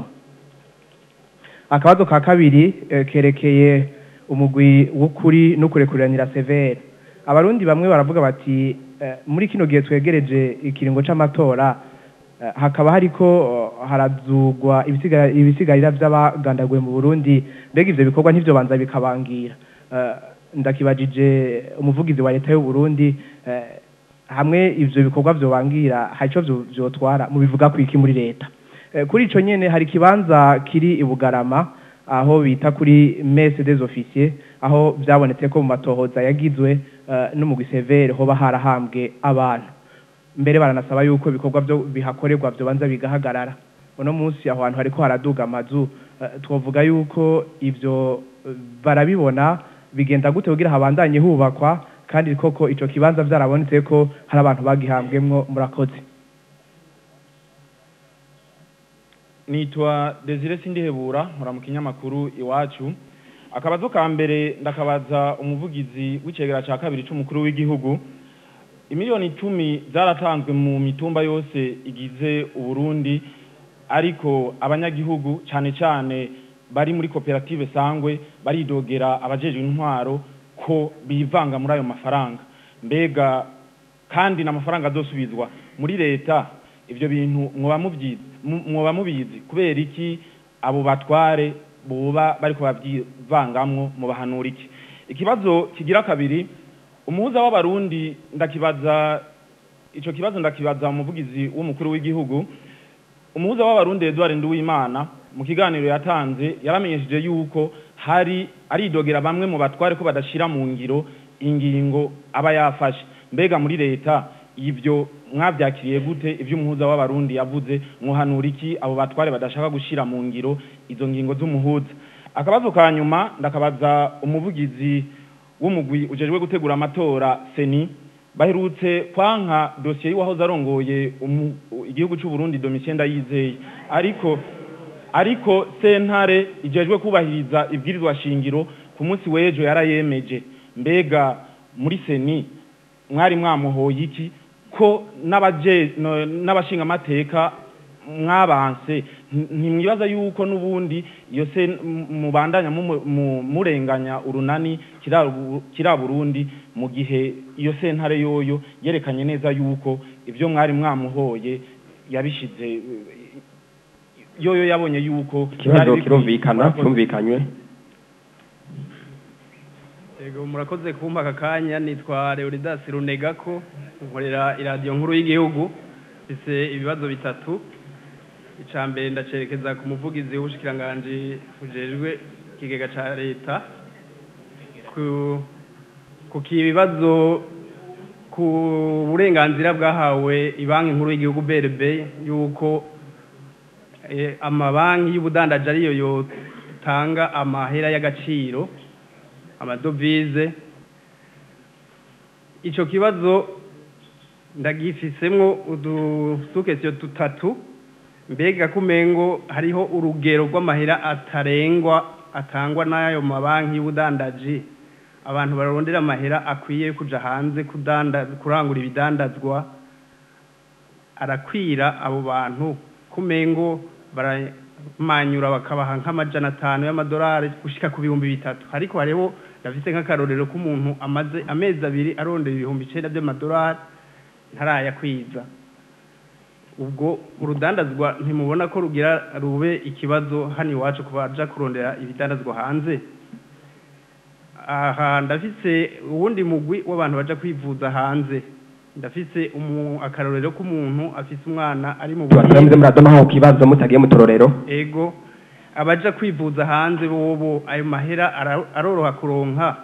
akabazo ka kabiri eh, kerekeye umugwi w'ukuri no kurekuriranira severe abarundi bamwe baravuga bati eh, muri kino gihe twegereje ikiringo c'amatora eh, hakaba hariko eh, harazugwa ibisiga- ibisigarira vy'abagandaguye mu Burundi mbega ivyo bikorwa ntivyo banza bikabangira Eh, ndakibajije umuvugizi wa leta y'u Burundi eh, hamwe ivyo bikorwa vyobangira hari ico vyo- vyotwara mubivuga kwiki muri leta Eh, kuri ico nyene hari ikibanza kiri i Bugarama aho bita kuri messe des officiers aho vyabonetse ko mu matohoza yagizwe eh, n'umugwi severe hoba harahambwe abantu mbere baranasaba yuko ibikorwa byo bihakorerwa byobanza bigahagarara uno munsi aho hantu hariko haraduga amazu eh, twovuga yuko ivyo eh, barabibona bigenda gute kugira habandanye hubakwa kandi koko ico kibanza vyarabonetse ko hari abantu bagihambwemwo murakoze nitwa Desire Sindihebura nkora mu kinyamakuru iwacu akabazo ka mbere ndakabaza umuvugizi w'icegera ca kabiri c'umukuru w'igihugu imiliyoni icumi zaratanzwe mu mitumba yose igize uburundi ariko abanyagihugu cane cane bari muri koperative sangwe baridogera abajejwe intwaro ko bivanga muri ayo mafaranga mbega kandi n'amafaranga azosubizwa muri leta ivyo bintu mwoba muvyizi mu- mwoba mubizi kubera iki abo batware boba bariko babyivangamwo mubahanura iki ikibazo kigira kabiri umuhuza w'abarundi ndakibaza ico kibazo ndakibaza umuvugizi w'umukuru w'igihugu umuhuza w'abarundi Edouard Nduwimana mu kiganiro yatanze yaramenyesheje yuko hari aridogera bamwe mu batware ko badashira mu ngiro ingingo aba yafashe mbega muri leta ibyo mwabyakiriye gute ibyo umuhuza w'abarundi yavuze muhanura iki abo batware badashaka gushira mu ngiro izo ngingo z'umuhuza akabazo ka nyuma ndakabaza umuvugizi w'umugwi ujejwe gutegura amatora seni baherutse kwanka dosiye y'uwahoze arongoye umu- igihugu cy'u Burundi Domitien Ndayizeye ariko ariko sentare ijejwe kubahiriza ibwirizwa shingiro ku munsi w'ejo yarayemeje mbega muri seni mwari mwamuhoye iki ko n'abaje no- n'abashingamateka mwabanse nti- ntimwibaza yuko n'ubundi iyo se m- mubandanya mumu- mu- murenganya urunani kira Bu- kira Burundi mu gihe iyo sentare yoyo yerekanye neza yuko ibyo mwari mwamuhoye yabishize eh, yoyo yabonye yuko ikibazo byari bikwiye. kirumvikana Murakoze. cyumvikanywe Yego murakoze kumpa aka kanya nitwa Leonidas Runegako nkorera iradiyo nkuru y'igihugu mfise ibibazo bitatu ica mbere ndacerekeza ku muvugizi w'ubushikiranganji bujejwe ikigega ca leta ku ku kibazo ku burenganzira bwahawe ibanki nkuru y'igihugu BRB yuko eh, amabanki y'ubudandaji ariyo yotanga amahera y'agaciro amadovize ico kibazo ndagifisemwo udusukesiyo tutatu mbega kumengo hariho urugero rw'amahera atarengwa atangwa n'ayo mabanki y'ubudandaji abantu barondera amahera akwiye kuja hanze kudanda kurangura ibidandazwa arakwira abo bantu kumengo baramanyura bakabaha nk'amajana atanu y'amadolari gushika ku bihumbi bitatu ariko hariho ndafise nk'akarorero k'umuntu amaze amezi abiri arondera ibihumbi icenda by'amadolari ntarayakwiza ubwo urudandazwa ntimubona ko rugira rube ikibazo hano iwacu ku baja kurondera ibidandazwa hanze aha ndafise uwundi mugwi w'abantu baja kwivuza hanze ndafise umu- akarorero k'umuntu afise umwana ari mu tubatura muze muradomaho ku kibazo mutagiye mu tororero ego abaja kwivuza hanze bobo ayo mahera ara- aroroha kuronka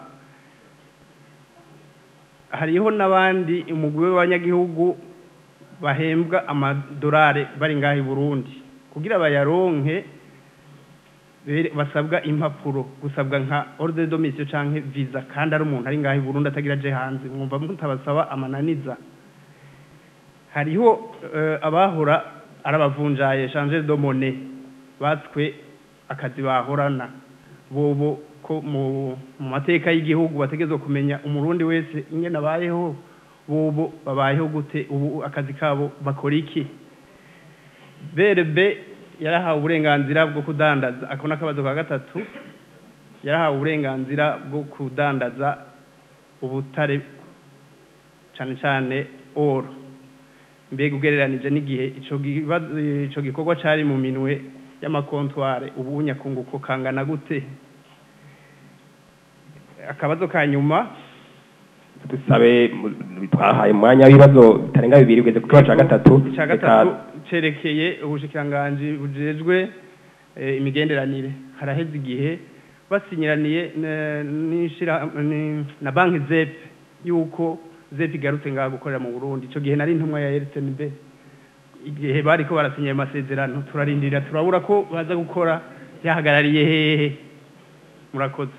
hariho n'abandi umugwi w'abanyagihugu bahembwa amadolari bari ngaho i burundi kugira bayaronke bere- basabwa impapuro gusabwa nka ordre de domicile canke visa kandi ari umuntu ari ngaho i burundi atagira aje hanze mwumva mutabasaba amananiza hariho eh, abahora ari abavunjaye changer de monnaie batswe akazi bahorana bobo ko mu mu mateka y'igihugu bategezwa kumenya umurundi wese ingene abayeho bobo babayeho gute ubu akazi kabo bakora iki berebe yarahawe uburenganzira bwo kudandaza ako n'akabazo ka gatatu yarahawe uburenganzira bwo kudandaza ubutare cyane cyane oro mbega ugereranije n'igihe ico gibazo- ico gikorwa cari mu minwe y'amakontware ubu nyakunguko kangana gute akabazo ka nyuma dusabe mu- twahaye umwanya w'ibibazo bitarenga bibiri ugeze ku kibazo cya gatatu icya gatatu cerekeye ubushikiranganji bujejwe eh, imigenderanire haraheze igihe basinyiraniye ne- n'ishira ni- na banki zep yuko zep igarutse ngaha gukorera mu burundi ico gihe nari intumwa ya rtnb igihe bariko barasinya ayo masezerano turarindira turabura ko baza gukora yahagarariye hehe murakoze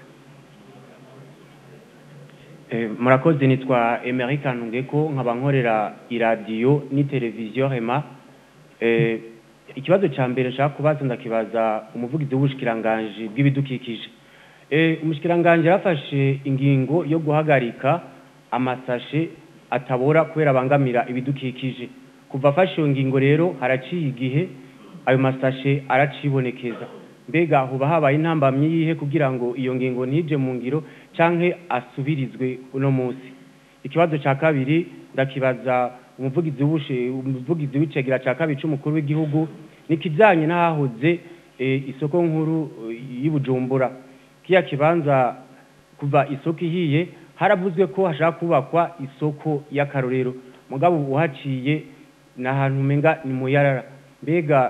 Eh, murakoze nitwa Emery Kanungeko nkaba nkorera iradiyo ni televiziyo Rema eh, ikibazo ca mbere nshaka kubaza ndakibaza umuvugizi w'ubushikiranganje bw'ibidukikije eh, umushikiranganje yafashe ingingo yo guhagarika amasashe atabora kubera abangamira ibidukikije kuva afashe iyo ngingo rero haraciye igihe ayo masashe aracibonekeza mbega huba habaye intambamyi yihe kugira ngo iyo ngingo ntije mu ngiro canke asubirizwe uno munsi ikibazo ca kabiri ndakibaza umuvugizi w'ubushe umuvugizi w'icegera ca kabiri c'umukuru w'igihugu nikijanye n'ahahoze eh, isoko nkuru eh, y'i Bujumbura kiya kibanza kuva isoko ihiye haravuzwe ko hashaka kubakwa isoko y'akarorero mugabo uhaciye ni ahantu umenga ni mu yarara mbega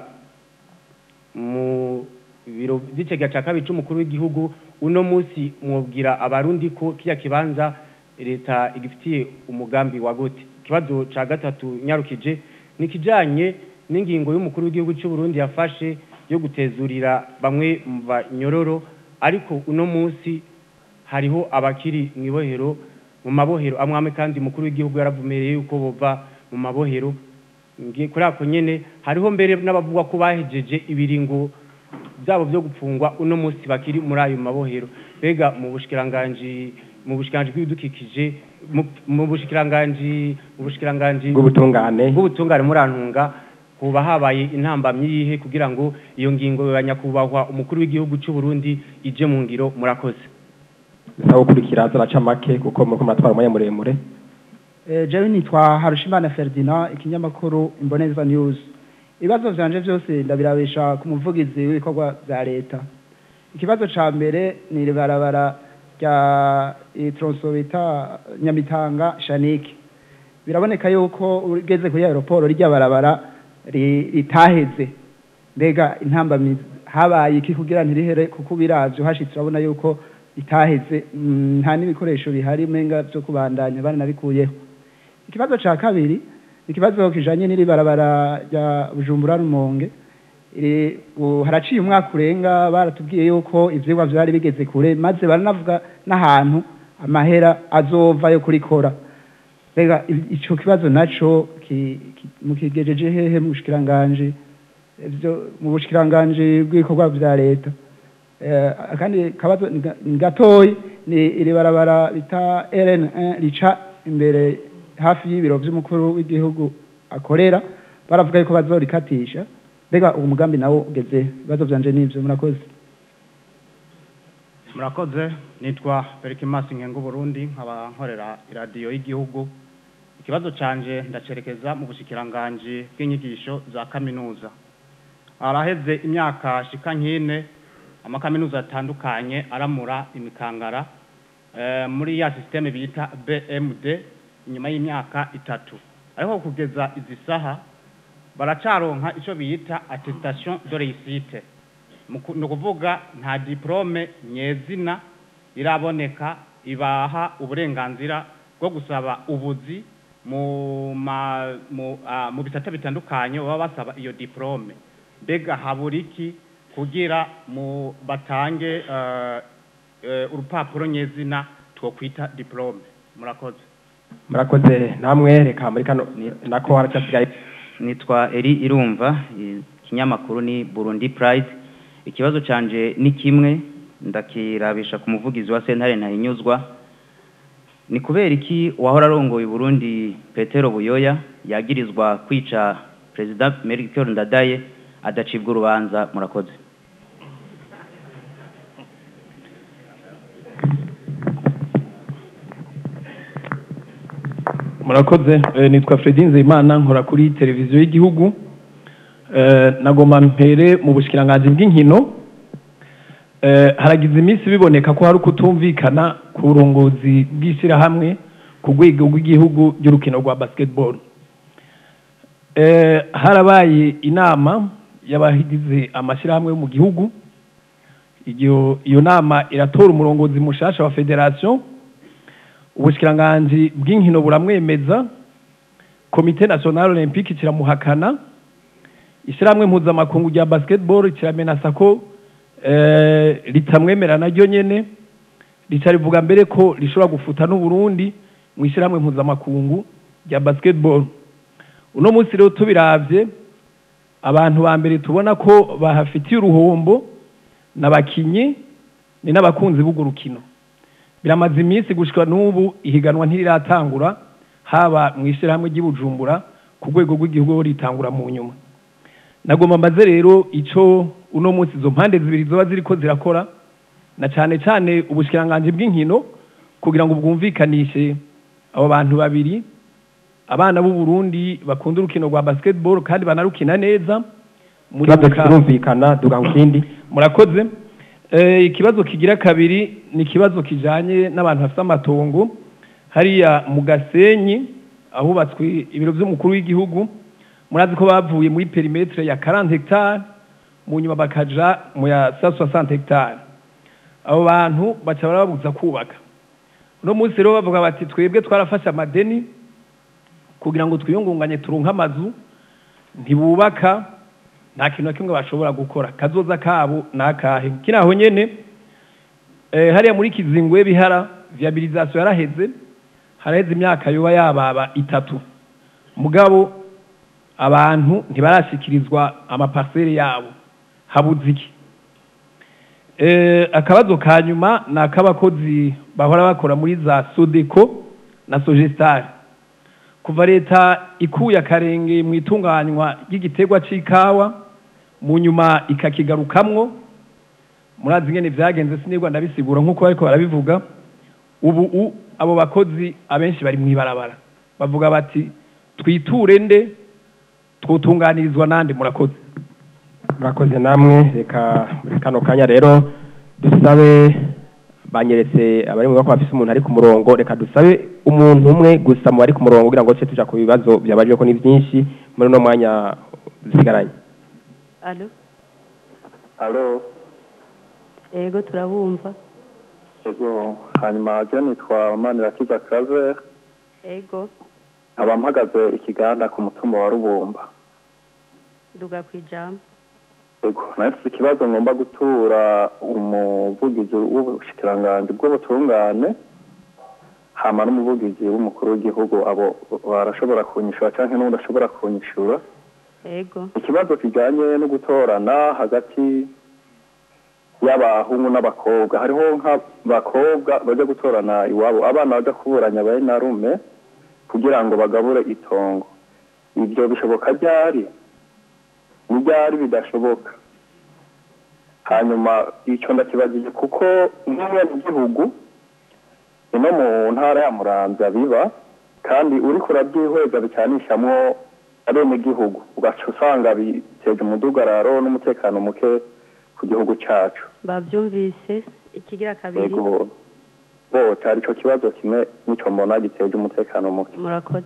mu biro by'icegera cya kabiri c'umukuru w'igihugu uno munsi mwobwira abarundi ko kiya kibanza leta igifitiye umugambi wa gute ikibazo ca gatatu nyarukije ni kijanye n'ingingo y'umukuru w'igihugu cy'u Burundi yafashe yo gutezurira bamwe mu banyororo ariko uno munsi hariho abakiri mu ibohero mu mabohero amwe amwe kandi umukuru w'igihugu yaravumereye yuko bova mu mabohero ngiye kuri ako nyene hariho mbere n'abavuga ko bahejeje ibiringo byabo byo gupfungwa uno munsi bakiri muri ayo mabohero mbega mu bushikiranganji mu bushikiranganji bw'ibidukikije mu- mu bushikiranganji mu bushikiranganji Bw'ubutungane. bw'ubutungane murantunga kuba habaye intambamyi yihe kugira ngo iyo ngingo ya nyakubahwa umukuru w'igihugu cy'u Burundi ije mu ngiro murakoze bisaba gukurikira zaraca make kuko muriko muratwara umwanya muremure Eh, jewe nitwa Harushimana Ferdinand ikinyamakuru Imboneza News ibibazo vyanje vyose ndabirabisha ku muvugizi w'ibikorwa vya leta ikibazo ca mbere ni ibarabara rya itronso bita Nyamitanga Shaniki biraboneka yuko ugeze kuri aeroport rya barabara ri- ritaheze mbega intambamizi habaye iki kugira ntirihere kuko biravyo hashitse urabona yuko itaheze mm, nta n'ibikoresho bihari menga vyo kubandanya baranabikuyeho ikibazo ca kabiri ikibazo kijanye n'iri barabara rya Bujumbura Rumonge iri u- haraciye umwaka urenga baratubwiye yuko ivyigwa vyari bigeze kure maze baranavuga n'ahantu amahera azova yo kurikora mbega i- ico kibazo naco ki- ki- mukigejeje hehe mu bushikiranganje ivyo mu bushikiranganje bw'ibikorwa vya leta Eh, akandi kabazo ni ga- ni gatoyi ni iri barabara bita RN1 rica imbere hafi y'ibiro vy'umukuru w'igihugu akorera baravuga yuko bazorikatisha mbega uwo mugambi nawo ugeze ibibazo byanje n'ibyo murakoze murakoze nitwa berikimasi nkenga Burundi nkaba nkorera iradiyo y'igihugu ikibazo canje ndacerekeza mu bushikiranganji bw'inyigisho za kaminuza araheze imyaka shika nkine amakaminuza atandukanye aramura imikangara eh, muri ya systeme bita BMD inyuma y'imyaka itatu ariko kugeza izi saha baracaronka ico bita attestation de réussite Muku- ni ukuvuga nta diplome nyezina iraboneka ibaha uburenganzira bwo gusaba ubuzi mu ma, mu, ah, mu bisata bitandukanye baba basaba iyo diplome mbega habura iki kugira mu batange eh, eh, urupapuro nyezina twokwita diplome murakoze murakoze namwe reka muri kano nako haracyasigaye nitwa eri irumva ikinyamakuru ni burundi pride ikibazo canje ni kimwe ndakirabisha ku muvugizi wa sentare ntahinyuzwa ni kubera iki uwahora arongoye burundi petero buyoya yagirizwa kwica perezida melchior ndadaye adacibwa urubanza murakoze murakoze Eh, nitwa Fredy Nzeyimana nkora kuri televiziyo y'igihugu Eh, nagomba mpere mu bushikiranganji bw'inkino Eh, haragize iminsi biboneka ko hari ukutumvikana ku burongozi bw'ishyirahamwe ku rwego rw'igihugu ry'urukino rwa basketball Eh, harabaye inama y'abagize amashyirahamwe yo mu gihugu iyo iyo nama iratora umurongozi mushasha wa federation ubushikiranganji bw'inkino buramwemeza komite national olympique kiramuhakana ishyirahamwe mpuzamakungu rya basketball kiramenasa ko eh, ritamwemera naryo nyene rica rivuga mbere ko rishobora gufuta n'uburundi mu ishyirahamwe mpuzamakungu rya basketball uno munsi rero tubiravye abantu ba mbere tubona ko bahafitiye uruhombo n'abakinyi ni n'abakunzi b'urwo rukino biramaze iminsi gushika n'ubu ihiganwa ntiriratangura haba mu ishyirahamwe ry'ibujumbura ku rwego rw'igihugu ho ritangura mu nyuma nagomba mbaze rero ico uno munsi izo mpande zibiri zoba ziriko zirakora na cane cane ubushikiranganji bw'inkino kugira ngo bwumvikanishe abo bantu babiri abana b'u Burundi bakunda urukino rwa basketball kandi banarukina neza muri ikibazo Buka- kirumvikana duga ku kindi murakoze Eh, ikibazo kigira kabiri ni ikibazo kijanye n'abantu bafite amatongo hariya mu gasenyi ahubatswe ibiro by'umukuru w'igihugu murazi ko bavuye muri perimetre ya 40 hectare mu nyuma bakaja mu ya 160 hectare abo bantu baca barababuza kubaka uno munsi rero bavuga bati twebwe twarafashe amadeni kugira ngo twiyungunganye turonke amazu ntibubaka nta kintu na kimwe bashobora gukora kazoza kabo nakahe kiri aho nyene eh, hariya muri kizingwe bihara viabilisation yaraheze haraheze imyaka yoba yababa itatu mugabo abantu ntibarashikirizwa amaparcelle yabo habuze iki eh, akabazo ka nyuma ni ak'abakozi bahora bakora muri za sodeko na sogestar kuva leta ikuye akarenge mu itunganywa ry'igiterwa c'ikawa mu nyuma ikakigarukamwo murazi ingene vyagenze sinirwa ndabisigura nk'uko bariko barabivuga ubu u abo bakozi abenshi bari mw'ibarabara bavuga bati twiture nde twotunganirizwa nande murakoze murakoze namwe reka muri kano kanya rero dusabe banyeretse abari mu bako bafise umuntu ari ku murongo reka dusabe umuntu umwe gusa mu bari ku murongo kugira ngo tujye tuja ku bibazo byabajwe ko ni byinshi muri uno mwanya dusigaranye alo alo yego turabumva ego hanyuma je nitwa manirakiza claver yego nkaba mpagaze ikiganda ku mutumba wa rubumba duga ku ijambo ego nafise ikibazo ngomba gutura umuvugizi w'ubushikiranganji bw'ubutungane hama n'umuvugizi w'umukuru w'igihugu abo barashobora kunyishura canke n'uwundi ashobora kunyishura yego ikibazo kijanye no gutorana hagati y'abahungu n'abakobwa hariho nk'abakobwa baja gutorana iwabo abana baja kuburanya bari na rume kugira ngo bagabure itongo ibyo bishoboka ryari ni ryari bidashoboka hanyuma icyo ndakibagije kuko nk'umwenegihugu ino mu ntara ya muramvya biba kandi uriko urabyihweza bicanishamwo abenegihugu ugaca usanga biteje umudugararo n'umutekano muke ku gihugu cacu bavyumvise ikigira kabiri yego bo cari ico kibazo kimwe nico mbona giteje umutekano muke murakoze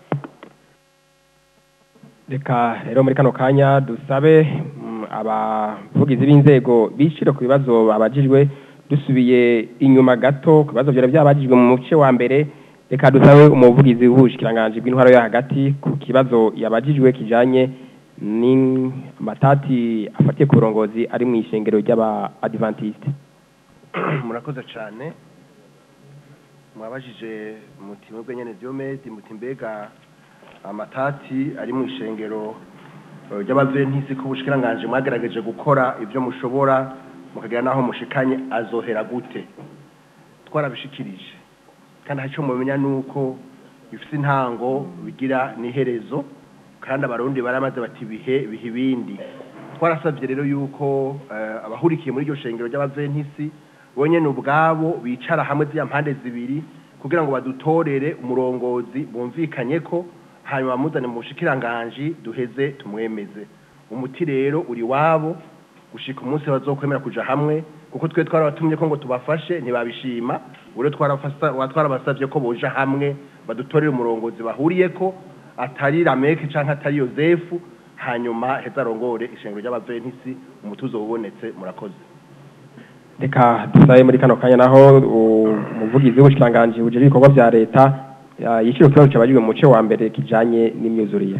reka rero muri kano kanya dusabe mm, abavugizi b'inzego bishira ku bibazo babajijwe dusubiye inyuma gato ku bibazo vyari byabajijwe mu muce wa mbere reka dusabe umuvugizi w'ubushikiranganji bw'intwaro yo hagati ku kibazo yabajijwe kijanye n'amatati afatiye ku burongozi ari mu ishengero ry'aba adventiste murakoze cyane mwabajije muti mwebwe nyene diomede muti mbega amatati ari mu ishengero eh, ry'abaventisi ko ubushikiranganje mwagerageje gukora ibyo mushobora mukagira naho mushikanye azohera gute twarabishikirije kandi hari icyo mumenya ni uko bifite intango bigira n'iherezo kandi abarundi baramaze bati bihe bihe ibindi twarasabye rero yuko eh, abahurikiye muri iryo shengero ry'abaventisi bonyene ubwabo bicara hamwe z'iya mpande zibiri kugira ngo badutorere umurongozi bumvikanye ko hanyuma bamuzane mu bushikiranganji duheze tumwemeze umuti rero uri wabo gushika umunsi bazokwemera kuja hamwe kuko twe twarabatumye ko ngo tubafashe ntibabishima ure twarafasa twarabasavye ko boja hamwe badutorere umurongozi bahuriyeko atari rameke canke atari yozefu hanyuma heza arongore ishengero ry'abaventisi umutuzo ubonetse murakoze reka dusabe muri kano kanya naho umuvugizi w'ubushikiranganji bujejwe ibikorwa vya leta ya- yishira ku kibazo cabajijwe mu muce wa mbere kijanye n'imyuzurire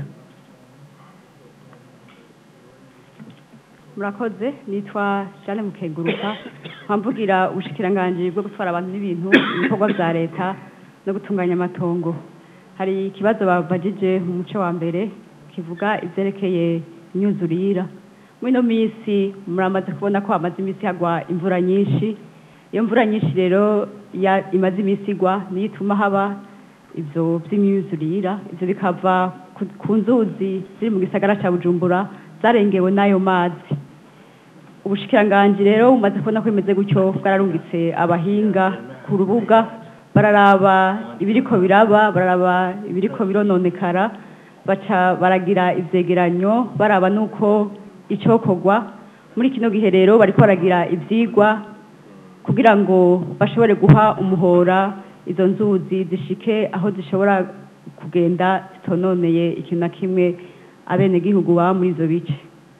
murakoze nitwa Jeanne Mukeguruka mpamvugira ubushikiranganji bwo gutwara abantu n'ibintu ibikorwa vya leta no gutunganya amatongo hari ikibazo babajije mu muce wa mbere kivuga ivyerekeye imyuzurira muri ino minsi muramaze kubona ko hamaze iminsi hagwa imvura nyinshi iyo mvura nyinshi rero ya- imaze iminsi igwa niyo ituma haba ivyo vy'imyuzurira ivyo bikava ku- ku nzuzi ziri mu gisagara ca bujumbura zarengewe n'ayo mazi ubushikiranganji rero bumaze kubona ko bimeze gutyo bwararungitse abahinga ku rubuga bararaba ibiriko biraba bararaba ibiriko birononekara baca baragira ivyegeranyo baraba nuko icokorwa muri kino gihe rero bariko baragira ivyigwa kugira ngo bashobore guha umuhora izo nzuzi zishike aho zishobora kugenda zitononeye ikintu na kimwe abenegihugu baba muri izo bice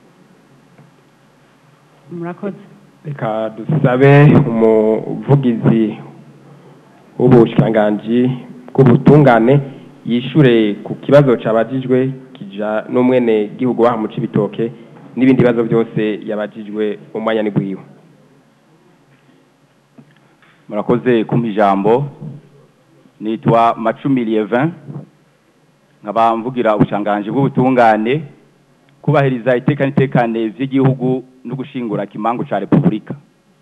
murakoze reka dusabe umuvugizi w'ubushikiranganji bw'ubutungane yishure ku kibazo cabajijwe kija n'umwene gihugu waha mu Cibitoke n'ibindi bibazo byose yabajijwe umwanya ni gwiwe murakoze kumpa ijambo nitwa macumi lievin nkaba mvugira ubushanganji bw'ubutungane kubahiriza iteka n'itekane vy'igihugu no gushingura kimangu ca repubulika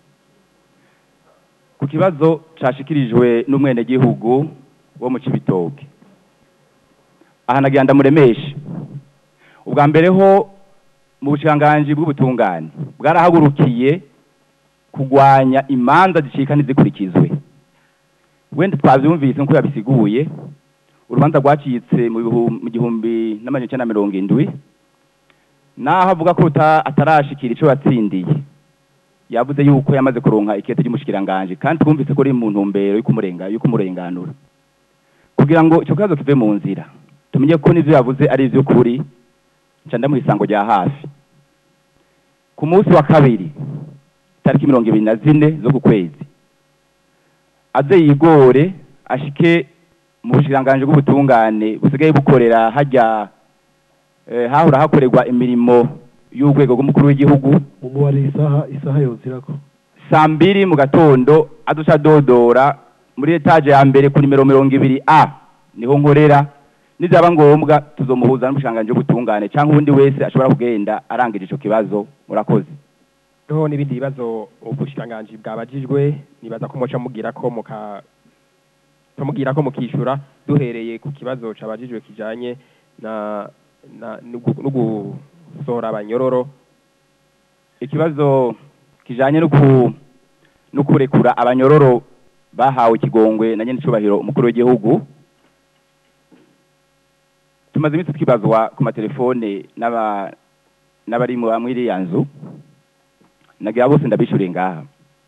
ku kibazo cashikirijwe n'umwenegihugu wo mu cibitoke aha nagira ndamuremeshe ubwa mbere ho mu bushanganji bw'ubutungane bwarahagurukiye kugwanya imanza zicika ntizikurikizwe wenda twavyumvise nk'uko yabisiguye urubanza rwacitse mu bihum- mu gihumbi n'amajana icenda na mirongo indwi naho avuga ko ruta- atarashikira ico yatsindiye yavuze yuko yamaze kuronka ikete ry'umushikiranganji kandi twumvise ko uri mu ntumbero y'ukumurenga y'ukumurenganura kugira ngo ico kibazo kive mu nzira tumenye ko n'ivyo yavuze ari ivy'ukuri nca ndamuha isango rya hafi ku munsi wa kabiri tariki mirongo ibiri na zine zo ku kwezi aze yigore ashike mu bushikiranganji bw'ubutungane busigaye bukorera hajya eh, hahora hakorerwa imirimo y'urwego rw'umukuru w'igihugu umubare isaha isaha yozirako saa mbiri mu gatondo aduca dodora muri etaje ya mbere ku nimero mirongo ibiri a niho nkorera nizaba ngombwa tuzomuhuza n'umushikiranganji w'ubutungane cyangwa uwundi wese ashobora kugenda arangije ico kibazo murakoze Roho n'ibindi bibazo ubushikiranganji bwabajijwe nibaza ko muca mugira ko muka tumubwira ko mukishura duhereye ku kibazo cabajijwe kijanye na na- no gu- no gusohora abanyororo ikibazo kijanye no ku no kurekura abanyororo bahawe ikigongwe na nyene icubahiro umukuru w'igihugu tumaze iminsi twibazwa ku matelefone n'aba n'abari mu bamwe iriya nzu nagira bose ndabishuriye ngaha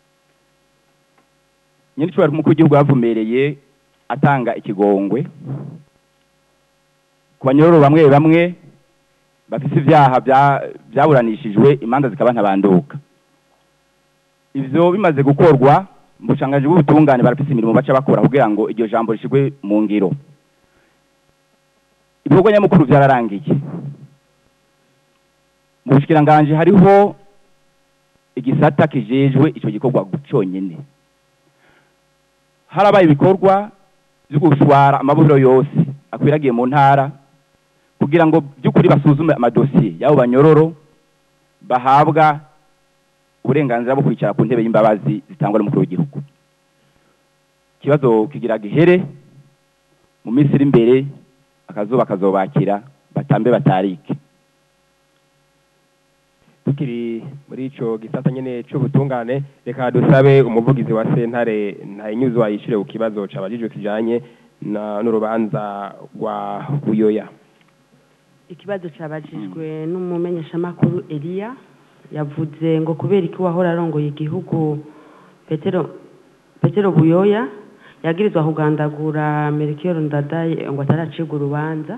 nyene icubahiro umukuru w'igihugu yavumereye atanga ikigongwe ku banyororo bamwe bamwe bafise ivyaha bya- vyaburanishijwe imanza zikaba ntabanduka ivyo bimaze gukorwa mu bushangaji bw'ubutungane barafise imirimo baca bakora kugira ngo iryo jambo rishigwe mu ngiro ibikorwa nyamukuru vyararangiye mu bushikiranganji hariho igisata kijejwe ico gikorwa conyene harabaye ibikorwa vyo gushwara amaburo yose akwiragiye mu ntara kugira ngo by'ukuri basuzume amadosiye y'abo banyororo bahabwa uburenganzira bwo kwicara ku ntebe y'imbabazi zitangwa n'umukuru w'igihugu ikibazo kigira gihere mu minsi iri imbere akazuba kazobakira batambe batarike tukiri muri ico gisata nyene c'ubutungane reka dusabe umuvugizi wa sentare ntayinyuzwa yishure ku kibazo cabajijwe kijanye na n'urubanza rwa buyoya ikibazo cyabajijwe n'umumenyeshamakuru Elia yavuze ngo kubera iki wahora arongoye igihugu Petero Petero Buyoya yagirizwa kugandagura Melchior Ndadaye ngo ataracibwa urubanza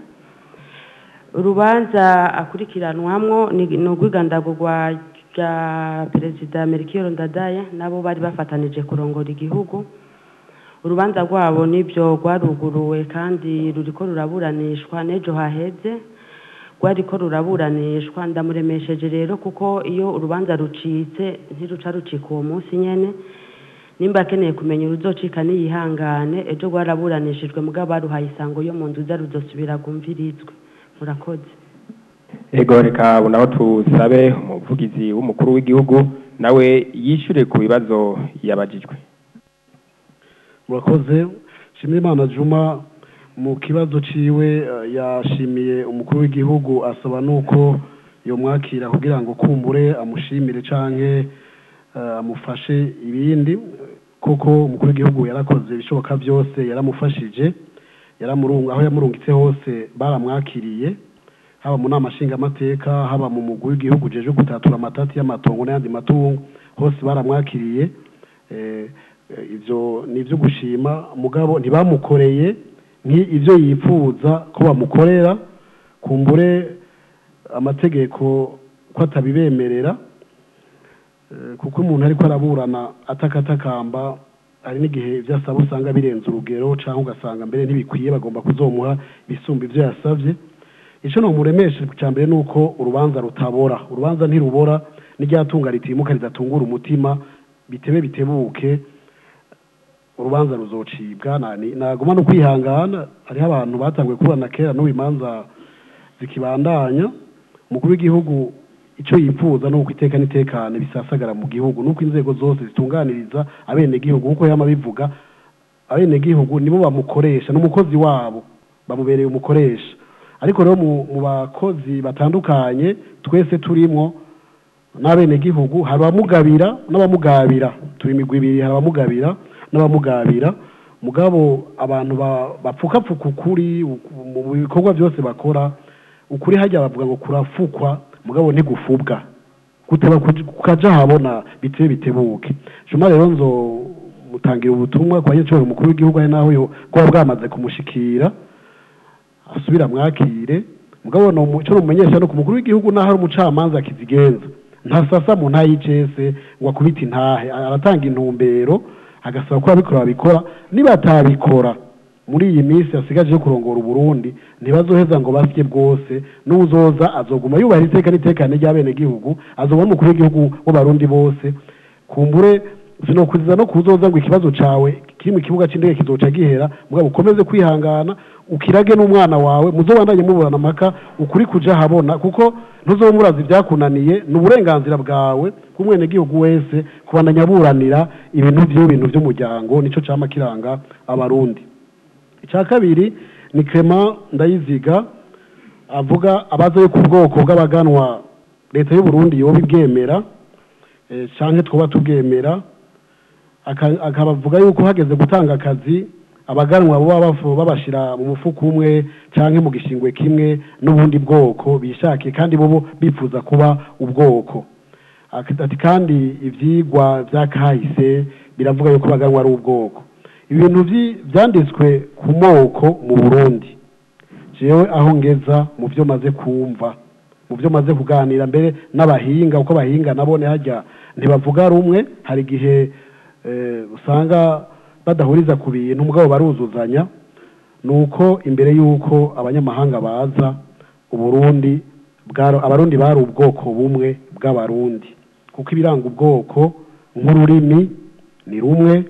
urubanza akurikiranwamwo ni ni urw'igandagurwa rya perezida Melchior Ndadaye nabo bari bafatanije kurongora igihugu urubanza rwabo nibyo rwaruguruwe kandi ruriko ruraburanishwa n'ejo haheze rwariko ruraburanishwa ndamuremesheje rero kuko iyo urubanza rucitse ntiruca rucika uwo munsi nyene nimba akeneye kumenya uruzocika niyihangane ejo rwaraburanishijwe mugabo baruhaye isango yo mu nzuza ruzosubira rwumvirizwe murakoze ego reka ubu naho tusabe umuvugizi w'umukuru w'igihugu nawe yishure ku bibazo yabajijwe murakoze Nshimiyimana Juma mu kibazo ciwe eh, yashimiye umukuru w'igihugu asaba nuko yomwakira kugira ngo kumbure amushimire canke eh, amufashe ibindi kuko umukuru w'igihugu yarakoze ibishoboka byose yaramufashije yaramurunga aho yamurungitse hose baramwakiriye haba mu nama nshingamateka haba mu mugwi w'igihugu jeje gutatura amatati y'amatongo n'ayandi matungo hose baramwakiriye eh, eh, ivyo ni ivyo gushima mugabo ntibamukoreye nk'ivyo yipfuza ko bamukorera kumbure amategeko ko atabibemerera Eh, kuko umuntu ariko araburana atakatakamba hari n'igihe ibyo asaba usanga birenze urugero cyangwa ugasanga mbere ntibikwiye bagomba kuzomuha ibisumba ibyo yasabye icyo nomuremeshe cya mbere ni uko urubanza rutabora urubanza ntirubora n'iryatunga ritimuka ridatungura umutima bitebe bitebuke urubanza ruzocibwa nani naguma no kwihangana hariho abantu batanguye kuburana kera n'ubu imanza zikibandanya umukuru w'igihugu icyo yifuza ni uko iteka n'itekane bisasagara mu gihugu nuko inzego zose zitunganiriza abenegihugu kuko yama bivuga abenegihugu nibo bamukoresha n'umukozi wabo bamubereye umukoresha ariko rero mu mu bakozi batandukanye twese turimwo n'abenegihugu hari abamugabira n'abamugabira turi imigwi ibiri hari abamugabira n'abamugabira mugabo abantu ba- bapfukapfuka ukuri uku- mu bikorwa byose bakora ukuri hajya bavuga ngo kurafukwa mugabo ntigufubwa guteba kuj- kukaja habona bitebe bitebuke juma rero nzo mutangira ubutumwa kwa nyacubahiro umukuru w'igihugu ari naho yo kuba bwamaze kumushikira asubira mwakire mugabo no mu- ico nomumenyesha no ku mukuru w'igihugu naho ari umucamanza akizigenza ntasasa mu ntayi y'icese ngo akubite intahe aratanga intumbero agasaba ko ababikora babikora nibatabikora muri iyi minsi hasigaje yo kurongora uburundi ntibazoheza ngo basye bwose n'uzoza azoguma yubaha iteka n'itekane ry'abenegihugu azobona umukuru w'igihugu w'abarundi bose kumbure sinokuziza no kuzoza ngo ikibazo cawe kiri mu kibuga c'indege kizoca gihera mugabo ukomeze kwihangana ukirage n'umwana wawe muzobandanye muburana amaka ukuri kuja habona kuko ntuzoba murazi ibyakunaniye ni uburenganzira bwawe bw'umwenegihugu wese kubandanya aburanira ibintu vyo bintu vy'umuryango nico cama kiranga abarundi icya kabiri ni Clement ndayiziga avuga abaza yuko ubwoko bw'abaganwa leta y'u Burundi yoba ibwemera eh, canke twoba tubwemera aka- akabavuga yuko hageze gutanga akazi abaganwa baba bafu- babashira mu mufuko umwe canke mu gishingwe kimwe n'ubundi bwoko bishakiye kandi bobo bifuza kuba ubwoko Ati- ati kandi ivyigwa vya kahise biravuga yuko abaganwa ari ubwoko ibintu vyi- vyanditswe ku moko mu Burundi jewe aho ngeza mu byo maze kumva mu byo maze kuganira mbere n'abahinga uko abahinga nabone hajya ntibavuga rumwe hari igihe eh, usanga badahuriza ku bintu mugabo baruzuzanya nuko imbere y'uko abanyamahanga baza uburundi bwaro abarundi bari ubwoko bumwe bw'abarundi kuko ibiranga ubwoko nk'ururimi ni rumwe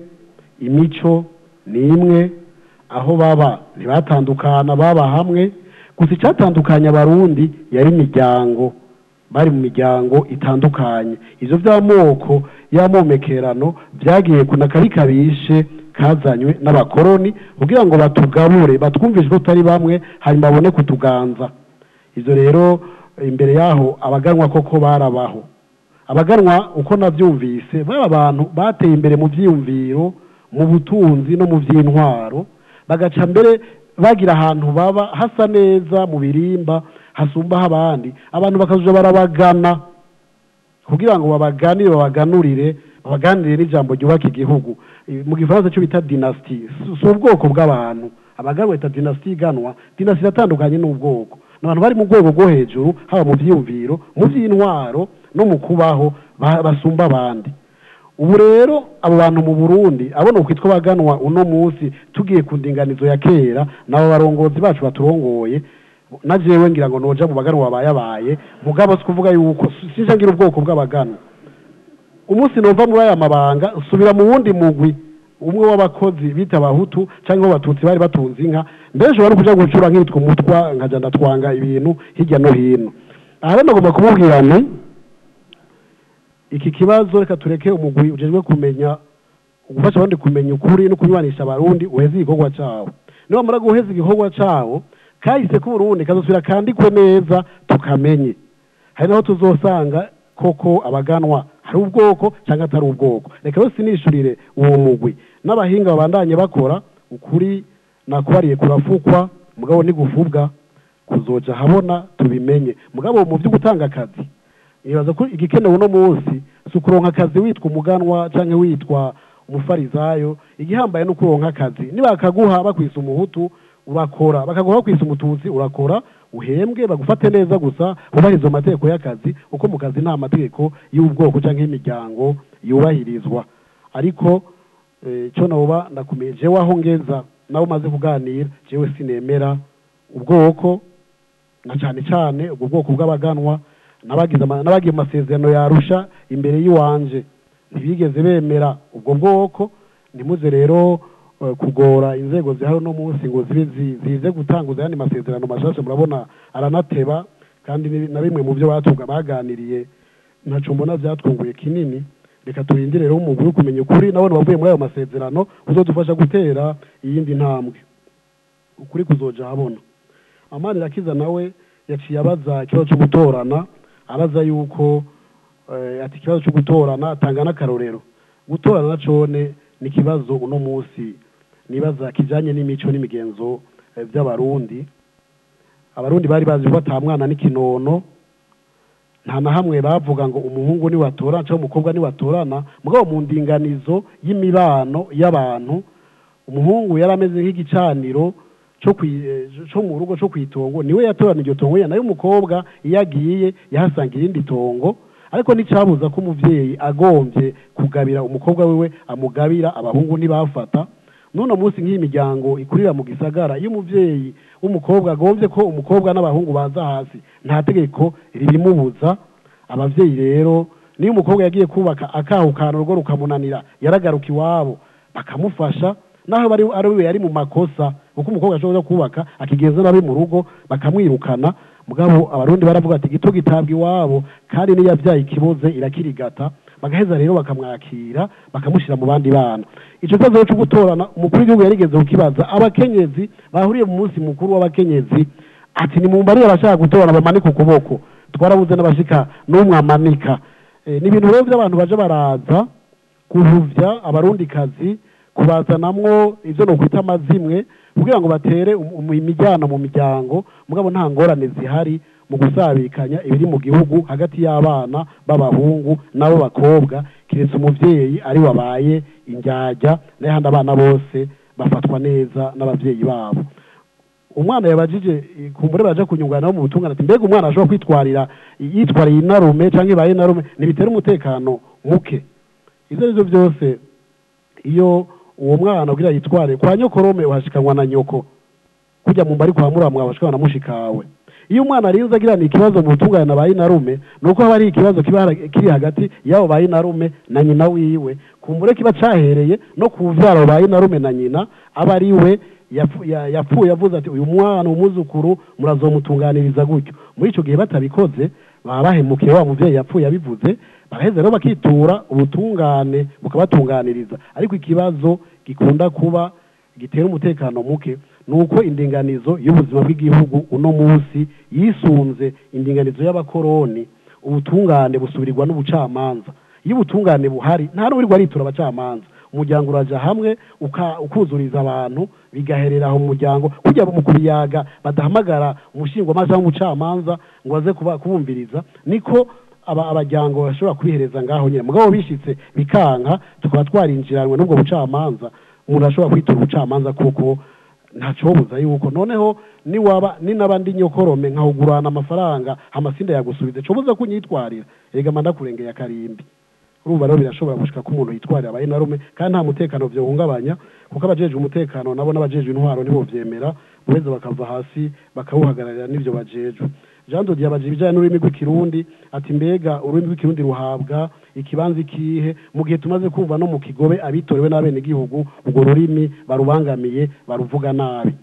imico ni imwe aho baba ntibatandukana baba hamwe gusa icyatandukanya abarundi yari imiryango bari mu miryango itandukanye ivyo vy'amoko y'amomekerano vyagiye kuna kari kabishe kazanywe n'abakoroni kugira ngo batugabure batwumvishe ko tutari bamwe hanyuma babone kutuganza ivyo rero imbere yaho abaganwa koko barabaho abaganwa uko navyumvise baba abantu bateye imbere mu vyiyumviro mu butunzi no mu vy'intwaro bagaca mbere bagira ahantu baba hasa neza mu birimba hasumbaho abandi abantu bakaja barabagana kugira ngo babaganire babaganurire babaganirire n'ijambo ryubaka igihugu Eh, mu gifaransa cyo bita dynasty si si ubwoko bw'abantu abaganwa bita dynasty iganwa dynasty iratandukanye n'ubwoko ni abantu bari mu rwego rwo hejuru haba mu vyiyumviro mu vy'intwaro no mu kubaho ba- basumba abandi ubu rero abo bantu mu burundi abona ukwitwa baganwa uno munsi tugiye ku ndinganizo ya kera nabo barongozi bacu baturongoye na jewe ngira ngo noja mu baganwa babayabaye mugabo si kuvuga yuko sije ngira ubwoko bw'abaganwa umunsi nova muri aya mabanga subira mu wundi mugwi umwe w'abakozi bita abahutu cyangwa w'abatutsi bari batunze inka mbere ushobora no kuja gucura nkitwa umutwa nkaja ndatwanga ibintu hirya no hino aha rero nagomba kumubwira nti iki kibazo reka tureke umugwi ujejwe kumenya gufasha abandi kumenya ukuri no kunywanisha abarundi uheze igikorwa cawo niwamara guheza igikorwa cawo kahise k'uburundi kazosubira kandikwe neza tukamenye hari naho tuzosanga koko abaganwa hari ubwoko cyangwa atari ubwoko reka rero sinishurire uwo mugwi n'abahinga babandanye bakora ukuri nakubariye kurafukwa mugabo ntigufubwa kuzoja habona tubimenye mugabo mu byo gutanga akazi nibaza ko igikenewe uno munsi si ukuronka akazi witwa umuganwa cyangwa witwa umufarizayo igihambaye no kuronka akazi nibakaguha bakwisa umuhutu urakora bakaguha bakwisa umututsi urakora uhembwe bagufate neza gusa wubahiriza amategeko y'akazi kuko mu kazi nta mategeko y'ubwoko cyangwa y'imiryango yubahirizwa ariko eh, cyo noba ndakumeye jewe aho ngeza nawe umaze kuganira jewe sinemera ubwoko na cyane cyane ubwo bwoko bw'abaganwa n'abagize ama- n'abagiye mu masezerano yarusha imbere y'iwanje ntibigeze bemera ubwo bwoko ntimuze rero eh, kugora inzego zihari uno munsi ngo zibe zi- zize gutanguza ayandi masezerano mashasha murabona aranateba kandi ni- na bimwe mu byo batunga baganiriye ntaco mbona byatwunguye kinini reka turindire rero umugwi wo kumenya ukuri nabone wavuye muri ayo masezerano uzodufasha gutera iyindi ntambwe ukuri kuzoja habona amani rakiza nawe yaciye abaza ikibazo cyo gutorana abaza yuko eh, ati ikibazo cyo gutorana atanga n'akarorero gutorana na cone ni ikibazo uno munsi nibaza kijanye n'imico n'imigenzo eh, by'abarundi abarundi bari bazi ko ata mwana n'ikinono nta na hamwe bavuga ngo umuhungu ni watorana cyangwa umukobwa ni watorana mugabo mu ndinganizo y'imibano y'abantu umuhungu yari ameze nk'igicaniro cyo kwi- eh, cyo mu rugo cyo kwitongo niwe yatorana iryo tongo ye nayo umukobwa iyo agiye yahasanga irindi tongo ariko nticyabuza ko umuvyeyi agombye kugabira umukobwa wiwe amugabira abahungu ntibafata none munsi nk'iyi miryango ikurira mu gisagara iyo umuvyeyi w'umukobwa agombye ko umukobwa n'abahungu baza hasi nta tegeko ribimubuza abavyeyi rero niyo umukobwa yagiye kubaka akahukana urugo rukamunanira yaragaruka iwabo bakamufasha naho bari ari we yari mu makosa kuko umukobwa ashobora kubaka akigeza nabi mu rugo bakamwirukana mugabo abarundi baravuga ati gito gitabwa iwabo kandi niyo yabyaye ikibuze irakirigata bagaheza rero bakamwakira bakamushyira mu bandi bana icyo kibazo rero cyo gutorana umukuru w'igihugu yarigeze kukibaza abakenyezi bahuriye mu munsi mukuru w'abakenyezi ati ni mumbarire abashaka gutora bamanika ukuboko twarabuze n'abashika n'umwe amanika Eh, ni ibintu rero by'abantu baje baraza guhuvya abarundikazi kubazanamwo ivyo nokwita amazimwe kugira ngo batere um- um- imijyana mu miryango mugabo nta ngorane zihari mu gusabikanya ibiri mu gihugu hagati y'abana b'abahungu n'abo bakobwa kiretse umuvyeyi ari wabaye indyarya n'ahandi abana bose bafatwa neza n'abavyeyi babo umwana yabajije eh, kumbure baje kunyungana mu butungane ati mbega umwana ashobora kwitwarira yitwariye inarume cyangwa ibaye inarume ntibitera umutekano muke ivyo arivyo byose iyo uwo mwana kugira yitware kwa nyokorome uhashikanwa na nyoko kujya mu mbari kwa muramwa uhashikanwa na mushikawe iyo umwana arinze agirana ikibazo mu butungane na bayinarume ni uko haba hari ikibazo kiba hara- kiri hagati y'abo bayinarume na nyina wiwe kumbure kiba cahereye no ku vyaro bayinarume na nyina aba ari we yapfu- ya- yapfuye avuze ati uyu mwana umuzukuru murazomutunganiriza gutyo muri ico gihe batabikoze baba bahemukiye wa muvyeyi yapfuye abivuze baraheza rero bakitura ubutungane bukabatunganiriza ariko ikibazo gikunda kuba gitera umutekano muke ni uko indinganizo y'ubuzima bw'igihugu uno munsi yisunze indinganizo y'abakoroni ubutungane busubirirwa n'ubucamanza iyo ubutungane buhari nta n'uwirirwa aritura abacamanza umuryango uraja hamwe uka- ukuzuriza abantu bigaherera aho mu muryango kugira mu kubiyaga badahamagara umushingwamanza cyangwa umucamanza ngo aze kuba- kubumviriza niko aba abajyango bashobora kubihereza ngaho nyine mugabo bishitse bikanka tukaba twarinjiranwe n'ubwo bucamanza umuntu ashobora kwitura ubucamanza kuko ntacobuza yuko noneho niwaba ni n'abandi nyokorome nkahugurana amafaranga amasinda yagusubize cobuza kunyitwarira erega manda kurengeye akarimbi urumva rero birashobora gushika ko umuntu yitwarira abaye narume kandi nta mutekano vyohungabanya kuko abajejwe umutekano nabo n'abajejwe intwaro nibo vyemera boheza bakava hasi bakawuhagararira n'ivyo bajejwe jean dodi yabaje ibijanye n'ururimi rw'ikirundi ati mbega ururimi rw'ikirundi ruhabwa ikibanza ikihe mu gihe tumaze kumva no mu kigobe abitorewe n'abenegihugu urwo rurimi barubangamiye baruvuga nabi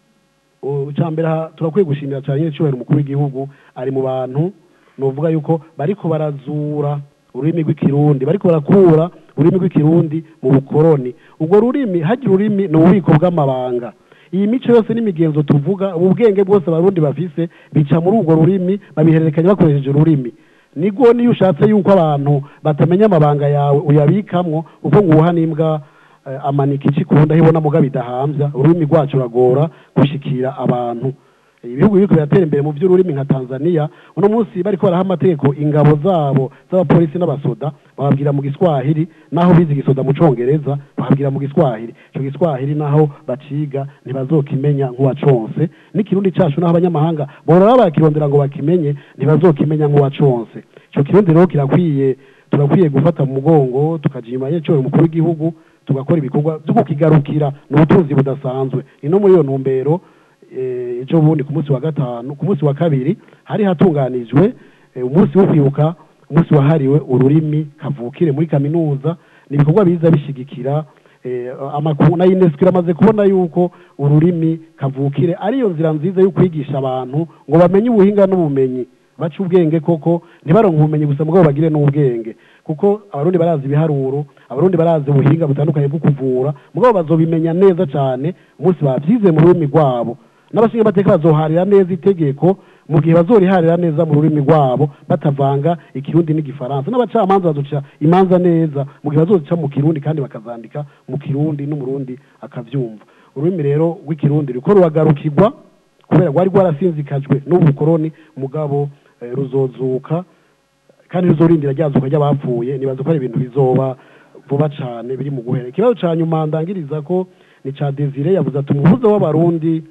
icambere turakwiye gushimira cyane nyine cyubahiro umukuru w'igihugu ari mu bantu novuga yuko bariko barazura ururimi rw'ikirundi bariko barakura ururimi rw'ikirundi mu bukoroni ubwo rurimi hagira ururimi ni ububiko bw'amabanga iyi mico yose n'imigenzo tuvuga ubu bwenge bwose abarundi bafise bica muri urwo rurimi babihererekanya bakoresheje ururimi nibwo niyo ushatse yuko abantu batamenya amabanga yawe uyabikamwo uko nguha n'imbwa eh, amanika ikikunda hibona muga bidahambya ururimi rwacu ruragora gushikira abantu ibihugu biriko biratera imbere mu by'ururimi nka Tanzania uno munsi bariko baraha amategeko ingabo zabo z'abapolisi n'abasoda bababwira mu giswahili naho bize igisoda mu congereza bababwira mu giswahili ico giswahili naho baciga ntibazokimenya nk'uwaconse n'ikirundi cacu naho abanyamahanga borora barakirondera ngo bakimenye ntibazokimenya nk'uwaconse ico kirundi rero kirakwiye turakwiye gufata mu mugongo tukaja inyuma y'icoro umukuru w'igihugu tugakora ibikorwa vyo kukigarukira ni ubutunzi budasanzwe ni no muri iyo ntumbero eh, ejo bundi ku munsi wa gatanu ku munsi wa kabiri hari hatunganijwe eh, umunsi wo kwibuka umunsi wahariwe ururimi kavukire muri kaminuza ni ibikorwa biza bishigikira eh, amakuru na UNESCO iramaze kubona yuko ururimi kavukire ariyo nzira nziza yo kwigisha abantu ngo bamenye ubuhinga n'ubumenyi bace ubwenge koko ntibaronke ubumenyi gusa mugabo bagire n'ubwenge kuko abarundi barazi ibiharuro abarundi barazi ubuhinga butandukanye bwo kuvura mugabo bazobimenya neza cyane umunsi bavyize mu rurimi rwabo n'abashinga amateka bazoharira neza itegeko mu gihe bazoriharira neza mu rurimi rwabo batavanga ikirundi n'igifaransa n'abacamanza bazoca imanza neza mu gihe bazozica mu kirundi kandi bakazandika mu kirundi n'umurundi akavyumva ururimi rero rw'ikirundi ruriko ruragarukirwa kubera rwari rwarasinzikajwe n'ubukoroni mugabo eh, ruzozuka kandi ruzorindira ryazuka ry'abapfuye nibaza ko ari ibintu bizoba vuba cane biri mu guhera ikibazo ca nyuma ndangiriza ko ni ca Desire yavuze ati umuhuza w'abarundi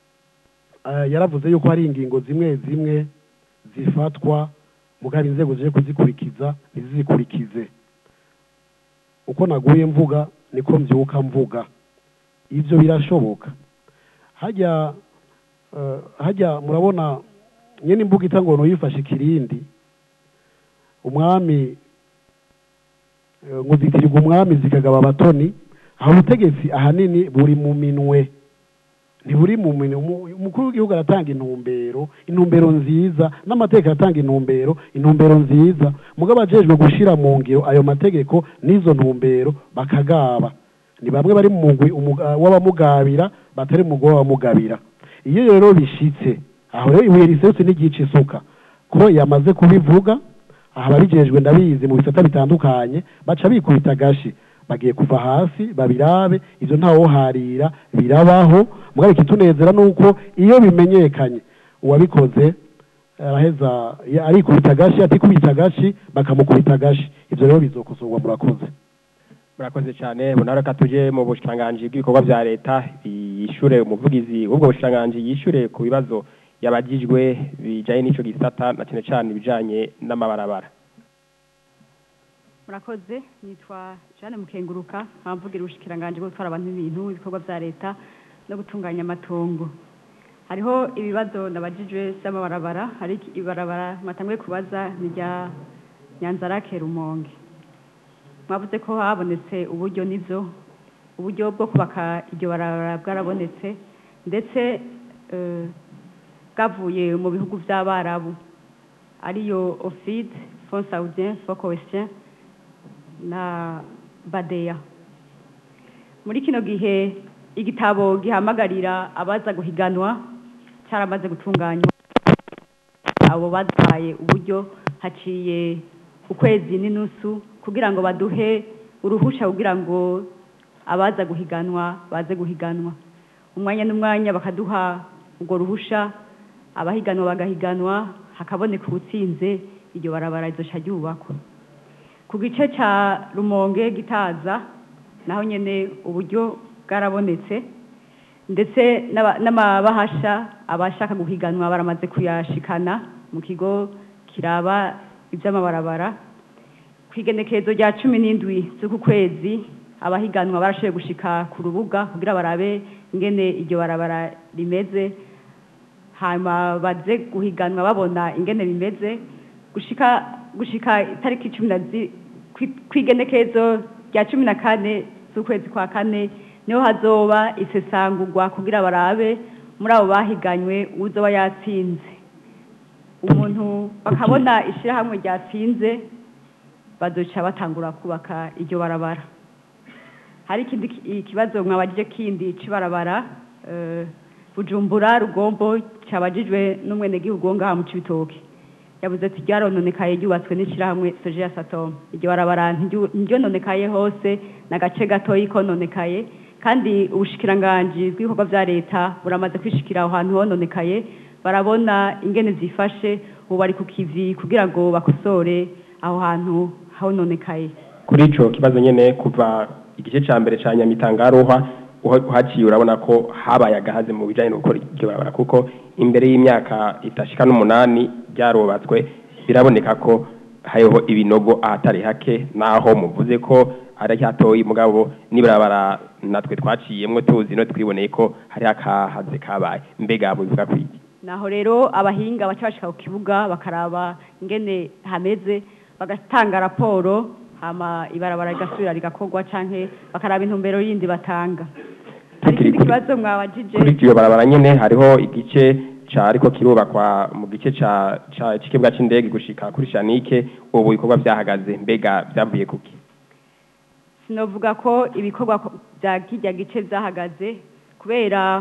eh, yaravuze yuko hari ingingo zimwe zimwe zifatwa mugabo inzego zije kuzikurikiza ntizizikurikize uko naguye mvuga niko mvyuka mvuga ivyo birashoboka hajya eh, hajya murabona nyene imbuga itangono yifashe ikirindi umwami eh, ngo zitirirwa umwami zikagaba abatoni aho ubutegetsi ahanini buri mu minwe ntiburi mu minwe Umu- umukuru w'igihugu aratanga intumbero intumbero nziza n'amategeko aratanga intumbero intumbero nziza mugabo ajejwe gushira mu ngiro ayo mategeko n'izo ntumbero bakagaba ni bamwe bari mu mugwi umuga- w'abamugabira batari mu mugwi w'abamugabira iyo rero bishitse aho rero ibuye riserutse n'igice isuka ko yamaze kubivuga aha ababijejwe ndabizi mu bisata bitandukanye baca bikubita agashi bagiye kuva hasi babirabe ivyo ntawoharira birabaho mugabo ikitunezera nuko iyo bimenyekanye uwabikoze araheza ya- arikubita agashi atikubita agashi bakamukubita agashi ivyo rero bizokosorwa murakoze murakoze cyane bunara ka tuje mu bushikiranganji bw'ibikorwa bya leta yishure umuvugizi w'ubwo bushikiranganji yishure ku bibazo yabagijwe bijanye n'ico gisata na cyane cyane ibijanye n'amabarabara murakoze nitwa Jeanne Mukenguruka nkamvugira ubushikiranganje bwo gutwara abantu n'ibintu ibikorwa bya leta no gutunganya amatongo hariho ibibazo nabajijwe by'amabarabara hari iki- ibarabara mwatanguye kubaza ni rya Nyanzarake Rumonge mwavuze ko habonetse uburyo nivyo uburyo bwo kubaka iryo barabara bwarabonetse ndetse eh, bwavuye mu bihugu by'abarabu ariyo ofid fond saudien fond coestien na badeya muri kino gihe igitabo gihamagarira abaza guhiganwa cyaramaze gutunganywa abo baduhaye uburyo haciye ukwezi n'inusu kugira ngo baduhe uruhusha kugira ngo abaza guhiganwa baze guhiganwa umwanya n'umwanya bakaduha urwo ruhusha abahiganwa bagahiganwa hakaboneka ubutsinze iryo barabara rizoca ryubakwa ku gice cya rumonge gitaza naho nyine uburyo bwarabonetse ndetse n'aba- n'amabahasha abashaka guhiganwa baramaze kuyashikana mu kigo kiraba iby'amabarabara ku igenekerezo rya cumi n'indwi z'uku kwezi abahiganwa barashoboye gushika ku rubuga kugira barabe ingene iryo barabara rimeze hanyuma baze guhiganwa babona ingene bimeze gushika gushika itariki cumi na zi kwi- kw'igenekerezo rya cumi na kane z'ukwezi kwa kane niho hazoba isesangurwa kugira barabe muri abo bahiganywe uzoba yatsinze umuntu bakabona ishyirahamwe ryatsinze bazoca batangura kubaka iryo barabara hari ikindi ki- ikibazo mwabajije kindi c'ibarabara eh, bujumbura rugombo cyabajijwe n'umwenegihugu wo ngaha mu cibitoke yavuze ati ryarononekaye ryubatswe n'ishyirahamwe soje ya satom iryo barabara ntiryu- ntiryononekaye hose n'agace gatoyi kononekaye kandi ubushikiranganji bw'ibikorwa vya leta buramaze kwishikira aho hantu hononekaye barabona ingene zifashe ubu bari ku kivi kugira ngo bakosore aho hantu hononekaye kuri ico kibazo nyene kuva igice ca mbere ca nyamitangaruhwa uhaciye urabona ko habaye agahaze mu bijanye no gukora iryo barabara kuko imbere y'imyaka itashika n'umunani ryarubatswe biraboneka ko hariho ibinogo ahatari hake naho muvuze ko ari hatoyi mugabo n'ibarabara natwe twaciyemwo tuzi no twiboneye ko hari akahaze kabaye mbega mubivuga kwiki naho rero abahinga baca bashika ku kibuga bakaraba ingene hameze bagatanga raporo hama ibarabara rigasubira rigakorwa canke bakaraba intumbero yindi batanga hari ikindi kibazo mwabajije kuri iryo barabara nyene hariho igice ca ariko kirubakwa mu gice ca ca c'ikibuga c'indege gushika kuri Shanike ubu ibikorwa vyahagaze mbega vyavuye kuki sinovuga ko ibikorwa ko- vya kirya gice vyahagaze kubera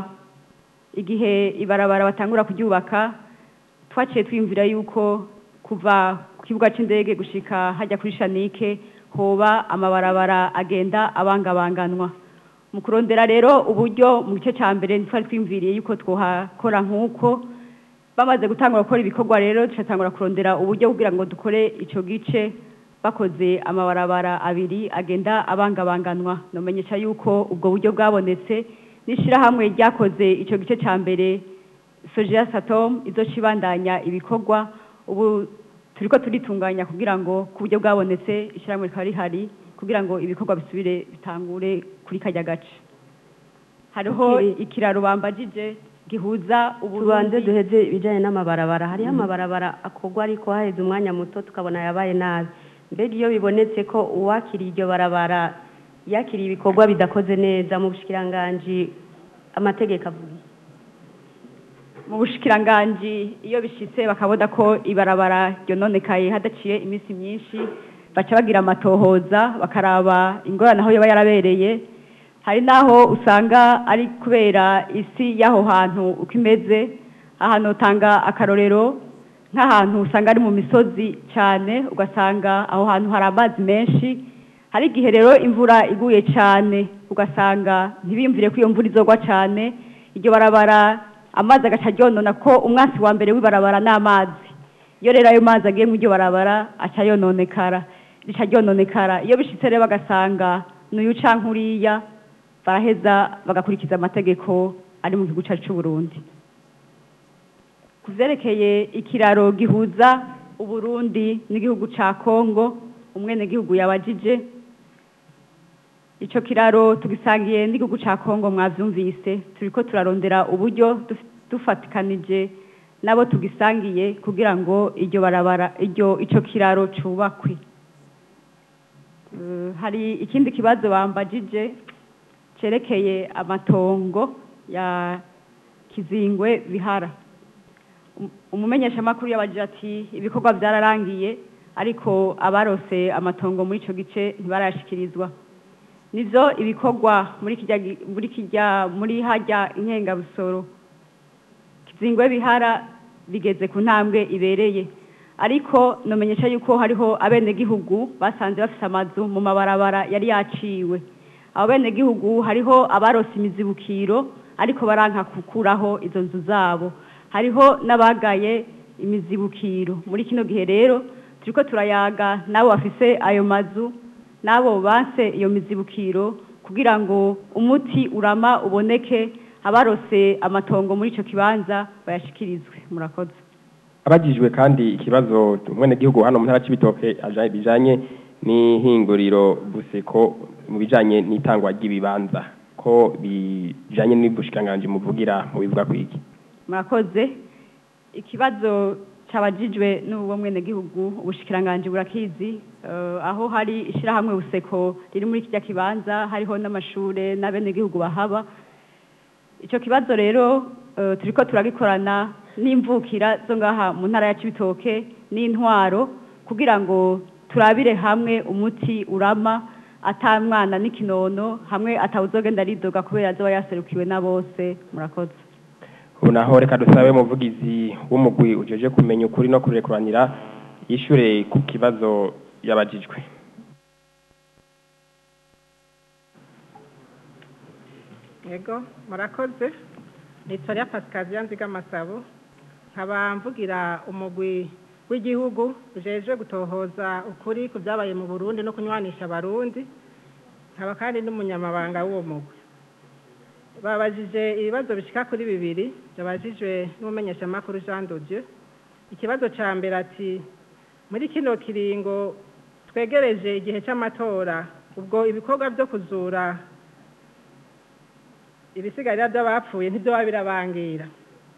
igihe ibarabara batangura kuryubaka twaciye twiyumvira yuko kuva ku kibuga c'indege gushika hajya kuri shanike hoba amabarabara agenda abangabanganwa mu kurondera rero uburyo mu gice ca mbere ntitwari twiyumviriye yuko twohakora nk'uko bamaze gutangura gukora ibikorwa rero turatangura kurondera uburyo kugira ngo dukore ico gice bakoze amabarabara abiri agenda abangabanganwa nomenyesha yuko ubwo buryo bwabonetse n'ishirahamwe ryakoze ico gice ca mbere Sojia Satom izocibandanya ibikorwa ubu turiko turitunganya kugira ngo ku buryo bwabonetse ishirahamwe rikaba rihari kugira ngo ibikorwa bisubire bitangure kuri karya gace hariho ikiraro bambajije gihuza tubanze uburundi duheze ibijyanye n'amabarabara hariho Mhm. amabarabara akorwa ariko haheze umwanya muto tukabona yabaye nabi mbega iyo bibonetse ko uwakiriye iryo barabara yakiriye ibikorwa bidakoze neza mu bushikiranganji amategeko avuga iki? mu bushikiranganji iyo bishitse bakabona ko ibarabara ryononekaye hadaciye iminsi myinshi baca bagira amatohoza bakaraba ingorane aho yoba yarabereye hari n'aho usanga ari kubera isi y'aho hantu uko imeze ahantu utanga akarorero nk'ahantu usanga ari mu misozi cyane ugasanga aho hantu hari amazi menshi hari igihe rero imvura iguye cyane ugasanga ntibiyumvire ko iyo mvura izogwa cyane iryo barabara amazi agaca aryonona ko umwasi wa mbere w'ibarabara ni amazi iyo rero ayo mazi agiye muri iryo barabara aca yononekara rica ryononekara iyo bishitse rero bagasanga n'uyu canke uriya baraheza bagakurikiza amategeko ari mu gihugu cyacu cy'u Burundi ku vyerekeye ikiraro gihuza uburundi n'igihugu ca kongo umwenegihugu yabajije ico kiraro tugisangiye n'igihugu ca kongo mwavyumvise turiko turarondera uburyo duf- dufatikanije nabo tugisangiye kugira ngo iryo barabara iryo ico kiraro cubakwe Eh, hari ikindi kibazo bambajije cerekeye amatongo ya kizingwe bihara Um- umumenyeshamakuru yabajije ati ibikorwa byararangiye ariko abarose amatongo muri ico gice ntibarayashikirizwa nivyo ibikorwa muri kijya gi- muri kijya muri hajya inkengabusoro kizingwe bihara bigeze ku ntambwe ibereye ariko nomenyesha yuko hariho abenegihugu basanze bafise amazu mu mabarabara yari yaciwe abo benegihugu hariho abarose imizibukiro ariko baranka gukuraho izo nzu zabo hariho n'abagaye imizibukiro muri kino gihe rero turiko turayaga n'abo bafise ayo mazu n'abo banse iyo mizibukiro kugira ngo umuti urama uboneke abarose amatongo muri ico kibanza bayashikirizwe murakoze abagijwe kandi ikibazo umwenegihugu hano mu ntara c'ibitoke aja- bijanye n'ihinguriro buseko mu bijanye n'itangwa ry'ibibanza ko bijanye n'ubushikiranganji muvugira mu bivuga kwiki murakoze ikibazo cabajijwe n'uwo mwenegihugu ubushikiranganji burakizi eh, aho hari ishirahamwe buseko riri muri kirya kibanza hariho n'amashure n'abenegihugu bahaba ico kibazo rero eh, turiko turagikorana n'imvukira zo ngaha mu ntara ya Cibitoke n'intwaro kugira ngo turabire hamwe umuti urama ata mwana n'ikinono hamwe atawuzogenda aridoga kubera azoba yaserukiwe na bose murakoze ubu naho reka dusabe umuvugizi w'umugwi ujeje kumenya ukuri no kurekuranira yishure ku kibazo yabajijwe yego murakoze nitwa pasikaziya nziga amasabo nkaba mvugira umugwi w'igihugu ujejwe gutohoza ukuri ku byabaye mu burundi no kunywanisha abarundi nkaba kandi n'umunyamabanga w'uwo mugwi babajije ibibazo bishika kuri bibiri byabajijwe n'umumenyeshamakuru jean dodieu ikibazo cya mbere ati muri kino kiringo twegereje igihe cy'amatora ubwo ibikorwa byo kuzura ibisigarira by'abapfuye ntibyo biba birabangira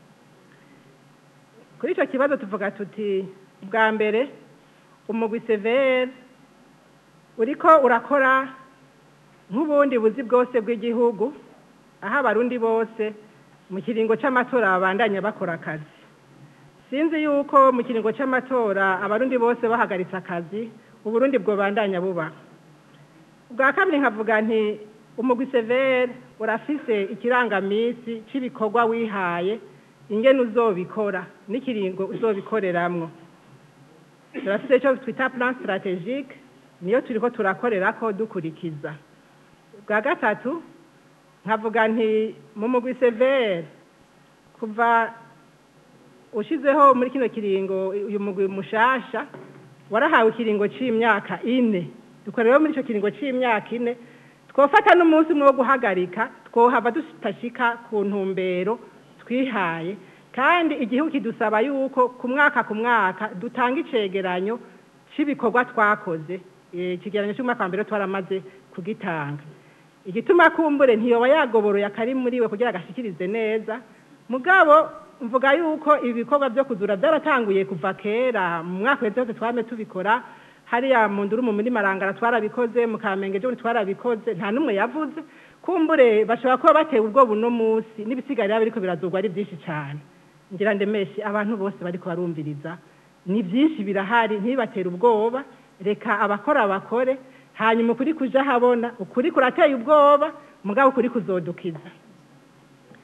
kuri icyo kibazo tuvuga tuti bwa mbere umugwi severe uriko urakora nk'ubundi buzi bwose bw'igihugu aho abarundi bose mu kiringo cy'amatora babandanya bakora akazi sinzi yuko mu kiringo cy'amatora abarundi bose bahagaritse akazi uburundi bwobandanya buba bwa kabiri nkavuga nti umugwi severe urafise ikirangamisi cy'ibikorwa wihaye ingene uzobikora n'ikiringo uzobikoreramwo turafise icyo twita plan strategique niyo turiko turakorerako dukurikiza bwa gatatu nkavuga nti mu mugwi severe kuva ushizeho muri kino kiringo uyu mugwi mushasha warahawe ikiringo c'imyaka ine dukorewe muri ico kiringo c'imyaka ine twofata n'umunsi umwe wo guhagarika twohava dutashika ku ntumbero twihaye kandi igihugu kidusaba yuko ku mwaka ku mwaka dutanga icegeranyo c'ibikorwa twakoze ikigeranyo cy'umwaka wa mbere twaramaze kugitanga igituma kumbure ntiyoba yagoboroye akari muri we kugira agashikirize neza mugabo mvuga yuko ibi bikorwa byo kuzura byaratanguye kuva kera mu mwaka wese wose twame tubikora hariya mu nduru mu muri marangara twarabikoze mu kamenge ejo twarabikoze nta n'umwe yavuze kumbure bashobora kuba batewe ubwoba uno munsi n'ibisigarira biriko birazurwa ari byinshi cyane ngira ndemeshe abantu bose bariko barumviriza ni byinshi birahari ntibibatere ubwoba reka abakora bakore hanyuma ukuri kuja habona ukuri kurateye ubwoba mugabo ukuri kuzodukiza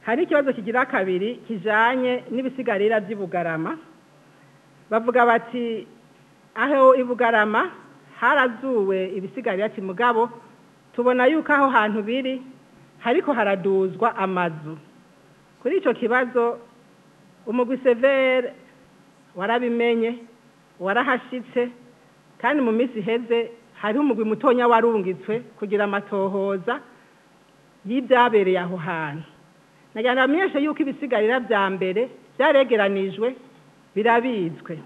hari ikibazo kigira kabiri kijanye n'ibisigarira by'ibugarama bavuga bati aho ibugarama harazuwe ibisigarira kimugabo tubona yuko aho hantu biri hariko haraduzwa amazu kuri ico kibazo umugwi severe warabimenye warahashitse kandi mu minsi iheze hariho umugwi mutonya warungitswe kugira amatohoza y'ibyabereye aho hantu nagira ngo bamenyeshe yuko ibisigarira bya mbere byaregeranijwe birabitswe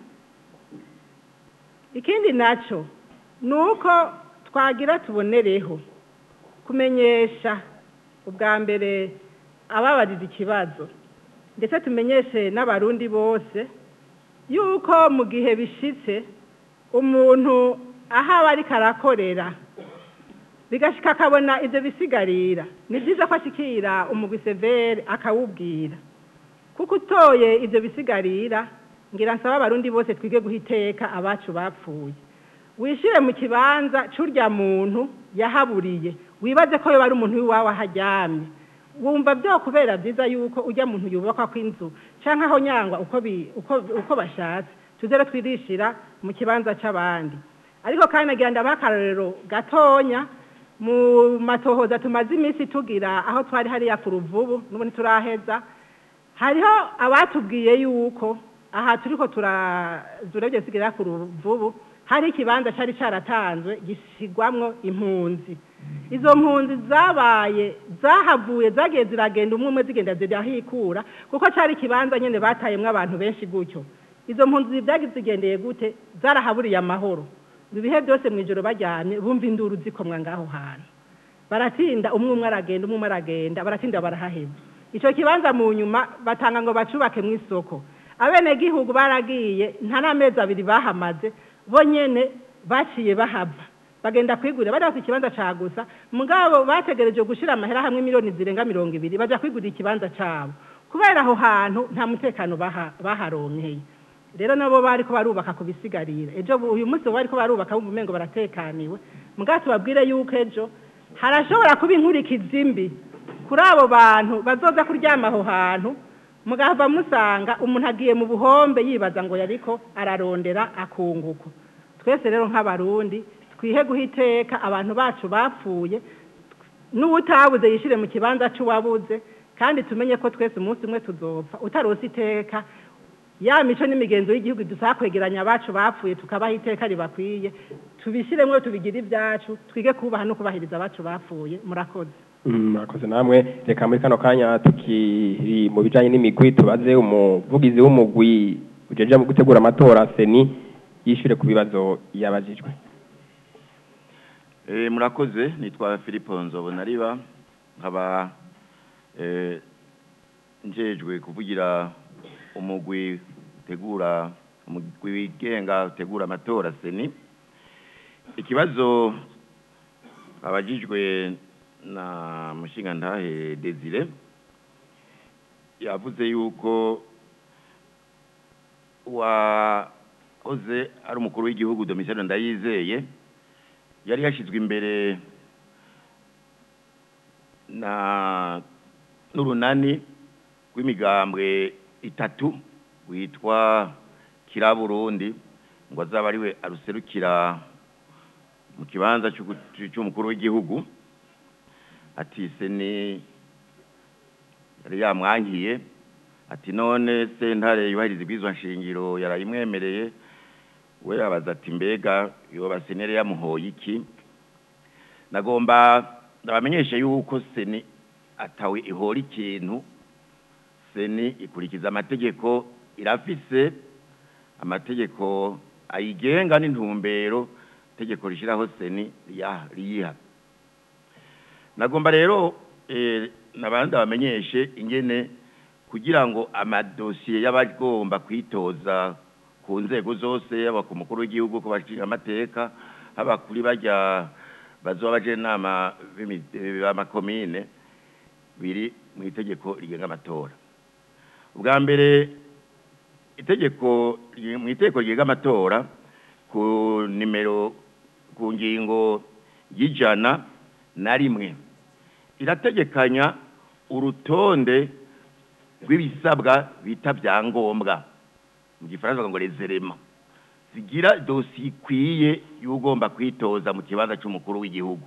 ikindi nacyo ni uko twagira tubonereho kumenyesha ubwa mbere ababajije ikibazo ndetse tumenyeshe n'abarundi bose yuko mu gihe bishitse umuntu aho aba ariko arakorera bigashika akabona ibyo bisigarira ni byiza ko ashikira umugwi severe akawubwira kuko utoye ibyo bisigarira ngira nsaba abarundi bose twige guha iteka abacu bapfuye wishire mu kibanza c'urya muntu yahaburiye wibaze ko yoba ari umuntu w'iwawe aharyamye wumva byo kubera byiza yuko ujya muntu yubakwa kw'inzu canke aho nyangwa uko bi- uko uko bashatse tuzere twirishira mu kibanza c'abandi ariko kandi nagira ndabaha akarorero gatonya mu matohoza tumaze iminsi tugira aho twari hariya ku ruvubu n'ubu ntituraheza hariho abatubwiye yuko aha turiko turazura ibyo bisigarira ku ruvubu hari ikibanza cyari cyaratanzwe gisigwamwo impunzi izo mpunzi zabaye zahavuye zagiye ziragenda umwe umwe zigenda zirahikura kuko cyari ikibanza nyine batayemwo abantu benshi gutyo izo mpunzi byagize zigendeye gute zarahaburiye amahoro ibihe byose mu ijoro bajyamye bumva induru zikomwa ngaho hantu baratinda umwe umwe aragenda umwe umwe aragenda baratinda barahaheza icyo kibanza mu nyuma batanga ngo bacubake mu isoko abenegihugu baragiye nta n'amezi abiri bahamaze bo nyene baciye bahava bagenda kwigurira bari bafite ikibanza ca gusa mugabo bategereje gushira amahera hamwe miliyoni zirenga mirongo ibiri baja kwigurira ikibanza cabo kubera aho hantu nta mutekano baha- baharonkeye rero nabo bariko barubaka ku bisigarira ejo bu- uyu munsi bo bariko barubaka bumva umengo baratekaniwe mugabo tubabwire yuko ejo harashobora kuba inkurikizi mbi kuri abo bantu bazoza kuryama aho hantu mugahava musanga umuntu agiye mu buhombe yibaza ngo yariko ararondera akunguko twese rero nk'abarundi twihe guha iteka abantu bacu bapfuye n'uwutabuze yishire mu kibanza c'uwabuze kandi tumenye ko twese umunsi umwe tuzopfa utarose iteka ya mico n'imigenzo y'igihugu dusaba kwegeranya abacu bapfuye tukabaha iteka ribakwiye tubishyiremo tubigire ibyacu twige kubaha no kubahiriza abacu bapfuye murakoze Mm, murakoze namwe reka muri kano kanya tukiri mu bijanye n'imigwi tubaze umuvugizi w'umugwi ujeje mu gutegura amatora seni yishure ku bibazo yabajijwe Eh, murakoze nitwa Philippe Nzobonariba nkaba eh, njejwe kuvugira umugwi tegura umugwi wigenga utegura amatora seni ikibazo abajijwe na mushinga ntahe Desire yavuze yuko wahoze ari umukuru w'igihugu Domitien Ndayizeye yari yashyizwe imbere na n'urunani rw'imigambwe itatu witwa kiraburundi ngo azabe ariwe aruserukira mu kibanza c'ugu- c'umukuru w'igihugu ati seni yari yamwangiye ati none sentare yubahiriza ibwirizwa nshingiro yarayimwemereye we yabaza ati mbega yoba senere yamuhoye iki nagomba ndabamenyeshe yuko seni atawe ihora ikintu seni ikurikiza amategeko irafise amategeko ayigenga n'intumbero itegeko rishyiraho seni riya- riyiha nagomba rero eh, nabandi bamenyeshe ingene kugira ngo amadosiye y'abagomba kwitoza ku nzego zose yaba ku mukuru w'igihugu ku bashinga amateka haba kuri bajya bazoba baje inama b'imi- b'amakomine biri mu itegeko rigenga amatora ubwa mbere itegeko mu itegeko rigenga amatora ku nimero ku ngingo y'ijana na rimwe irategekanya urutonde rw'ibisabwa bita byangombwa mu gifaransa bavuga ngo rezerema zigira dosiye ikwiye y'ugomba kwitoza mu kibanza cy'umukuru w'igihugu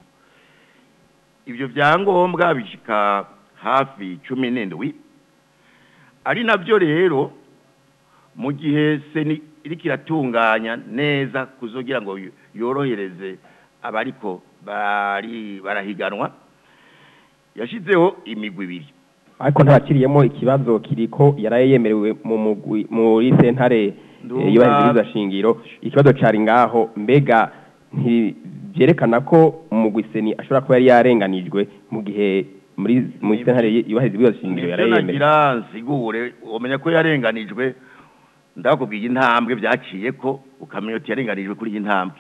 ibyo byangombwa bishika hafi cumi n'indwi ari nabyo rero mu gihe seni iriko iratunganya neza kuzogira ngo yo- yorohereze abariko bari barahiganwa yashizeho imigwi ibiri ariko ntakiriyemo ikibazo kiriko yaraye yemerewe mu mugwi muri sentare Ndumva- eh, yubahiriza shingiro ikibazo cari ngaho mbega ntibyerekana ko umugwi seni ashobora kuba yari yarenganijwe mu gihe muri muri sentare yubahiriza shingiro Nivyo yaraye yemerewe nagira nsigure umenya ko yarenganijwe ndakubwiye intambwe byaciye ko ukamenya uti yarenganijwe kuri iyi ntambwe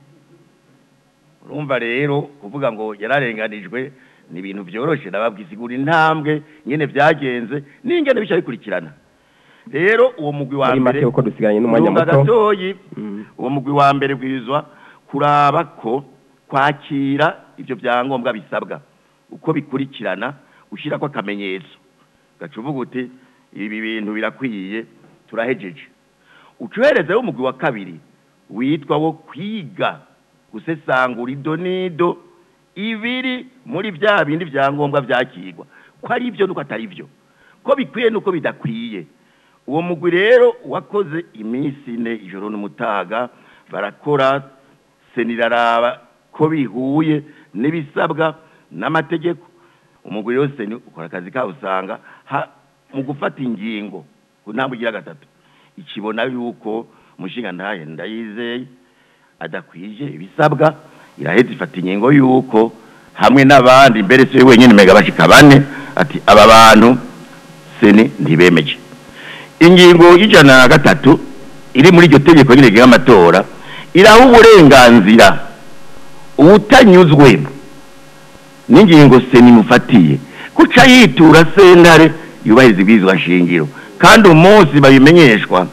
urumva rero kuvuga ngo yararenganijwe ni ibintu byoroshe nababwisigura intambwe nyene byagenze n'ingene bica bikurikirana rero uwo mugwi wa muri mbere make uko dusigaranye n'umwanya Ndumva muto gatoyi uwo mugwi wa mbere bwirizwa kuraba ko kwakira ivyo byangombwa bisabwa uko bikurikirana ushyirako akamenyetso gaca uvuga uti ibi bintu birakwiye turahejeje ucoherezeho umugwi wa kabiri witwa wo kwiga gusesangura ido n'ido ibiri muri bya bindi byangombwa byakirwa ko ari byo nuko atari byo ko bikwiye nuko bidakwiye uwo mugwi rero wakoze iminsi ine ijoro n'umutaga barakora seniraraba ko bihuye n'ibisabwa n'amategeko umugwi rero seni ukora akazi kawo usanga ha- mu gufata ingingo ku ntambwe igira gatatu ikibona yuko umushinga ntahe ndayizeye adakwije ibisabwa iraheza ifata ingingo yuko hamwe n'abandi mbere si we wenyine mega bashika bane ati aba bantu seni ntibemeje ingingo y'ijana na gatatu iri muri iryo tegeko nyine rigenga amatora iraha uburenganzira uwutanyuzwe n'ingingo seni mufatiye guca yitura sentare yubahiriza ibwirizwa nshingiro kandi umunsi babimenyeshwa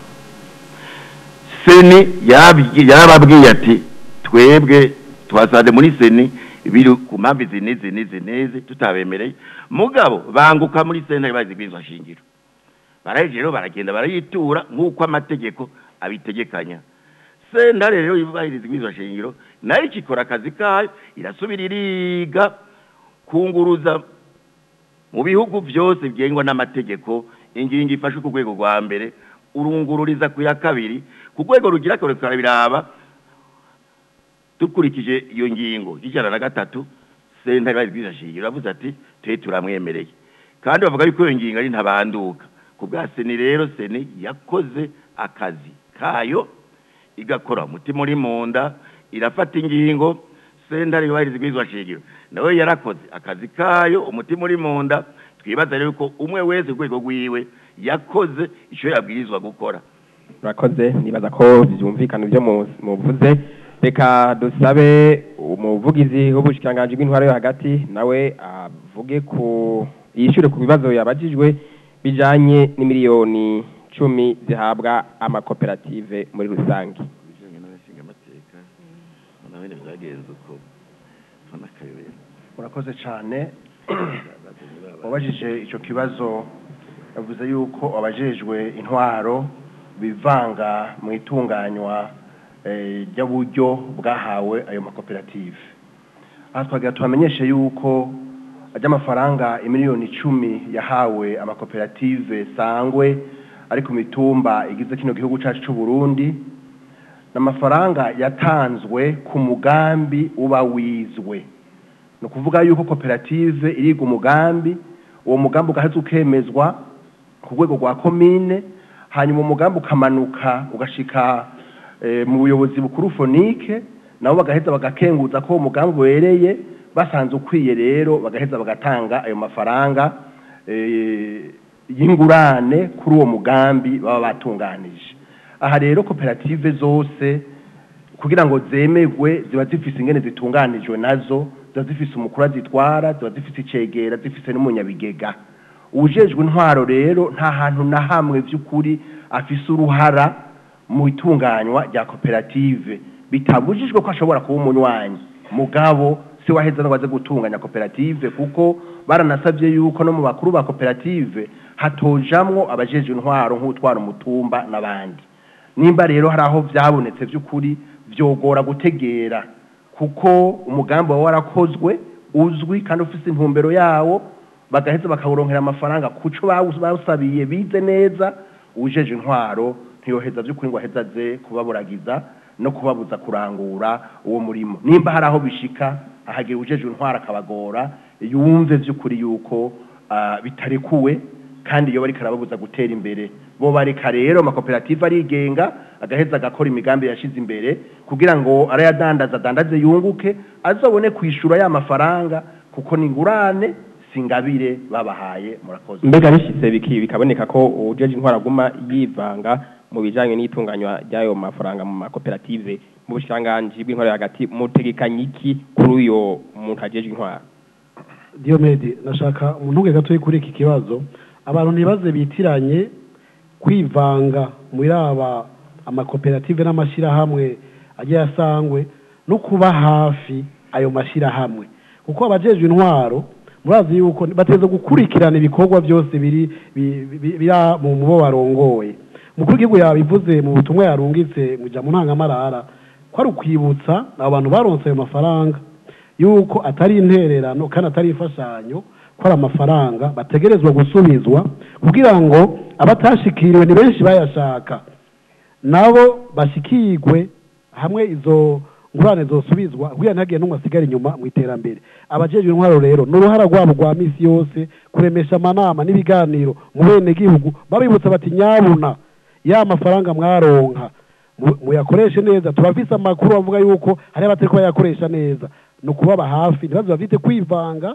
seni yabyi- yarababwiye ati twebwe twasanze muri seni biri ku mpamvu izi n'izi n'izi n'izi tutabemereye mugabo banguka muri sentare yubahiriza ibwirizwa nshingiro baraheje rero baragenda barayitura nk'uko amategeko abitegekanya sentare rero yubahiriza ibwirizwa shingiro nayo ikikora akazi kayo irasubira iriga kunguruza mu bihugu byose byengwa n'amategeko ingingo ifashe ku rwego rwa mbere urungururiza ku ya kabiri ku rwego rugira kabiri turabiraba dukurikije iyo ngingo y'ijana na gatatu sentare yubahiriza ibwirizwa shingiro iravuze ati twe turamwemereye kandi bavuga yuko iyo ngingo ari ntabanduka ku bwa seni rero seni yakoze akazi kayo igakora umutima uri mu nda irafata ingingo sentare yubahiriza ibwirizwa shingiro nawe yarakoze akazi kayo umutima uri mu nda twibaza rero ko umwe wese urwego rwiwe yakoze icyo yabwirizwa gukora murakoze nibaza ko byumvikana ibyo mu- muvuze reka dusabe umuvugizi w'ubushikiranganji bw'intwaro yo hagati nawe avuge ku yishyure ku bibazo yabajijwe bijanye n'imiliyoni cumi zihabwa amakoperative muri rusange murakoze cyane wabajije icyo kibazo yavuze yuko abajejwe intwaro bivanga mu itunganywa eh, ry'uburyo bwahawe ayo makoperative aha twagira tubamenyeshe yuko ry'amafaranga imiliyoni icumi yahawe amakoperative sangwe ari ku mitumba igize kino gihugu cyacu cy'u Burundi ni amafaranga yatanzwe ku mugambi uba wizwe ni ukuvuga yuko koperative iriga umugambi uwo mugambi ugaheza ukemezwa ku rwego rwa komine hanyuma umugambi ukamanuka ugashika eh, mu buyobozi bukuru fonike nabo bagaheza bagakenguza ko uwo mugambi ubereye basanze ukwiye rero bagaheza bagatanga ayo mafaranga eh, y'ingurane kuri uwo mugambi baba batunganije aha rero koperative zose kugira ngo zemerwe ziba zifise ingene zitunganijwe nazo ziba zifise umukuru azitwara ziba zifise icegera zifise n'umunyabigega uwujejwe intwaro rero nta hantu na hamwe by'ukuri afise uruhara mu itunganywa rya koperative bitabujijwe ko ashobora kuba umunywanyi mugabo si waheza ngo baze gutunganya koperative kuko baranasabye yuko no mu bakuru ba koperative hatojamwo abajejwe intwaro nk'utwara umutumba n'abandi nimba rero hari aho byabonetse by'ukuri byogora gutegera kuko umugambi wawe warakozwe uzwi kandi ufite intumbero yawo bagaheza bakawuronkera amafaranga kuco bawu- bawusabiye bize neza ujeje intwaro ntiyoheza by'ukuri ngo aheze aze kubaburagiza no kubabuza kurangura uwo murimo nimba hari aho bishika ahagira ujeje intwaro akabagora yumve by'ukuri yuko ah, bitarekuwe kandi iyo bariko arababuza gutera imbere bo bareka rero amakoperative arigenga agaheza agakora imigambi yashize imbere kugira ngo arayadandaza adandaze yunguke azobone kwishura ya mafaranga kuko ni ingurane singabire babahaye murakoze mbega bishitse biki bikaboneka ko ujeje intwara aguma yivanga mu bijanye n'itunganywa ry'ayo mafaranga mu makoperative mu bushikiranganji bw'intwara hagati mutegekanye iki kuri uyo muntu ajeje intwara Diomede nashaka umuntu gatoyi kuri iki kibazo abantu ntibaze bitiranye kwivanga muri aba amakoperative n'amashyirahamwe agiye asangwe no kuba hafi ayo mashyirahamwe kuko abajejwe intwaro murazi yuko bateza gukurikirana ibikorwa byose biri bi- bi- biri mu mubo barongoye umukuru w'igihugu yabivuze mu butumwa yarungitse mu ijambo ntangamarara ko ari ukwibutsa abo bantu baronse ayo mafaranga yuko atari intererano kandi atari imfashanyo ko ari amafaranga bategerezwa gusubizwa kugira ngo abatashikiriwe ni benshi bayashaka nabo bashikirwe hamwe izo ngurane zosubizwa kugira ntihagire n'umwe asigara inyuma mu iterambere abajejwe intwaro rero ni uruhara rwabo rwa misi yose kuremesha amanama n'ibiganiro mu benegihugu babibutsa bati nyabuna ya mafaranga mwaronka mu- muyakoreshe neza turafise amakuru avuga yuko hari abatariko bayakoresha neza ni ukubaba hafi ntibaze bafite kwivanga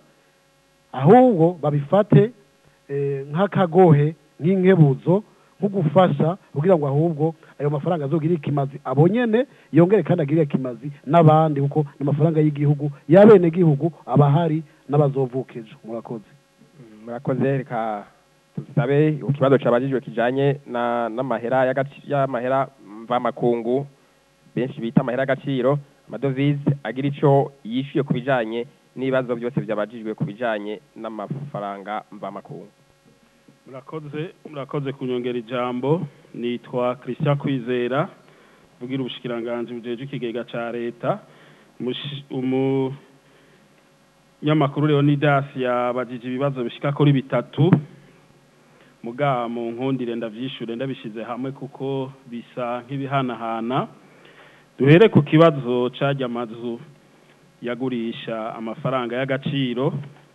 ahubwo babifate eh, nk'akagohe nk'inkebuzo nko gufasha kugira ngo ahubwo ayo mafaranga azogirire ikimazi abo nyene yongere kandi agirire ikimazi n'abandi kuko ni amafaranga y'igihugu y'abenegihugu abahari n'abazovuka ejo murakoze murakoze reka tusabe ikibazo cabajijwe kijanye na n'amahera y'agaci- y'amahera mvamakungu benshi bita amahera y'agaciro amadovize agira ico yishuye ku bijanye n'ibibazo byose vyabajijwe ku bijanye n'amafaranga mvamakungu murakoze murakoze kunyongera ijambo nitwa christian kwizera vugira ubushikiranganji bujeje ikigega ca leta Mushi- umunyamakuru leonidas yabajije ibibazo bishika kuri bitatu muga mu nkundire ndavyishure ndabishize hamwe kuko bisa nk'ibihanahana duhere ku kibazo carya amazu yagurisha amafaranga y'agaciro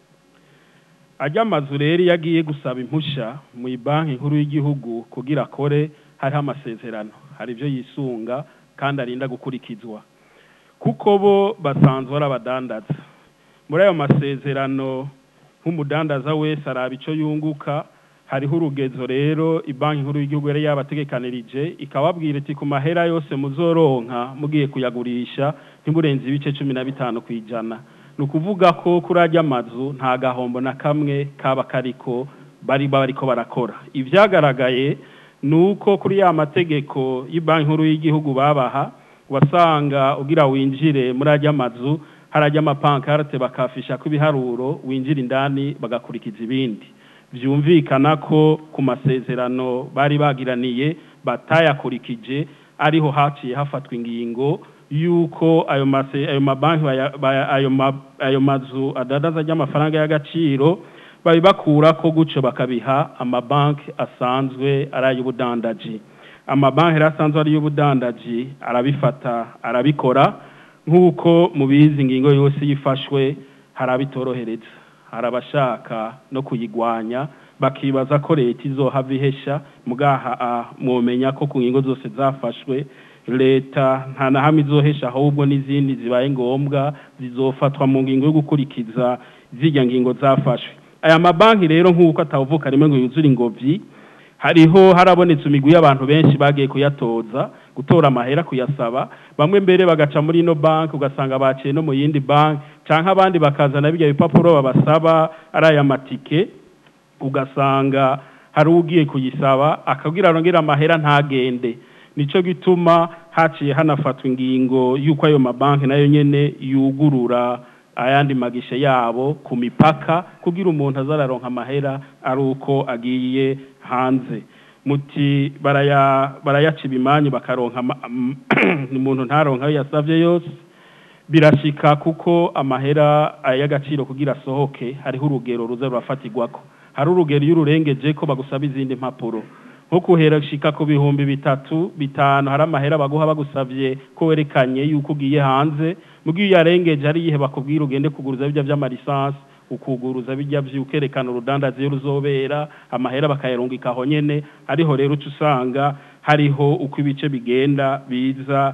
ajya amazu rero iyo agiye gusaba impusha mu banki nkuru y'igihugu kugira akore hariho amasezerano hari ibyo yisunga kandi arinda gukurikizwa kuko bo basanzwe ari abadandaza muri ayo masezerano nk'umudandaza wese araba icyo yunguka hariho urugezo rero banki nkuru y'igihugu yari yabategekanirije ikababwira iti ku mahera yose muzoronka mugiye kuyagurisha ntimurenze ibice cumi na bitanu ku ijana ni ukuvuga ko kuri ajya amazu nta gahombo na kamwe kaba kariko bari bariko barakora ibyagaragaye ni uko kuri ya mategeko y'banki nkuru y'igihugu babaha wasanga ugira winjire muri ajya amazu harajya amapankarte bakafisha ko ibiharuro winjira indani bagakurikiza ibindi byumvikana ko ku masezerano bari bagiraniye batayakurikije ariho haciye hafatwa ingingo yuko ayo mase ayo mabanki baya- baya- ayo ma- ayo mazu adadaza ry'amafaranga y'agaciro babibakura ko guco bakabiha amabanki asanzwe ari ay'ubudandaji amabanki rero asanzwe ari y'ubudandaji arabifata arabikora nk'uko mubizi ingingo yose yifashwe hari abitorohereza hari abashaka no kuyigwanya bakibaza ko leta izohava ihesha mugaha ah, mwomenya ko ku ngingo zose zafashwe leta nta na hamwe izohesha ahubwo n'izindi zibaye ngombwa zizofatwa mu ngingo yo gukurikiza zirya ngingo zafashwe aya mabanki rero nk'uko atavuka rimwe ngo yuzure ingobyi hariho harabonetse imigwi y'abantu benshi bagiye kuyatoza gutora amahera kuyasaba bamwe mbere bagaca muri ino banki ugasanga baciye no mu yindi banki canke abandi bakazana bijya bipapuro babasaba ari aya matike ugasanga hari ugiye kuyisaba akabwira arongera amahera ntagende nico gituma haciye hanafatwa ingingo y'uko ayo mabanki nayo nyene yugurura ayandi magishe yabo ku mipaka kugira umuntu azararonka amahera ari uko agiye hanze muti baraya barayaca ibimanyu bakaronka ama- am- umuntu ntaronka ayo yasavye yose birashika kuko amahera y'agaciro kugira asohoke hariho urugero ruza rurafatirwako hari urugero iyo ururengeje ko bagusaba izindi mpapuro nko kuhera shika ku bihumbi bitatu bitanu hari amahera baguha bagusavye ko werekanye yuko ugiye hanze mugihe iyo yarengeje hari igihe bakubwira ugende kuguruza bijya vy'amalisansi ukuguruza bijya vy'ukerekana urudandazi iyo ruzobera amahera bakayarungika aho nyene ariho rero uca usanga hariho uko ibice bigenda biza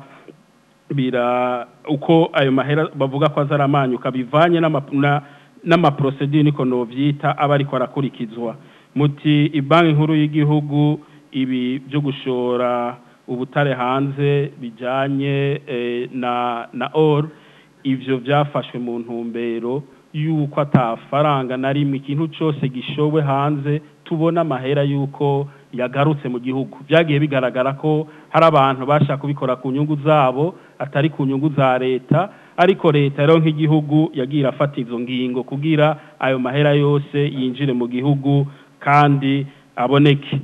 bira uko ayo mahera bavuga ko azaramanyuka bivanye n'ama- na- n'amaprosedure niko novyita aba ariko arakurikizwa muti ibanki nkuru y'igihugu ibi byo gushora ubutare hanze bijanye eh, na na or ivyo vyafashwe mu ntumbero yuko atafaranga na rimwe ikintu cose gishowe hanze tubona amahera yuko yagarutse mu gihugu byagiye bigaragara ko hari abantu bashaka kubikora ku nyungu zabo atari ku nyungu za leta ariko leta rero nk'igihugu yagiye irafata izo ngingo kugira ayo mahera yose yinjire mu gihugu kandi aboneke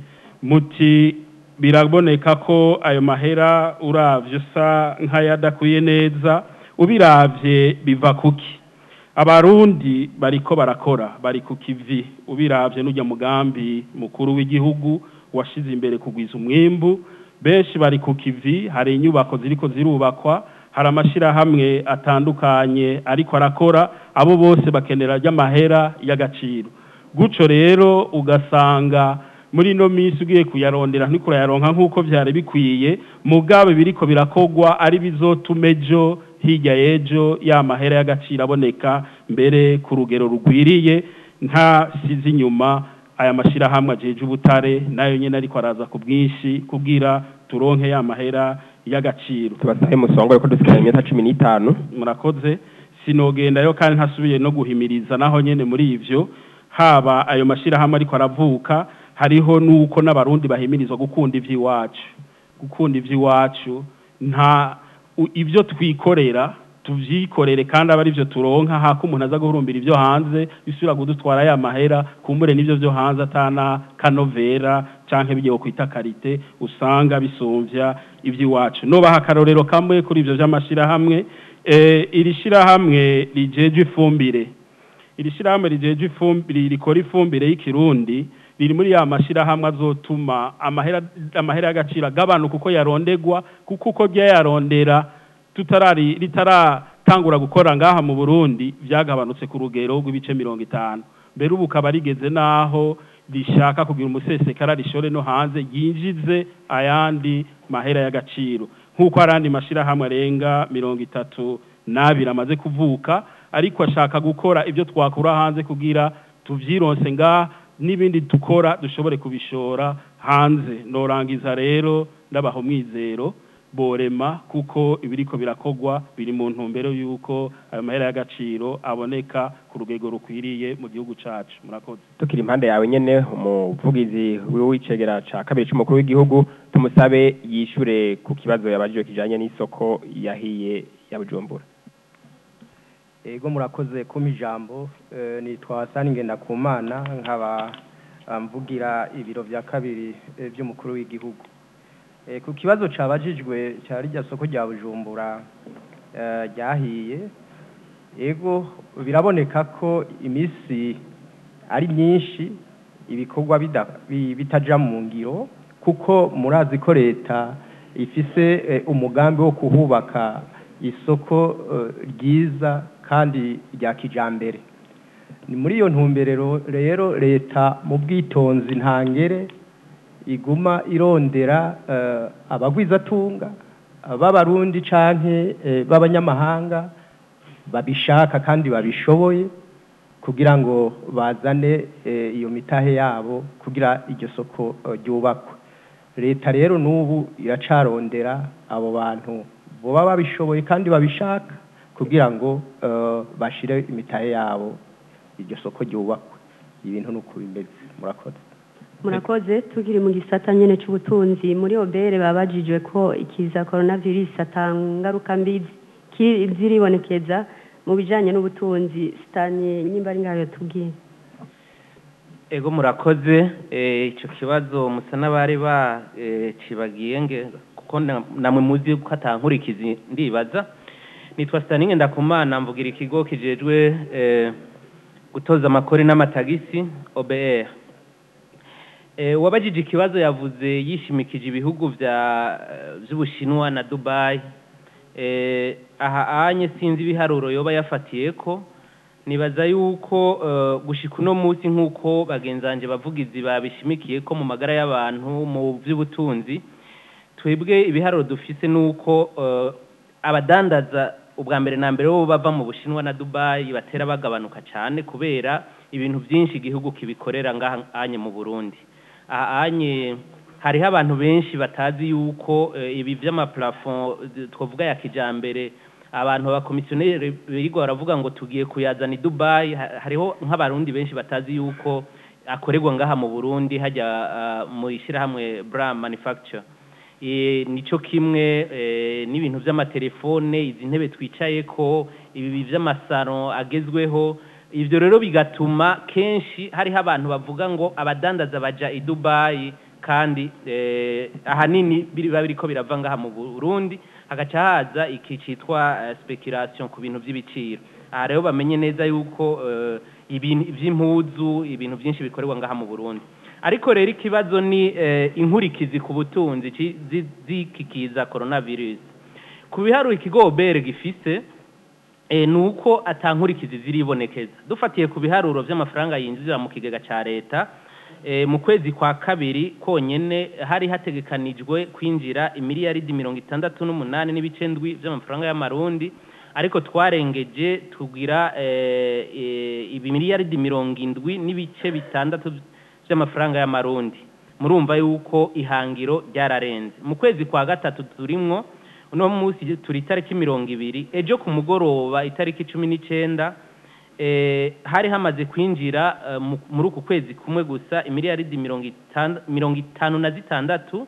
muti biraboneka ko ayo mahera uravye usa nk'ayadakwiye neza ubiravye biva kuki abarundi bariko barakora bari ku kivi ubiravye n'ujya mugambi mukuru w'igihugu washize imbere kugwiza umwimbu benshi bari ku kivi hari inyubako ziriko zirubakwa hari amashirahamwe atandukanye ariko arakora abo bose bakenera ry'amahera y'agaciro guco rero ugasanga muri ino minsi ugiye kuyarondera ntikurayaronka nk'uko vyari bikwiye mugabe biriko birakogwa ari bizotuma ejo hirya y'ejo ya mahera y'agaciro aboneka mbere ku rugero rugwiriye nta sizi inyuma aya mashirahamwe ajeje ubutare nayo nyene ariko araza ku bwinshi kugira turonke ya mahera y'agaciro tubasabe musongo yuko dusigaye iminota cumi n'itanu murakoze sinogendayo kandi ntasubiye no guhimiriza naho nyene muri ivyo haba ayo mashirahamwe ariko aravuka hariho nuko n'abarundi bahimirizwa gukunda ivy'iwacu gukunda ivy'iwacu nta u- ivyo twikorera tuvyikorere kandi aba arivyo turonka hako umuntu aza guhurumbira ivyo hanze bisubira kudutwara ya mahera kumbure n'ivyo vyo hanze atana kanovera canke bigiye kwita karite usanga bisumvya ivy'iwacu nobaha akarorero kamwe kuri ivyo vy'amashirahamwe eh, iri shirahamwe rijeje ifumbire iri shirahamwe rijeje ifumbire rikora ifumbire y'ikirundi riri muri ya mashirahamwe azotuma amahera amahera y'agaciro agabanuka uko yarondegwa kuko uko ryayarondera tutarari ritaratangura gukora ngaha mu Burundi vyagabanutse ku rugero rw'ibice mirongo itanu mbere ubu ukaba rigeze naho rishaka kugira umusesekara rishore no hanze yinjize ayandi mahera y'agaciro nk'uko arandi mashirahamwe arenga mirongo itatu n'abiri amaze kuvuka ariko ashaka gukora ibyo twakura hanze kugira tuvyironse ngaha n'ibindi dukora dushobore kubishora hanze norangiza rero ndabaha umwizero borema kuko ibiriko birakogwa biri mu ntumbero y'uko ayo mahera y'agaciro aboneka ku rugego rukwiriye mu gihugu cacu murakoze tukiri impande yawe nyene umuvugizi w'icegera ca kabiri c'umukuru w'igihugu tumusabe yishure ku kibazo yabajijwe kijanye n'isoko yahiye ya Bujumbura ego murakoze kumpa ijambo eh, nitwa Sani Ngendakumana nkaba ah, mvugira ibiro vya kabiri eh, vy'umukuru w'igihugu Eh, ku kibazo cabajijwe ca rirya soko rya Bujumbura eh, ryahiye ego biraboneka ko imisi ari myinshi ibikorwa bida- bi- bitaja mu ngiro kuko murazi ko leta ifise eh, umugambi wo kuhubaka isoko eh, ryiza kandi rya kijambere ni muri iyo ntumberero rero leta mu bwitonzi ntangere iguma irondera eh, abagwizatunga b'abarundi canke eh, b'abanyamahanga babishaka kandi babishoboye kugira ngo bazane eh, iyo mitahe yabo kugira iryo soko eh, ryubakwe leta rero n'ubu iracarondera abo bantu boba babishoboye kandi babishaka kugira ngo eh, bashire imitahe yabo iryo soko ryubakwe ibintu nuko bimeze murakoze murakoze tukiri mu gisata nyene c'ubutunzi muri obere babajijwe ko ikiza coronavirus atangaruka mbi ki- ziribonekeza mu bijanye n'ubutunzi sitani nyimba ari ngayo tubwiye ego murakoze eh, ico kibazo musa n'abari bacibagiye nge kuko na- namwe muzi ko atankurikizi ndibaza nitwa Staninge ndakumana mvugira ikigo kijejwe eh, gutoza amakori n'amatagisi OBR eh, uwabajije ikibazo yavuze yishimikije ibihugu vya vy'Ubushinwa na Dubai eh, aha anye sinzi ibiharuro yoba yafatiyeko nibaza yuko eh, gushika uno munsi nk'uko bagenzanje bavugizi babishimikiye ko mu magara y'abantu mu by'ubutunzi twebwe ibiharuro dufise nuko eh, abadandaza ubwa mbere na mbere bo bava mu bushinwa na dubayi batera bagabanuka cyane kubera ibintu byinshi igihugu kibikorera ngaha anye mu burundi aha anye hariho abantu benshi batazi yuko eh, ibi vy'amaplafond eh, twavuga ya kijambere abantu abakomisiyoneri birirwa baravuga ngo tugiye kuyazana i dubayi ha- hariho nk'abarundi benshi batazi yuko akorerwa ngaha mu burundi hajya ah, mu ishyirahamwe bra manufacture Eh, nico kimwe eh, n'ibintu vy'amatelefone izi ntebe twicayeko ibi vy'amasaro agezweho ivyo rero bigatuma kenshi hariho abantu bavuga ngo abadandaza baja i dubayi kandi eh, ahanini biba biriko birava ngaha mu burundi hagaca haza iki citwa eh, speculation ku bintu vy'ibiciro aha rero bamenye neza yuko eh, ibintu vy'impuzu ibintu vyinshi bikorerwa ngaha mu burundi ariko rero ikibazo ni eh, inkurikizi ku butunzi ci- zi- zikikiza coronavirus ku biharuro ikigo obere gifise eh, ni uko atankurikizi ziribonekeza dufatiye ku biharuro vy'amafaranga yinjira mu kigega ca leta eh, mu kwezi kwa kabiri konyene hari hategekanijwe kwinjira imiliyaridi mirongo itandatu n'umunani n'ibice ndwi vy'amafaranga y'amarundi ariko twarengeje tugira eh, eh, ibimiliyaridi mirongo indwi n'ibice bitandatu vy'amafaranga y'amarundi murumva yuko ihangiro ryararenze mu kwezi kwa gatatu turimwo uno munsi turi itariki mirongo ibiri ejo ku mugoroba itariki cumi n'icenda eh, hari hamaze kwinjira eh, mu- muri uku kwezi kumwe gusa imiliyaridi mirongo itand- mirongo itanu na zitandatu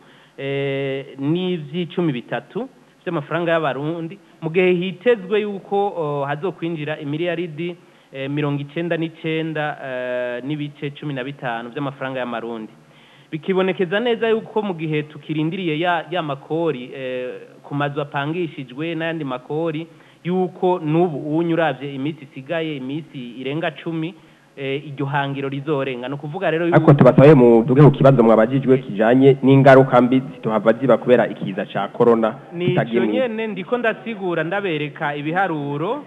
eh, n'ivy'icumi bitatu vy'amafaranga y'abarundi mu gihe hitezwe yuko oh, hazokwinjira imiliyaridi eh, mirongo icenda n'icenda eh, n'ibice cumi na bitanu vy'amafaranga y'amarundi bikibonekeza neza yuko mu gihe tukirindiriye ya, ya makori eh, ku mazu apangishijwe n'ayandi makori yuko n'ubu unyu uravye iminsi isigaye iminsi irenga cumi eh, iryo hangiro rizorenga ni ukuvuga rero ariko tubasabe muduge ku kibazo mwabajijwe kijanye n'ingaruka mbi zituhava ziba kubera ikiza ca corona ni tutagiye icyo mu- nyene ndiko ndasigura ndabereka ibiharuro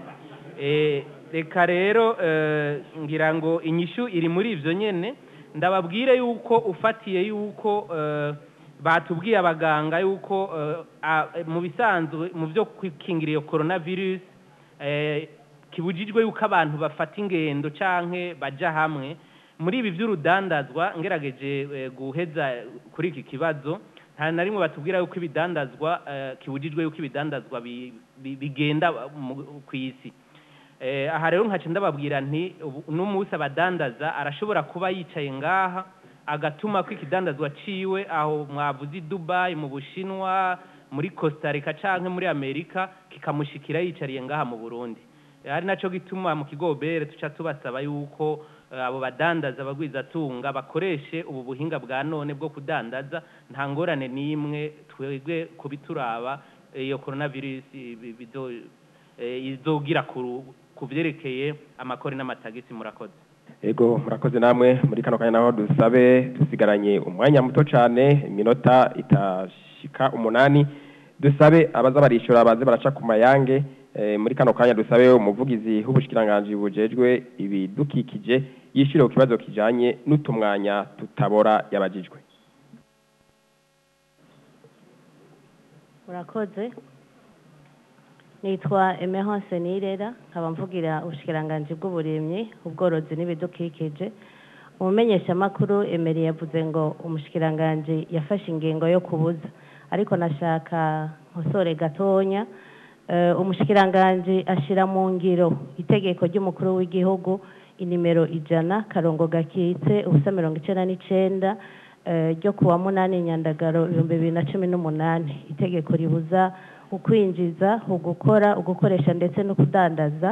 eh, reka rero eh, ngira ngo inyishu iri muri ivyo nyene ndababwire yuko ufatiye yuko eh, batubwiye abaganga yuko eh, a- mu bisanzwe mu byo kwikingira iyo coronavirus eh, kibujijwe yuko abantu bafata ingendo canke baja hamwe muri ibi by'urudandazwa ngerageje eh, guheza kuri iki kibazo nta na rimwe batubwira yuko ibidandazwa eh, kibujijwe yuko ibidandazwa bi- bi- bigenda mu- ku isi Eh, aha rero nkaca ndababwira nti ubu- uno munsi abadandaza arashobora kuba yicaye ngaha agatuma ko ikidandazwa ciwe aho mwavuze i dubai mu bushinwa muri costa rica canke muri amerika kikamushikira yicariye ngaha mu burundi Eh, ari naco gituma mu kigo bere tuca tubasaba yuko eh, abo badandaza abagwizatunga bakoreshe ubu buhinga bwa none bwo kudandaza nta ngorane n'imwe twebwe kubituraba eh, iyo coronavirus ibi- bizo- eh, izogira ku ku vyerekeye amakori n'amatagisi murakoze ego murakoze namwe muri kano kanya naho dusabe dusigaranye umwanya muto cane iminota itashika umunani dusabe abaza barishura baze baraca ku mayange eh, muri kano kanya dusabe umuvugizi w'ubushikiranganji bujejwe ibidukikije yishire ku kibazo kijanye n'utumwanya tutabora yabajijwe urakoze nitwa emerance nirera nkaba mvugira ubushikiranganji bw'uburimyi ubworozi n'ibidukikije umumenyeshamakuru emeri yavuze ngo umushikiranganji yafashe ingingo yo kubuza ariko nashaka nkosore gatonya Eh, umushikiranganji ashira mu ngiro itegeko ry'umukuru w'igihugu inimero ijana karongo gakitse ubusa mirongo icenda n'icenda eh, ryo kuwa munani nyandagaro ibihumbi bibiri na cumi n'umunani itegeko ribuza ukwinjiza ugukora ugukoresha ndetse no kudandaza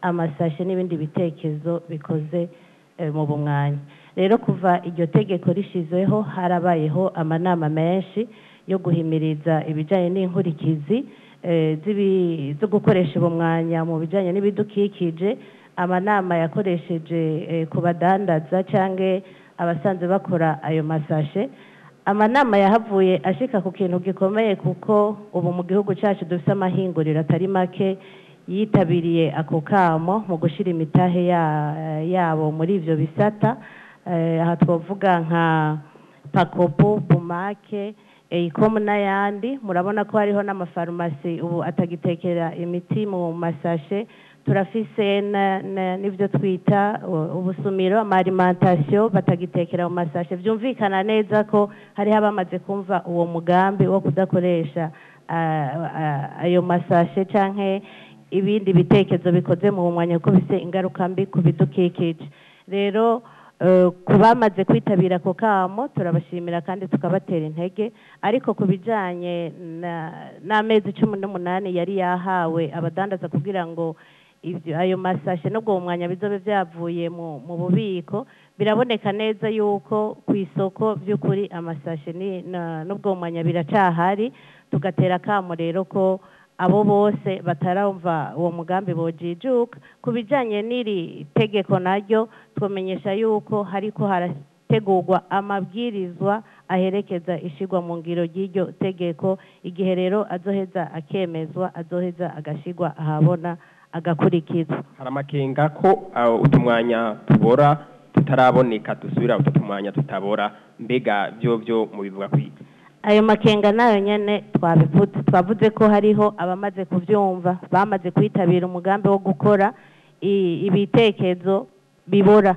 amasashe n'ibindi bitekerezo bikoze eh, mu bumwanya rero kuva iryo tegeko rishyizweho harabayeho amanama menshi yo guhimiriza ibijyanye n'inkurikizi eh, z'ibi- zo gukoresha ubumwanya mu bijyanye n'ibidukikije amanama yakoresheje eh, ku badandaza cyangwa abasanzwe bakora ayo masashe amanama yahavuye ashika ku kintu gikomeye kuko ubu mu gihugu cyacu dufite amahinguriro atari make yitabiriye ako kamo mu gushyira imitahe ya- yabo muri ibyo bisata Eh, aha twavuga nka pakopo bumake eyikomu n'ayandi murabona ko hariho n'amafarumasi ubu atagitekera imiti mu masashe turafise na- na- n'ibyo twita u- ubusumiro amarimantasiyo batagitekera mu masashe byumvikana neza ko hariho abamaze kumva uwo mugambi wo kudakoresha ah, ah, ayo masashe cyangwa ibindi bitekerezo bikoze mu mwanya kuko bifite ingaruka mbi ku bidukikije rero eh, ku bamaze kwitabira ako kamo turabashimira kandi tukabatera intege ariko ku bijyanye na- n'amezi cumi n'umunani yari yahawe abadandaza kugira ngo ibyo ayo masashe n'ubwo mu mwanya bizobe byavuye mu mu bubiko biraboneka neza yuko ku isoko by'ukuri amasashe ni- na- n'ubwo mu mwanya biracahari tugatera akamo rero ko abo bose bataramva uwo mugambi bojijuka ku bijyanye n'iri tegeko naryo twamenyesha yuko hariko harategurwa amabwirizwa aherekeza ishyirwa mu ngiro ry'iryo tegeko igihe rero azoheza akemezwa azoheza agashyirwa ahabona agakurikizwa hari amakenga ko uh, utumwanya tubora tutaraboneka dusubira utu tumwanya tutabora mbega byo byo mu bivuga kwiga ayo makenga nayo nyene twabivuze twavuze ko hariho abamaze kuvyumva bamaze kwitabira umugambi wo gukora i- ibitekerezo bibora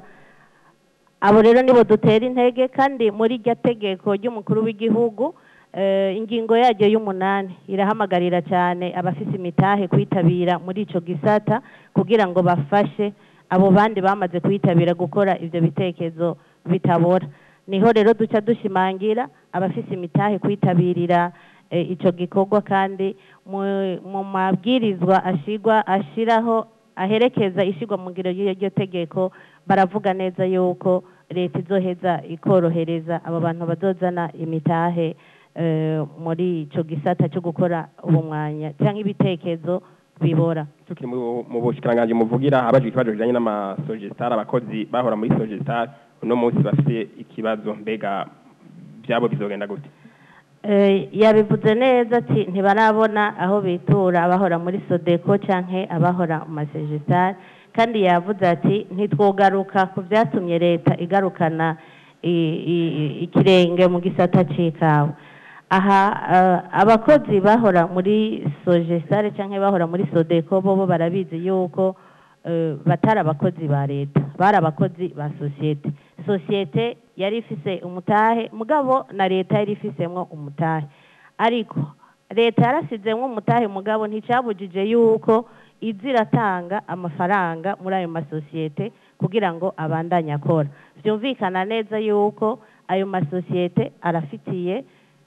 abo rero nibo dutera intege kandi muri iryo tegeko ry'umukuru w'igihugu eh, ingingo yaryo y'umunani irahamagarira cyane abafise imitahe kwitabira muri ico gisata kugira ngo bafashe abo bandi bamaze kwitabira gukora ivyo bitekerezo bitabora niho rero duca dushimangira abafise imitahe kwitabirira eh, ico gikorwa kandi mu- mu mabwirizwa ashigwa ashiraho aherekeza ishigwa mu ngiro y'iryo tegeko baravuga neza yuko leta izoheza ikorohereza abo bantu bazozana imitahe eh, muri ico gisata cyo gukora ubumwanya cyangwa ibitekerezo bibora tukiri mu mu bushikiranganji muvugira habajwe ikibazo kijanye n'amasogestar abakozi bahora muri sogestar uno munsi bafite ikibazo mbega byabo bizogenda gute Eh, yabivuze neza ati ntibarabona aho bitura abahora muri sodeko canke abahora mu masegesitari kandi yavuze ati ntitwogaruka ku byatumye leta igarukana i- i- ikirenge mu gisata c'ikawa aha eh, abakozi bahora muri sogesitari canke bahora muri sodeko bobo barabizi yuko eh, batari abakozi ba leta bari abakozi ba sosiyete sosiyete yari ifise umutahe mugabo na leta yari ifisemwo umutahe ariko leta yarasizemwo umutahe mugabo nticabujije yuko iza iratanga amafaranga muri ayo masosiyete kugira ngo abandanye akora vyumvikana neza yuko ayo masosiyete arafitiye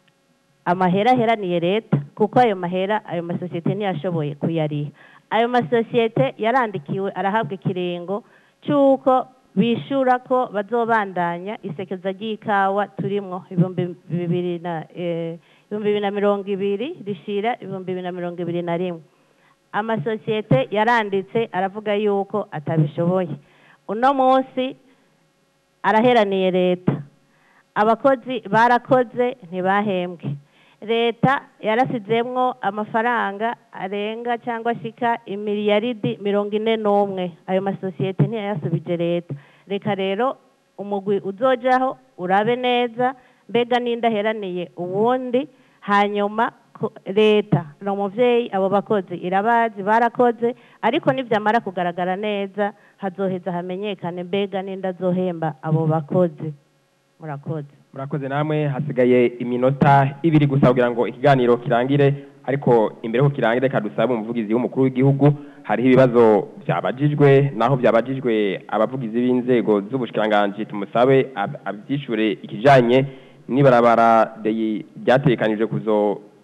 amahera aheraniye leta kuko ayo mahera ayo masosiyete ntiyashoboye kuyariha ayo masosiyete yarandikiwe arahabwa ikiringo cy'uko bishura ko bazobandanya isekeza ry'ikawa turimwo ibihumbi bibiri na eh, ibihumbi bibiri na mirongo ibiri rishira ibihumbi bibiri na mirongo ibiri na rimwe amasosiyete yaranditse aravuga yuko atabishoboye uno munsi araheraniye leta abakozi barakoze ntibahembwe leta yarasizemwo amafaranga arenga cyangwa ashika imiliyaridi mirongo ine n'umwe ayo masosiyete ntiyayasubije leta reka rero umugwi uzojaho urabe neza mbega n'indaheraniye uwundi hanyuma ko- leta ni umuvyeyi abo bakozi irabazi barakoze ariko nivyamara kugaragara neza hazoheza hamenyekane mbega n'inda azohemba abo bakozi murakoze murakoze namwe hasigaye iminota ibiri gusa kugira ngo ikiganiro kirangire ariko imbere ko kirangire reka dusabe umuvugizi w'umukuru w'igihugu hariho ibibazo byabajijwe naho byabajijwe abavugizi b'inzego z'ubushikiranganji tumusabe ab- abyishure ikijanye n'ibarabara ryi- ryategekanijwe kuzo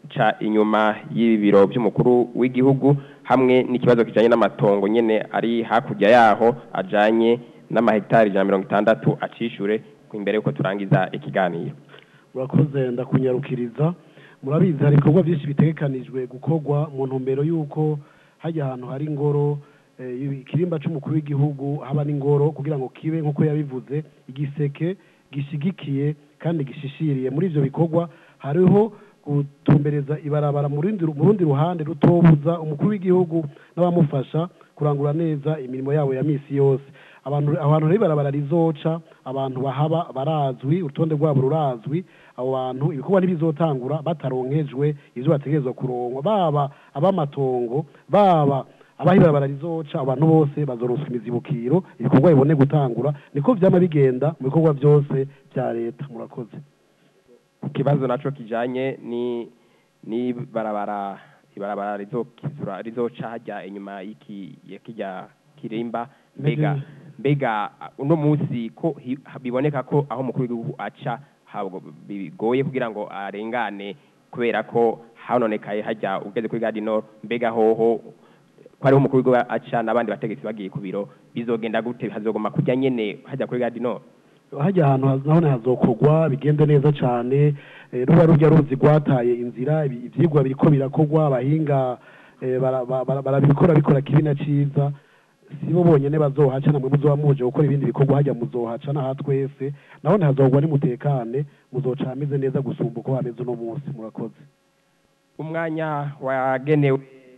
ca inyuma y'ibiro by'umukuru w'igihugu hamwe n'ikibazo kijanye n'amatongo nyene ari hakurya yaho ajanye n'amahegitari ijana na mirongo itandatu acishure imbere yuko turangiza ikiganiro murakoze ndakunyarukiriza murabizi hari ibikorwa byinshi bitegekanijwe gukorwa mu ntumbero y'uko hajya ahantu hari ingoro eh, ikirimba c'umukuru w'igihugu haba n'ingoro kugira ngo kibe nk'uko yabivuze igiseke gishigikiye kandi gishishiriye muri ivyo bikorwa hariho gutumbereza ibarabara mu rundi mu rundi ruhande rutobuza umukuru w'igihugu n'abamufasha kurangura neza imirimo yabo ya misi yose abantu abantu rero ibarabara rizoca abantu bahaba barazwi urutonde rwabo rurazwi abo bantu ibikorwa ntibizotangura bataronkejwe ivyo bategerezwa kuronkwa baba ab'amatongo baba abaho ibarabara rizoca abantu bose bazoroswa imizibukiro ibikorwa bibone gutangura niko vyama bigenda mu bikorwa byose vya leta murakoze ikibazo naco kijanye ni ni barabara ibarabara rizokizura rizoca hajya inyuma y'iki ya kijya kirimba mbega mbega uno munsi ko hi- biboneka ko aho umukuru w'igihugu aca habwo bigoye kugira ngo arengane kubera ko hanonekaye hajya ugeze kuri gadi nord mbega hoho ko ariho umukuru w'igihugu aca n'abandi bategetsi bagiye ku biro bizogenda gute hazogoma kujya nyene hajya kuri gadi nord hajya ahantu haz- nahone hazokorwa bigende neza cane eh, ruba rurya ruzi rwataye inzira ibi- ivyigwa biriko birakorwa abahinga eh, bara- ba- bara- barabikora bikora kibi na ciza sibo bonyene bazohaca namwe muzoba muje gukora ibindi bikorwa hajya muzohaca naha twese nahone hazogwa nimutekane muzoca hameze neza gusumba uko hameze uno munsi murakoze umwanya wagenewe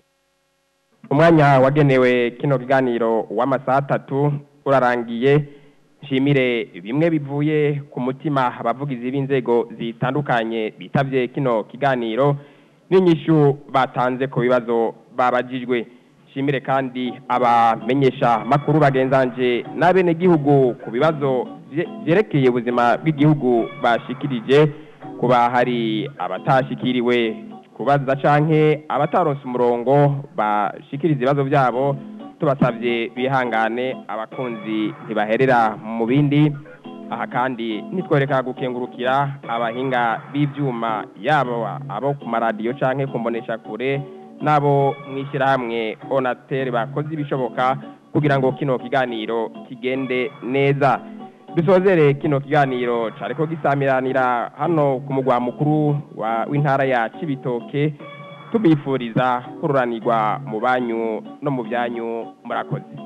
umwanya wagenewe kino kiganiro w'amasaha atatu urarangiye nshimire bimwe bivuye ku mutima abavugizi b'inzego zitandukanye bitavye kino kiganiro n'inyishu batanze ku bibazo babajijwe nshimire kandi abamenyesha makuru bagenzanje n'abenegihugu ku bibazo vye- vyerekeye ubuzima bw'igihugu bashikirije kuba hari abatashikiriwe kubaza canke abataronse umurongo bashikiriza ibibazo byabo tubasabye bihangane abakunzi ntibaherera mu bindi aha kandi nitwereka gukengurukira abahinga b'ivyuma yabo abo ku maradiyo canke ku mbonesha kure n'abo mw'ishyirahamwe onatere bakoze ibishoboka kugira ngo kino kiganiro kigende neza dusozere kino kiganiro cariko gisamiranira hano ku mugwa mukuru wa- w'intara ya cibitoke tubifuriza kururanirwa mu banyu no mu byanyu murakoze